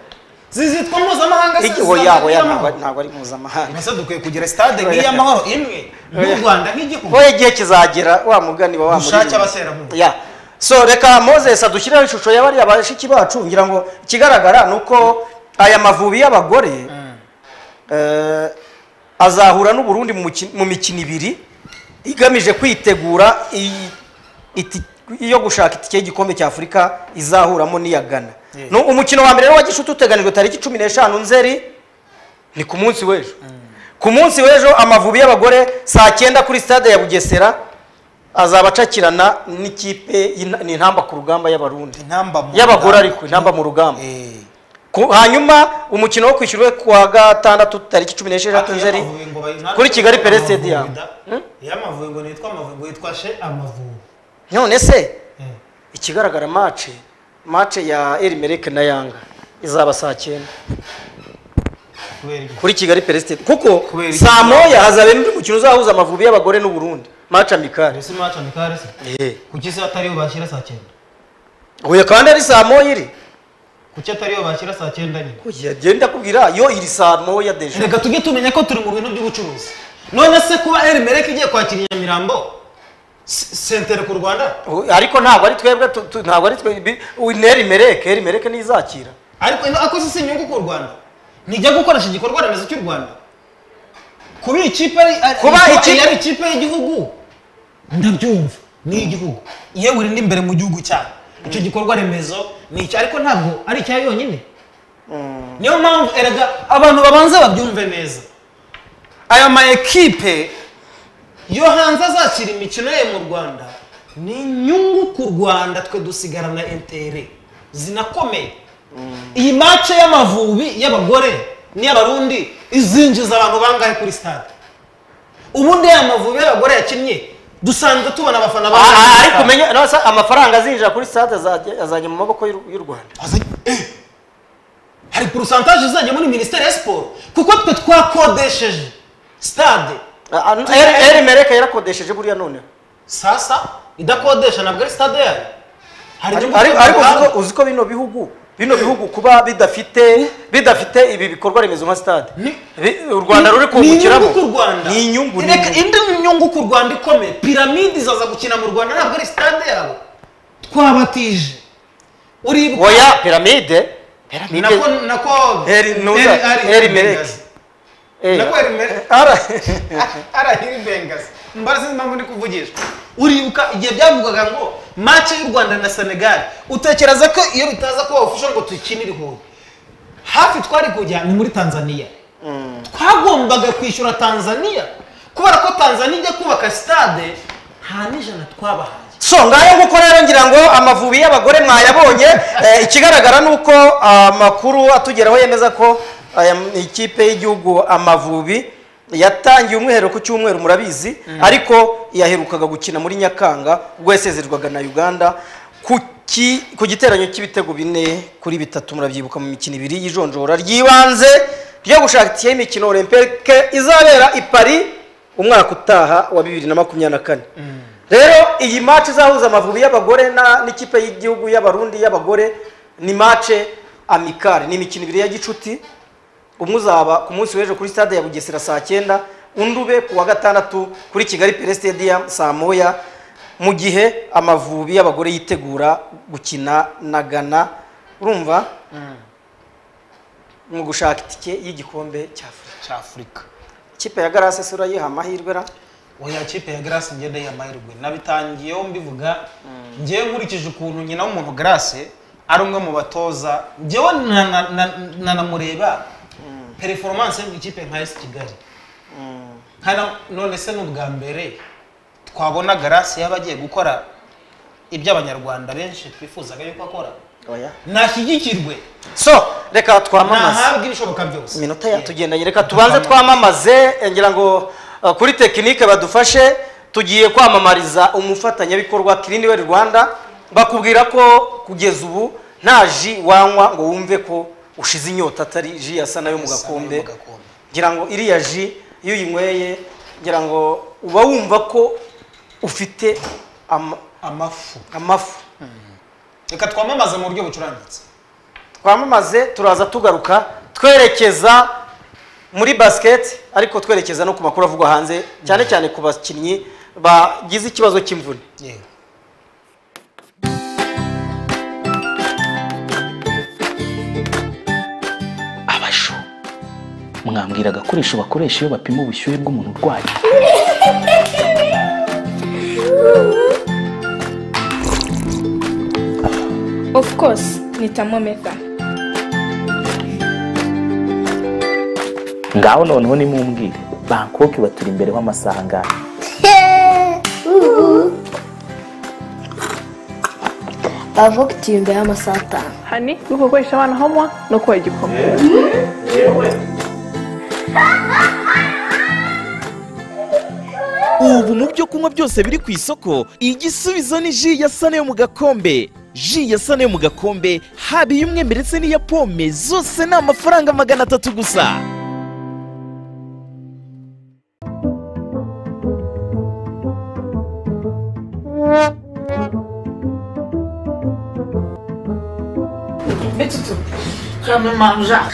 Speaker 5: zizitwa mpuzamahanga se
Speaker 1: Igi- oya,
Speaker 5: zizamahanga
Speaker 1: oya,
Speaker 5: n'iy'amahoro.
Speaker 1: ntabwo- ntabwo ari mpuzamahanga
Speaker 5: mbese dukwiye kugira sitade nk'iy'amahoro imwe
Speaker 1: Oya.
Speaker 5: mu rwanda nk'igihugu
Speaker 1: wowe igihe kizagera wa mugani wa wa
Speaker 5: Dushake
Speaker 1: muririmbyi.
Speaker 5: abaterankunga.
Speaker 1: Ya. so reka moses adushyireho ishusho ya bariya bashiki bacu ngira ngo ikigaragara ni uko aya mavubi y'abagore eh, azahura n'uburundi mu muki- mu mikino ibiri igamije kwitegura iyi- iti- iyo gushaka itike y'igikombe cy'afurika izahuramo n'iya ghana
Speaker 5: Yeah.
Speaker 1: Nu- umukino wa mbere rero wa gishuti uteganijwe tariki cumi n'eshanu nzeri ni ku munsi w'ejo ku munsi w'ejo amavubi y'abagore saa cyenda kuri stade ya bugesera azaba acakirana n'ikipe y'ina- ni intamba ku rugamba y'abarundi
Speaker 5: intamba mu
Speaker 1: y'abagore
Speaker 5: rugamba.
Speaker 1: ariko intamba mu rugamba
Speaker 5: Eh.
Speaker 1: Ku- hanyuma umukino wo kwishyurwe ku wa gatandatu tariki cumi n'esheshatu nzeri
Speaker 5: Amavubi ngo bayi-
Speaker 1: kuri Kigali Pele
Speaker 5: Amavubi
Speaker 1: Stadium.
Speaker 5: da. Iyo amavubi ngo nitwa amavubi ngo yitwa she amavubi
Speaker 1: none se
Speaker 5: Eh.
Speaker 1: ikigaragara mace mace ya erimerike na yanga izaba saa cyenda
Speaker 5: kubera iki?
Speaker 1: kuri kigali peresitedi kuko
Speaker 5: Kubera iki?
Speaker 1: saa moya hazaba undi mukino uzahuza amavubi y'abagore n'uburundi mace amikari
Speaker 5: Ese match amikare se kuki se atari yo bashyira saa cyenda
Speaker 1: huye kandi ari saa moya iri
Speaker 5: kuki atari yo bashyira saa cyenda nyine
Speaker 1: yagenda kubwira yo iri saa moya deje
Speaker 5: reka tujye tumenya ko turi mu bintu by'ubucuruzi none se kuba erimereke igiye kwakira i nyamirambo se- sentere ku rwanda
Speaker 1: ariko ntabwo ari twebwe tu- tu- ntabwo ari twebwe nerimereke erimereke ntizakira
Speaker 5: ariko ino akoze si inyungu ku rwanda nijya gukoresha igikorwa remezo cy'u rwanda kuba iyi kipe ari ari-
Speaker 1: Kuba ikipe-
Speaker 5: iyi ari ikipe y'igihugu ndabyumva ni iy'igihugu yewe iri n'imbere mu gihugu cyayo icyo gikorwa remezo ni icyo ariko ntabwo ari icya yonyine niyo mpamvu erega abantu babanza babyumve neza aya ma ekipe yo hanze azakira imikino ye mu rwanda ni inyungu ku rwanda twe dusigarana intere zinakomeye iyi mace y'amavubi y'abagore n'iy'abarundi izinjiza abantu bangahe kuri stade ubundi ya mavubi y'abagore yakinnye dusanzwe tubona abafana
Speaker 1: Ah,
Speaker 5: bangahe
Speaker 1: ah,
Speaker 5: kuri
Speaker 1: ariko
Speaker 5: stade?
Speaker 1: umenya no, sa- amafaranga azinjira kuri stade azajya- azajya mu maboko y'u y'u rwanda
Speaker 5: Azanye- eh, hari porosantaje izajya muri minisiteri ya siporo kuko twe twakodesheje stade
Speaker 1: Ah, ah, Eri- erimereke yarakodesheje buriya noneho
Speaker 5: sasa idakodesha ntabwo ari stade yayo hari
Speaker 1: Ariko-
Speaker 5: inyungu
Speaker 1: ariko
Speaker 5: ku
Speaker 1: ariko uzi
Speaker 5: ruganda.
Speaker 1: ko- uzi ko bino bihugu bino bihugu kuba bidafite bidafite ibi bikorwa remezo nka stade
Speaker 5: Ni-
Speaker 1: Bi- u rwanda ruri
Speaker 5: kungukiramo
Speaker 1: kungukiramo ni inyungu ni
Speaker 5: reka
Speaker 1: inyungu.
Speaker 5: indi nyungu ku rwanda ikomeye piramide izaza gukina mu rwanda ntabwo ari sitade yabo twabatije uribuka
Speaker 1: oya piramide
Speaker 5: nako
Speaker 1: piramide
Speaker 5: nako
Speaker 1: Eri- nuza-
Speaker 5: ari-
Speaker 1: Eri Mereke.
Speaker 5: Bengazi.
Speaker 1: Eh,
Speaker 5: nako eri Mereke.
Speaker 1: ara-
Speaker 5: arahiri bengazi mbara sinzi impamvu ndi kuvugisha uribuka igihe byavugaga ngo mace y'u rwanda na senegal utekereza ko iyo bitaza kuba ubufasha ngo dukinire huye hafi twari kujya ni muri tanzania twagombaga kwishyura tanzania kubera ko tanzania ijya kubaka sitade nta n'ijana twabahaye
Speaker 1: so ngayo nguko rero ngira ngo amavubi y'abagore mwayabonye Eh, ikigaragara ni uko amakuru atugeraho yemeza ko aya m- ikipe y'igihugu amavubi yatangiye umwiherero ku cyumweru murabizi ariko yaherukaga gukina muri nyakanga ubwo yasezerwaga na uganda ku ki- ku giteranyo cy'ibitego bine kuri bitatu murabyibuka mu mikino ibiri y'ijonjora ry'ibanze ryo gushaka itike y'imikino olympique izabera i paris umwaka utaha wa bibiri na makumyabiri na kane rero iyi mace izahuza amavubi y'abagore na- n'ikipe y'igihugu y'abarundi y'abagore ni mace amikare ni imikino ibiri ya gicuti umwe uzaba ku munsi w'ejo kuri stade ya bugesera saa cyenda undi ube ku wa gatandatu kuri kigali pere stadium saa moya mu gihe amavubi y'abagore yitegura gukina na ghana urumva mu gushaka itike y'igikombe cya afurika
Speaker 5: cy'afurika
Speaker 1: ikipe ya garase se urayiha amahirwe ra
Speaker 5: oya kipe ya grace ngenda yamahirwe nabitangiyeho mbivuga ngewe nkurikije ukuntu nyina w'umuntu grace ari umwe mu batoza ngewe na- na- na- nanamureba performance yo mu ikipe nka esi kigali nkana none se ni ubwa mbere twabona grace yaba agiye gukora ibyo abanyarwanda benshi twifuzaga yuko akora
Speaker 1: oya
Speaker 5: nashyigikirwe
Speaker 1: so reka twamamaze
Speaker 5: nahabwe ibishoboka byose
Speaker 1: iminota yatugendanye reka tubanze twamamaze eh, ngira ngo eh, kuri tekinike badufashe tugiye kwamamariza umufatanyabikorwa Cleanwell Rwanda bakubwira ko kugeza ubu nta ji wanywa ngo wumve ko ushize inyota atari ji yasa nayo mu gakombe ngira ngo iriya ji iyo uyinyweye ngira ngo uba wumva ko ufite ama-
Speaker 5: amafu
Speaker 1: amafu
Speaker 5: reka twamamaze mu buryo bucurangitse
Speaker 1: twamamaze turaza tugaruka twerekeza muri basiketi ariko twerekeza no ku makuru avugwa hanze cyane cyane ku bakinnyi bagize ikibazo cy'imvune
Speaker 2: yego
Speaker 4: abasho mwambwira agakoresho bakoresha iyo bapima ubushyuhe bw'umuntu urwaye
Speaker 6: Of course, ni thermometer.
Speaker 4: ngaho noneho nimumbwire bangkok baturi imbere w'amasaha angahe
Speaker 7: bavuga uti imbere y'amasaha atanu
Speaker 8: hani guko gukoresha abana homwa no kuba igikoma
Speaker 9: ubu mu byo kunywa byose biri ku isoko igisubizo ni ji ya sane yo mu gakombe ji ya sane yo mu gakombe haba iy'umwembe ndetse n'iya pome zose ni amafaranga magana atatu gusa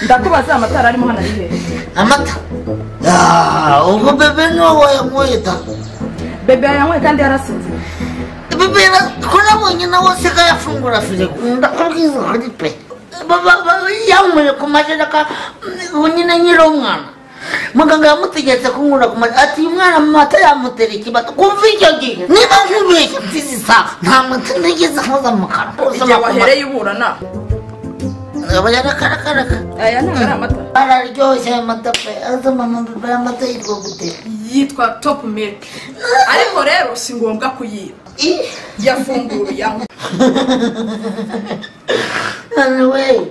Speaker 10: ndakubaza amatara arimo hano ari hehe
Speaker 11: amata Ah, ubwo bebe niwe wayanyweye da
Speaker 10: bebe yanyweye kandi yarasinze
Speaker 11: bebe twarabonye nawe se ko yafungura firigo ndakubwiza ukuri pe Ba- ba- yanyweye ku majereka ubu nyine nyiri umwana muganga yamutegetse kunywera ku majereka ati uyu mwana amata yamutera ikibata kumva icyo gihe niba nkubeshya mfizi isaha nta mata ntigeze nkoza mu kanwa
Speaker 10: igihe wahereye uburana
Speaker 11: aba yarakarakaraka
Speaker 10: aya ntabwo ari amata
Speaker 11: araryoshye aya mata pe aza mama bebe amata yitwa gute
Speaker 10: yitwa topu milk ariko rero si ngombwa kuyiba
Speaker 11: Ih.
Speaker 10: yafunguye yanywa
Speaker 11: anyway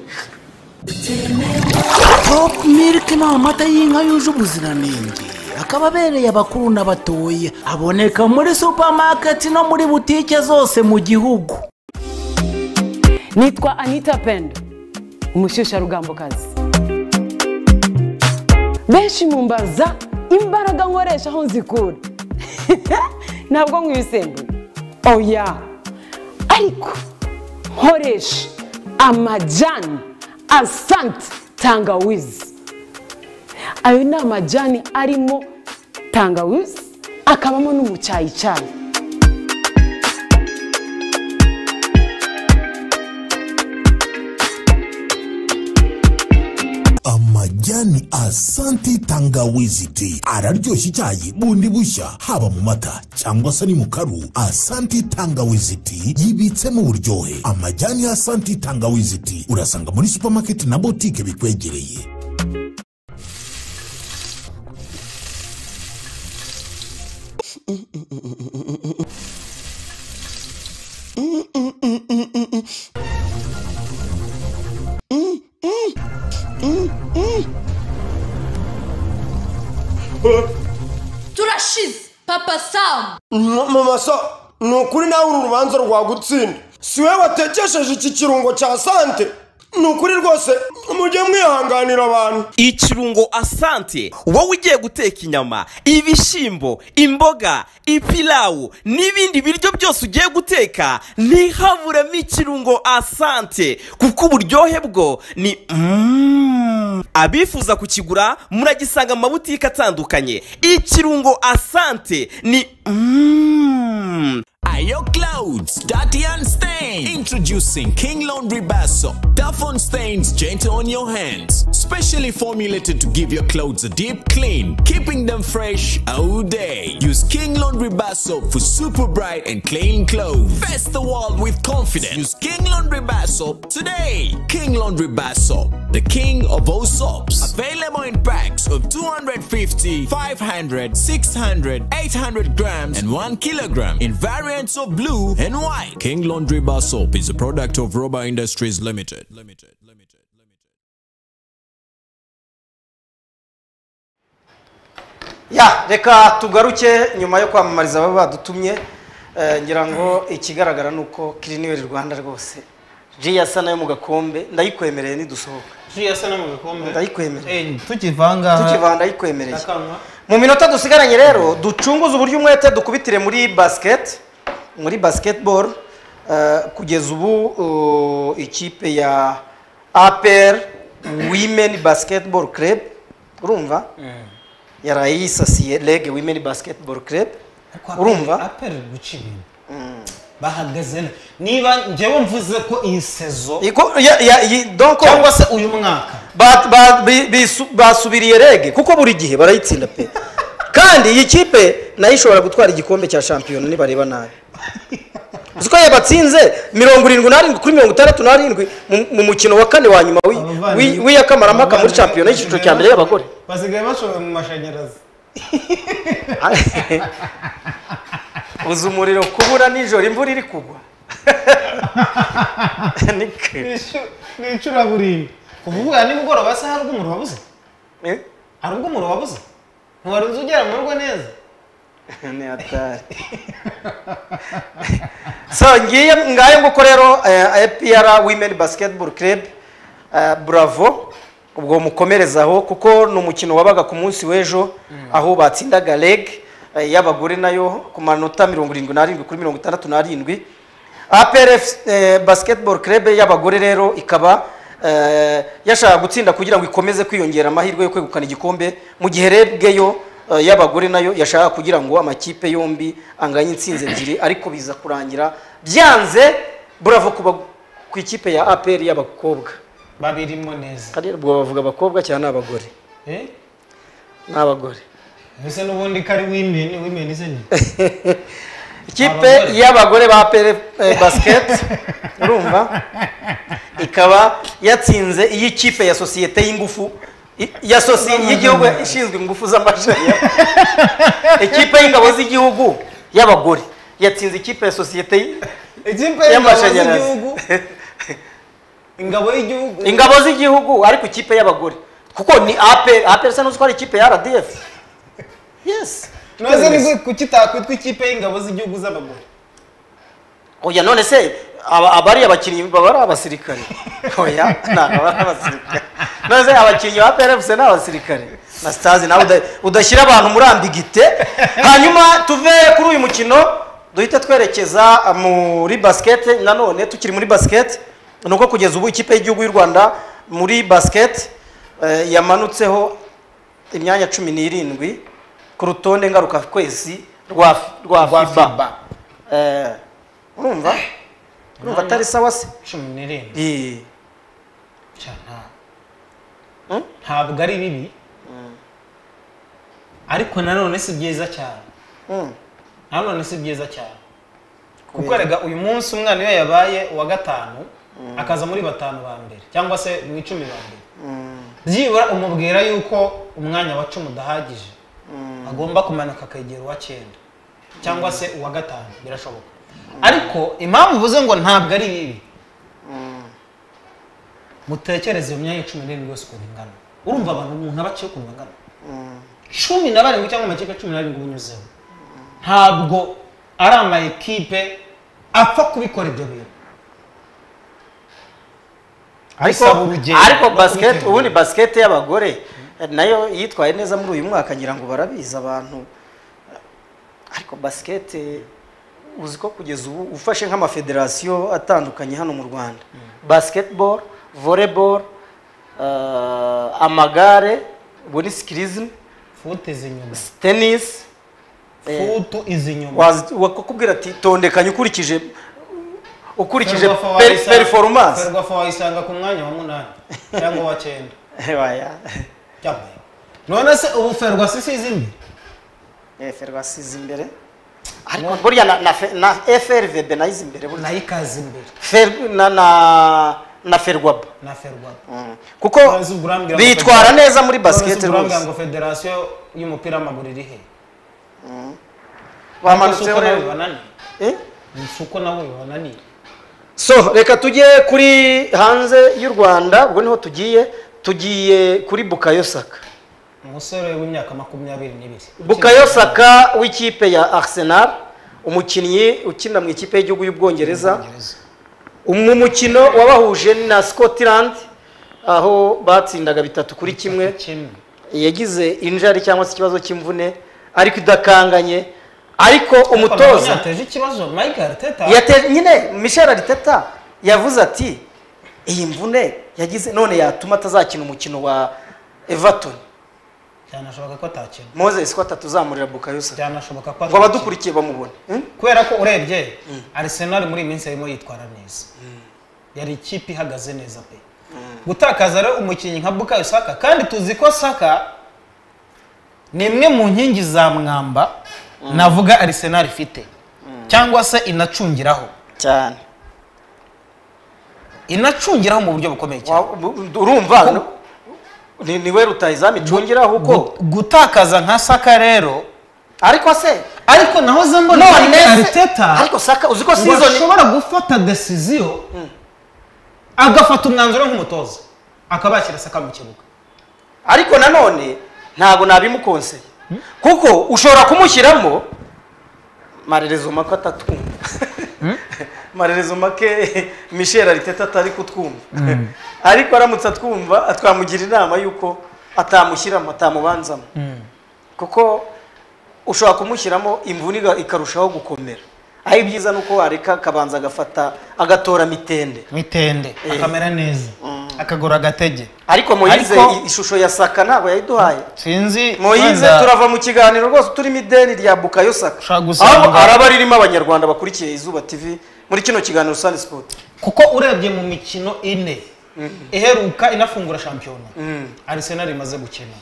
Speaker 12: topu miliki ni amata y'inka yuje ubuziranenge akaba abereye abakuru n'abatoya aboneka muri supamaketi no muri butike zose mu gihugu
Speaker 13: nitwa anita pendo umushyushyarugambokazi benshi mumbaza imbaraga nkoresha aho nzikura ntabwo nywa ibisembuye oya ariko nkoresha amajyani asante tangawizi ayo ni amajyani arimo tangawizi akabamo n'umucyayicayi
Speaker 14: amajyani asanti tangawizi ti araryoshya icyayi bundi bushya haba mu mata cyangwa se ni mu karu asanti tangawizi ti yibitsemo uburyohe amajyani ya asanti tangawizi ti urasanga muri supamaketi na botike bikwegereye
Speaker 15: turashize papa samu
Speaker 16: mama sa ni ukuri nawe uru rubanza rwagutsinda si we watekesheje iki kirungo cya sante ni ukuri rwose mujye mwihanganira abantu
Speaker 9: ikirungo asante wowe ugiye guteka inyama ibishyimbo imboga ipilawu n'ibindi biryo byose ugiye guteka ntihaburemo ikirungo asante kuko uburyohe bwo ni Mm. abifuza kukigura muragisanga mu mabutike atandukanye ikirungo asante ni Mm.
Speaker 5: Ayo clouds, dirty and stained. Introducing King Laundry Bar Soap. Tough on stains, gentle on your hands. Specially formulated to give your clothes a deep clean, keeping them fresh all day. Use King Laundry Bar Soap for super bright and clean clothes. Face the world with confidence. Use King Laundry Bar Soap today. King Laundry Bar Soap, the king of all soaps. Available in packs of 250, 500, 600, 800 grams, and 1 kilogram in variants of blue and white. King Laundry Bar Soap is a product of Rubber Industries Limited. Limited.
Speaker 1: ya reka tugaruke nyuma yo kwamamariza ababa badutumye eh, ngira ngo ikigaragara ni uko kiriniweri rwanda rwose ji yasa nayo mu gakombe ndayikwemereye nidusohoka
Speaker 2: nshyuye asa no mu bikombe
Speaker 1: ndayikwemereye
Speaker 2: tukivanga
Speaker 1: tukivanga ndayikwemereye
Speaker 2: akanwa
Speaker 1: mu minota dusigaranye rero ducunguze uburyo umwete dukubitire muri basiketi muri basiketiboro kugeza ubu uh, ikipe ya apr women basketball club urumva yaraye yisasiye rege women basketball club urumva
Speaker 2: aperi guca ibintu bahagaze na- niba njyewe mvuze ko iyi sezo
Speaker 1: Iko- ya- ya- yi- donc-
Speaker 2: cyangwa se uyu mwaka
Speaker 1: ba- ba- bi- bisu- basubiriye rege kuko buri gihe barayitsinda pe kandi iyi kipe nayo ishobora gutwara igikombe cya shampiyona nibareba nabi uzi ko yabatsinze mirongo irindwi n'arindwi kuri mirongo itandatu n'arindwi mu- mu mukino wa kane wa nyuma w'i- w'i- w'iyakamaramaka muri shampiyona y'icyiciro cya mbere y'abagore
Speaker 2: basigaye bashoboye mu mashanyarazi
Speaker 1: uzi umuriro kubura nijoro imvura iri kugwa Ni
Speaker 2: icu- ni icuraburindi kuvuga nimugoroba se hari ubwo umuriro wabuze hari ubwo umuriro wabuze ntiwari uzi ugera mu rugo neza
Speaker 1: ni hatari so ngiye ngayo nguko rero eh, apr women basketball club eh, bravo ubwo mukomerezaho kuko ni umukino wabaga ku munsi w'ejo aho batsindaga reg eh, y'abagore nayo ku manota mirongo irindwi n'arindwi kuri mirongo itandatu n'arindwi apr eh, basketball club y'abagore rero ikaba eh, yashaka gutsinda kugira ngo ikomeze kwiyongera amahirwe yo kwegukana igikombe mu gihe rebwe yo eh, y'abagore nayo yashaka kugira ngo amakipe yombi anganye insinzi ebyiri ariko biza kurangira byanze burava ku ba- ku ikipe ya apr y'abakobwa
Speaker 2: babirimo neza
Speaker 1: kandi ubwo bavuga abakobwa cyane ni abagore
Speaker 2: eh
Speaker 1: ni abagore
Speaker 2: mbese n'ubundi ko ari wimeni wimeni se nyine
Speaker 1: ikipe y'abagore ba pere eh, basket urumva ikaba yatsinze iy'ikipe ya sosiyete y'ingufu i- ya sosiyete y'igihugu ishinzwe ingufu z'amashanyarazi ikipe y'ingabo z'igihugu y'abagore yatsinze ikipe ya sosiyete y-
Speaker 2: ikipe
Speaker 1: y'amashanyarazi.
Speaker 2: z'igihugu ingabo y'igihugu
Speaker 1: ingabo z'igihugu ariko ikipe y'abagore kuko ni ape ape bisa n'uzi ko ari ikipe ya rdf yes
Speaker 2: noze nibwo kukitakwitwa ikipe y'ingabo z'igihugu z'abagore
Speaker 1: oya none se aba aba ari abakinnyi baba ari abasirikare oya ntabwo baba ari abasirikare none se abakinnyi ba prfc ni abasirikare na stazi nawe uda- udashyira abantu muri ambigite hanyuma tuve kuri uyu mukino duhite twerekeza uh, muri basket nanone tukiri muri basket ni uko kugeza ubu ikipe y'igihugu y'u rwanda muri basket eh, yamanutseho imyanya cumi n'irindwi ku rutonde ngaruka kwezi rwa rwa fiba Eh, urumva urumva atari sawa se
Speaker 2: cumi n'irindwi
Speaker 1: Eh,
Speaker 2: Cya nta- ntabwo ari bibi ariko nanone si byiza cyane nanone si byiza cyane kuko
Speaker 1: Kubera-
Speaker 2: rega uyu munsi umwana iyo yabaye uwa gatanu akaza muri batanu ba mbere cyangwa se mu icumi ba mbere byibura umubwira yuko umwanya wa cumi udahagije agomba kumanuka akegera uwa cyenda cyangwa se uwa gatanu birashoboka ariko impamvu uvuze ngo ntabwo ari bibi mutekereze iyo myanya cumi n'irindwi yose ukuntu ingana urumva abantu umuntu aba aciye ukuntu angana cumi na barindwi cyangwa amakipe cumi n'arindwi unyuzeho ntabwo ari ama ekipe apfa kubikora ibyo bintu
Speaker 1: ariko
Speaker 2: Bisaba urugendo
Speaker 1: ariko
Speaker 2: no
Speaker 1: basket
Speaker 2: kubitegura.
Speaker 1: ubundi basket y'abagore eh, nayo yitwaye neza muri uyu mwaka ngira ngo barabizi abantu ariko basket eh, uzi ko kugeza ubu ufashe nk'amafederasiyo atandukanye hano mu rwanda basketball volleyball eh, amagare ubu ni skilism
Speaker 2: futi zinyuma
Speaker 1: tennis eh,
Speaker 2: futu izi nyuma
Speaker 1: wazi- wakakubwira ati tondekanye ukurikije ukurikije
Speaker 2: Ferwafa
Speaker 1: per-
Speaker 2: wayisanga-
Speaker 1: performance
Speaker 2: Ferwafa wayisanga ku mwanya wa munani cyangwa wa cyenda
Speaker 1: Waya.
Speaker 2: cyangwa none se ubu ferwasi si izindi
Speaker 1: Eh, ferwasi izi imbere ariko burya na, na, fe- na frvb nayo izi imbere burya.
Speaker 2: nayo ikaza imbere
Speaker 1: Fer- na, na, na ferwaba
Speaker 2: na ferwapa
Speaker 1: kuko bitwara neza muri basket
Speaker 2: rwose
Speaker 1: rwose
Speaker 2: ngo federasiyo y'umupira w'amaguru iri he
Speaker 1: bamanutseho rero
Speaker 2: si uko nabo bibananiye
Speaker 1: so reka tujye kuri hanze y'u rwanda ubwo niho tugiye tugiye kuri bukayo saka
Speaker 2: umusore w'imyaka makumyabiri n'ibiri
Speaker 1: bukayo saka w'ikipe ya arsenal umukinnyi ukinira mu ikipe y'igihugu y'ubwongereza mu mukino wabahuje na scotland aho batsindaga bitatu kuri kimwe yagize injari cyangwa se ikibazo cy'imvune ariko idakanganye ariko umutoza
Speaker 2: yateje ikibazo mike ariteta
Speaker 1: yate nyine michel ariteta yavuze ati iyi mvune yagize none yatuma atazakina umukino wa everton
Speaker 2: byanashoboka ko atakina
Speaker 1: moses ko atatuzamurira bukayosa
Speaker 2: byanashoboka ko
Speaker 1: ngo abadukurikiye bamubone
Speaker 2: kubera ko urebye Arsenal muri iyi minsi harimo yitwara neza yari ikipe ihagaze neza pe gutakaza rero umukinnyi nka bukayo saka kandi tuzi ko saka ni imwe mu nkingi za mwamba navuga Arsenal ifite cyangwa se inacungiraho
Speaker 1: cyane
Speaker 2: inacungiraho mu buryo bukomeye cyane
Speaker 1: urumva ni ni we rutayizamu icungiraho uko
Speaker 2: gutakaza nka saka rero
Speaker 1: ariko se
Speaker 2: ariko naho ze mbona
Speaker 1: None se-
Speaker 2: ariteta
Speaker 1: ariko saka uzi ko
Speaker 2: ngo
Speaker 1: sizoni
Speaker 2: ashobora gufata desisiyo agafata umwanzuro nk'umutoza akaba yashyira saka mu kibuga
Speaker 1: ariko nanone ntabwo nabimukonseye kuko ushobora kumushyiramo marerezo make atatwumva marerezo make michel ariteta atari kutwumva ariko aramutse atwumva twamugira inama y'uko atamushyiramo atamubanzamo kuko ushobora kumushyiramo imvune iga- ikarushaho gukomera aho ibyiza ni uko wareka akabanza agafata agatora mitende
Speaker 2: mitende akamera neza akagura agatege
Speaker 1: ariko moyize
Speaker 2: Ariko-
Speaker 1: i- ishusho ya saka ntabwo yayiduhaye
Speaker 2: sinzi
Speaker 1: moyize
Speaker 2: wenda-
Speaker 1: turava mu kiganiro rwose turimo ideni rya bukayo saka
Speaker 2: gusanga-
Speaker 1: Aho araba ririmo abanyarwanda bakurikiye izuba tv muri kino kiganiro sani sipoti
Speaker 2: kuko urebye mu mikino ine iheruka inafungura shampiyona Arsenal imaze gukina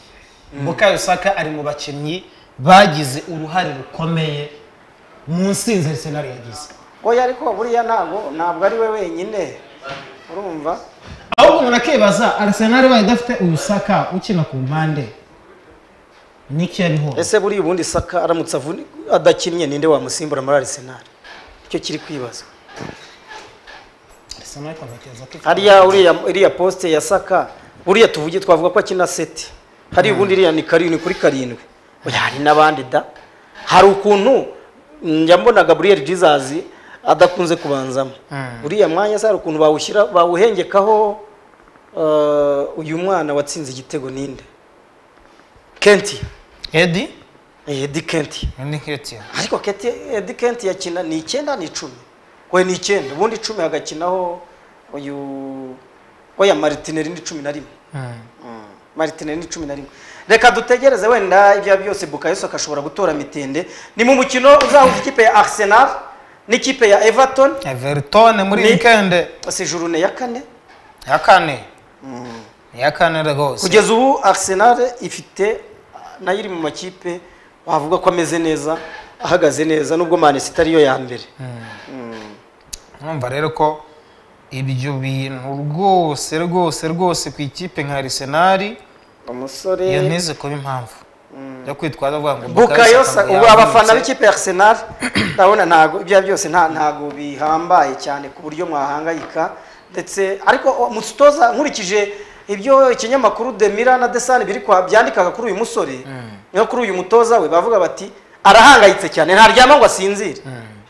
Speaker 2: Bukayo Saka ari mu bakinnyi bagize uruhare rukomeye mu nsinzi Arsenal yagize
Speaker 1: oya ariko buriya ntabwo ntabwo ari we wenyine urumva
Speaker 2: ahubwo umuntu akibaza Arsenal bayo idafite uyu Saka ukina ku mpande niki yari hose
Speaker 1: ese buriya ubundi saka aramutse avuni- adakinnye ninde wamusimbura muri arisenali icyo kiri kwibazwa
Speaker 2: Arsenal ikomekereza ko ifite-
Speaker 1: hariya uriya iriya posite ya saka buriya tuvuge twavuga ko akina seti hari ubundi iriya ni karindwi kuri karindwi oya hari n'abandi da hari ukuntu mm, yambonaga buriyeri jesus adakunze kubanzamo uriya mwanya se hari ukuntu bawushyira bawuhengekaho eh, uyu mwana watsinze igitego ninde kenti
Speaker 2: edi
Speaker 1: edi kenti
Speaker 2: ni Nketiah
Speaker 1: ariko Keti- edi kenti yakina ni icyenda ni icumi we ni icyenda ubundi icumi hagakinaho uyu oya maritineri ni cumi na rimwe maritineri ni cumi na rimwe reka dutegereze wenda ibyo ari byo byose bukayoso agashobora gutora mitende ni mu mukino uzahuza ikipe ya arsenal n'ikipe ya everton
Speaker 2: Everton muri
Speaker 1: Ni-
Speaker 2: weekend
Speaker 1: si jurune ya kane
Speaker 2: ya kane ya kane rwose
Speaker 1: kugeza ubu arsenal ifite nayo iri mu makipe wavuga ko ameze neza ahagaze neza nubwo manisita ariyo ya mbere
Speaker 2: numva rero ko ibyo bintu rwose rwose rwose ku ikipe nka Arsenal
Speaker 1: umusore
Speaker 2: iyo ntize kuba impamvu yo kwitwaza avuga ngo
Speaker 1: bukayo
Speaker 2: Bukayo Saka
Speaker 1: ubu abafana
Speaker 2: yavunitse.
Speaker 1: b'ikipe ya arsenal ndabona ntago ibyo ari byo byose nta ntago bihambaye cyane ku buryo mwahangayika ndetse ariko o, mutoza nkurikije ibyo ikinyamakuru demira na desani biri kwa byandikaga kuri uyu musore no kuri uyu mutoza we bavuga bati arahangayitse cyane ntaryama ngo asinzire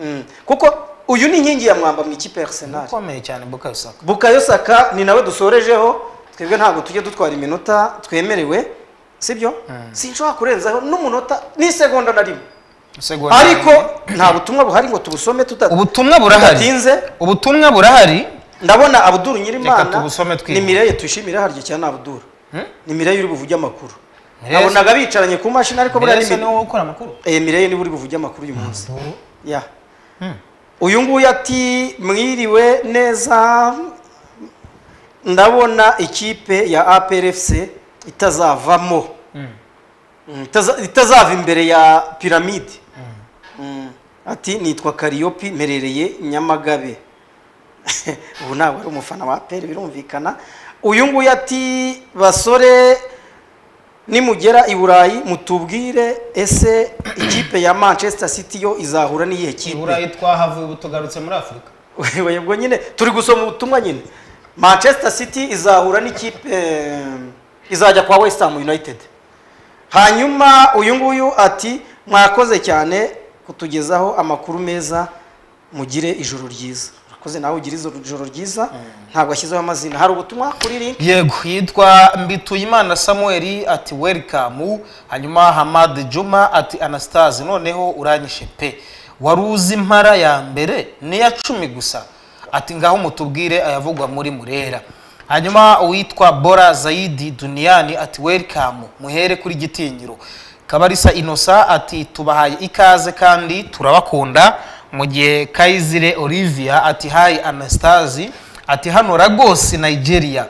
Speaker 1: Mm. kuko uyu ni inkingi ya mwamba mu ikipe ya arsenal
Speaker 2: ukomeye cyane bukayo saka
Speaker 1: bukayo saka ni nawe dusorejeho twebwe ntabwo tujya dutwara iminota twemerewe sibyo sinshobora kurenzaho n'umunota n'isegonda na rimwe
Speaker 2: Segonda
Speaker 1: ariko nta butumwa buhari ngo tubusome tuta
Speaker 2: ubutumwa burahari.
Speaker 1: tudatinze
Speaker 2: ubutumwa burahari
Speaker 1: ndabona abuduru
Speaker 2: Reka
Speaker 1: nyirimana
Speaker 2: tubusome
Speaker 1: ni
Speaker 2: twiga.
Speaker 1: mireye tuyishimire harya cyane abuduru ni mireye uri buvuge amakuru
Speaker 2: Mireille-
Speaker 1: nabonaga bicaranye ku mashini ariko buriya
Speaker 2: Mbese
Speaker 1: ni
Speaker 2: ni wowe ukora amakuru
Speaker 1: Eh, Mireille niwe uri buvuge amakuru uyu munsi ya uyu nguyu ati mwiriwe neza ndabona ikipe ya aprfc itazavamo Mm, itaza- itazava imbere ya piramide Mm, ati nitwa kariyopi mperereye nyamagabe ubu ntabwo ari umufana wa apr birumvikana uyu nguyu ati basore nimugera i burayi mutubwire ese ikipe ya manchester city yo izahura n'iyihe
Speaker 2: i
Speaker 1: kipe
Speaker 2: burayi twahavuye ubu tugarutse muri afurika
Speaker 1: Wewe ubwo nyine turi gusoma ubutumwa nyine manchester city izahura n'ikipe eh, izajya kwa west ham united hanyuma uyu nguyu ati mwakoze cyane kutugezaho amakuru meza mugire ijoro ryiza urakoze nawe ugire ijoro- ijoro ryiza ntabwo ashyizeho amazina hari ubutumwa kuri link
Speaker 2: yego yitwa mbituyimana samuel ati welikamu hanyuma hamad juma ati anastase noneho uranyishe pe wari uzi impara ya mbere niya cumi gusa
Speaker 5: ati ngaho mutubwire ayavugwa muri murera hanyuma uwitwa bora zayidi duniyani ati welikamu muhere kuri gitinyiro kabarisa inosa ati tubahaye ikaze kandi turabakunda mu gihe kayizire olivia ati hayi anastasi ati hano ragose nigeria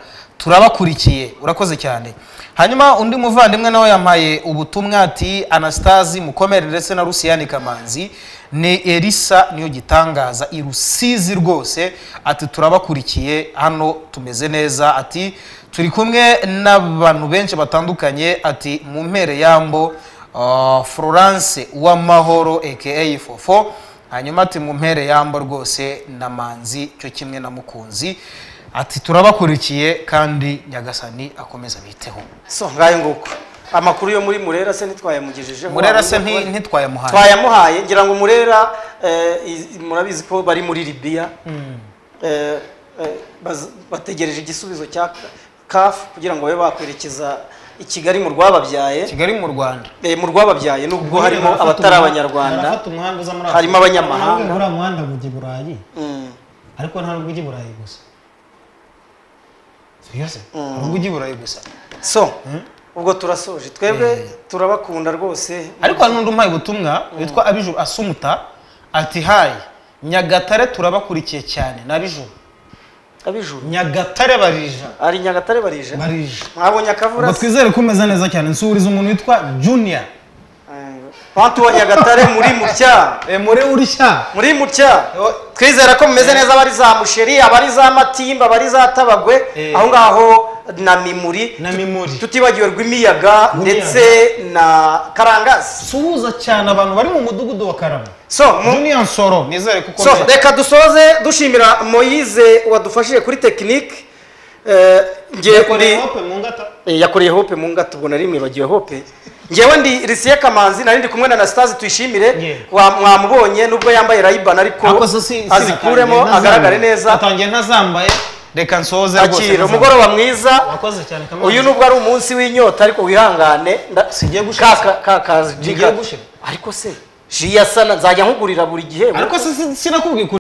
Speaker 5: turabakurikiye urakoze cyane hanyuma undi muvandimwe nawe yampaye ubutumwa ati anastasi mukomere ndetse na rusiyani kamanzi ni elisa niyo gitangaza i rusizi rwose ati turabakurikiye hano tumeze neza ati turi kumwe n'abantu benshi batandukanye ati mu mpere yambo ah, florence uwamahoro aka fofo hanyuma ati mu mpere yambo rwose na manzi cyo kimwe na mukunzi ati turabakurikiye kandi nyagasani akomeza biteho
Speaker 1: so ngayo nguko amakuru yo muri murera se ntitwayamugejejeho
Speaker 5: murera se nti- ntitwayamuhaye
Speaker 1: twayamuhaye ngira ngo murera eh, iz- murabizi ko bari muri libiya
Speaker 5: Mm.
Speaker 1: Eh, eh, baz- bategereje igisubizo cya kafu kugira ngo babe bakwerekeza i kigali mu rwababyaye
Speaker 5: kigali mu rwanda
Speaker 1: mu rwababyaye nubwo harimo abatari abanyarwanda harimo abanyamahanga
Speaker 5: uriya muhanda ujya i burayi ariko nta nubwo ujya i burayi gusa Seriously? Nta nubwo ujya i burayi gusa
Speaker 1: so ubwo turasoje twebwe turabakunda rwose
Speaker 5: ariko hari n'undi umpaye ubutumwa witwa abijuru asumuta ati hayi nyagatare turabakurikiye cyane na bijuru
Speaker 1: abijuru
Speaker 5: nyagatare barija
Speaker 1: ari nyagatare barije
Speaker 5: barije
Speaker 1: mwabonye akavura
Speaker 5: ngo
Speaker 1: se?
Speaker 5: twizere ko umeze neza cyane nsubiriza umuntu witwa juniya
Speaker 1: Pantu wa Nyagatare muri mutya.
Speaker 5: Eh muri urishya.
Speaker 1: Muri mutya. Twizera ko mumeze neza abari za musheri, abari za matimba, abari za tabagwe, aho ngaho na mimuri.
Speaker 5: Na mimuri.
Speaker 1: Tutibagiwe rw'imiyaga ndetse na karangazi.
Speaker 5: Suhuza cyane abantu bari mu mudugudu wa Karama.
Speaker 1: So, mu-
Speaker 5: juniya nsoro nizere kuko
Speaker 1: So, reka dusoze dushimira Moyize wadufashije kuri tekinike. Eh, ngiye
Speaker 5: yakoreye
Speaker 1: ndi-
Speaker 5: hope mu ngata
Speaker 1: Eh, yakoreye hope mu ngata ubwo nari mwibagiwe hope ngewe ndi risiye kamanzi nari ndi kumwe na anastase tuyishimire wa- mwamubonye nubwo yambaye rayibani ariko
Speaker 5: Ako so si-
Speaker 1: azikuremo
Speaker 5: sinatangiye
Speaker 1: agaragare
Speaker 5: ntazambaye.
Speaker 1: neza
Speaker 5: Natangiye ntazambaye reka nsoze rwose
Speaker 1: akira
Speaker 5: ntazambaye.
Speaker 1: umugoroba mwiza
Speaker 5: wakoze cyane kamana
Speaker 1: uyu nubwo ari umunsi w'inyota ariko wihangane nda- Ka- ka- ka- ka-
Speaker 5: Ngiye
Speaker 1: jiga- ariko se jiya sana nzajya nkugurira buri gihembo
Speaker 5: ariko si- si- sinakubwiye ukuri.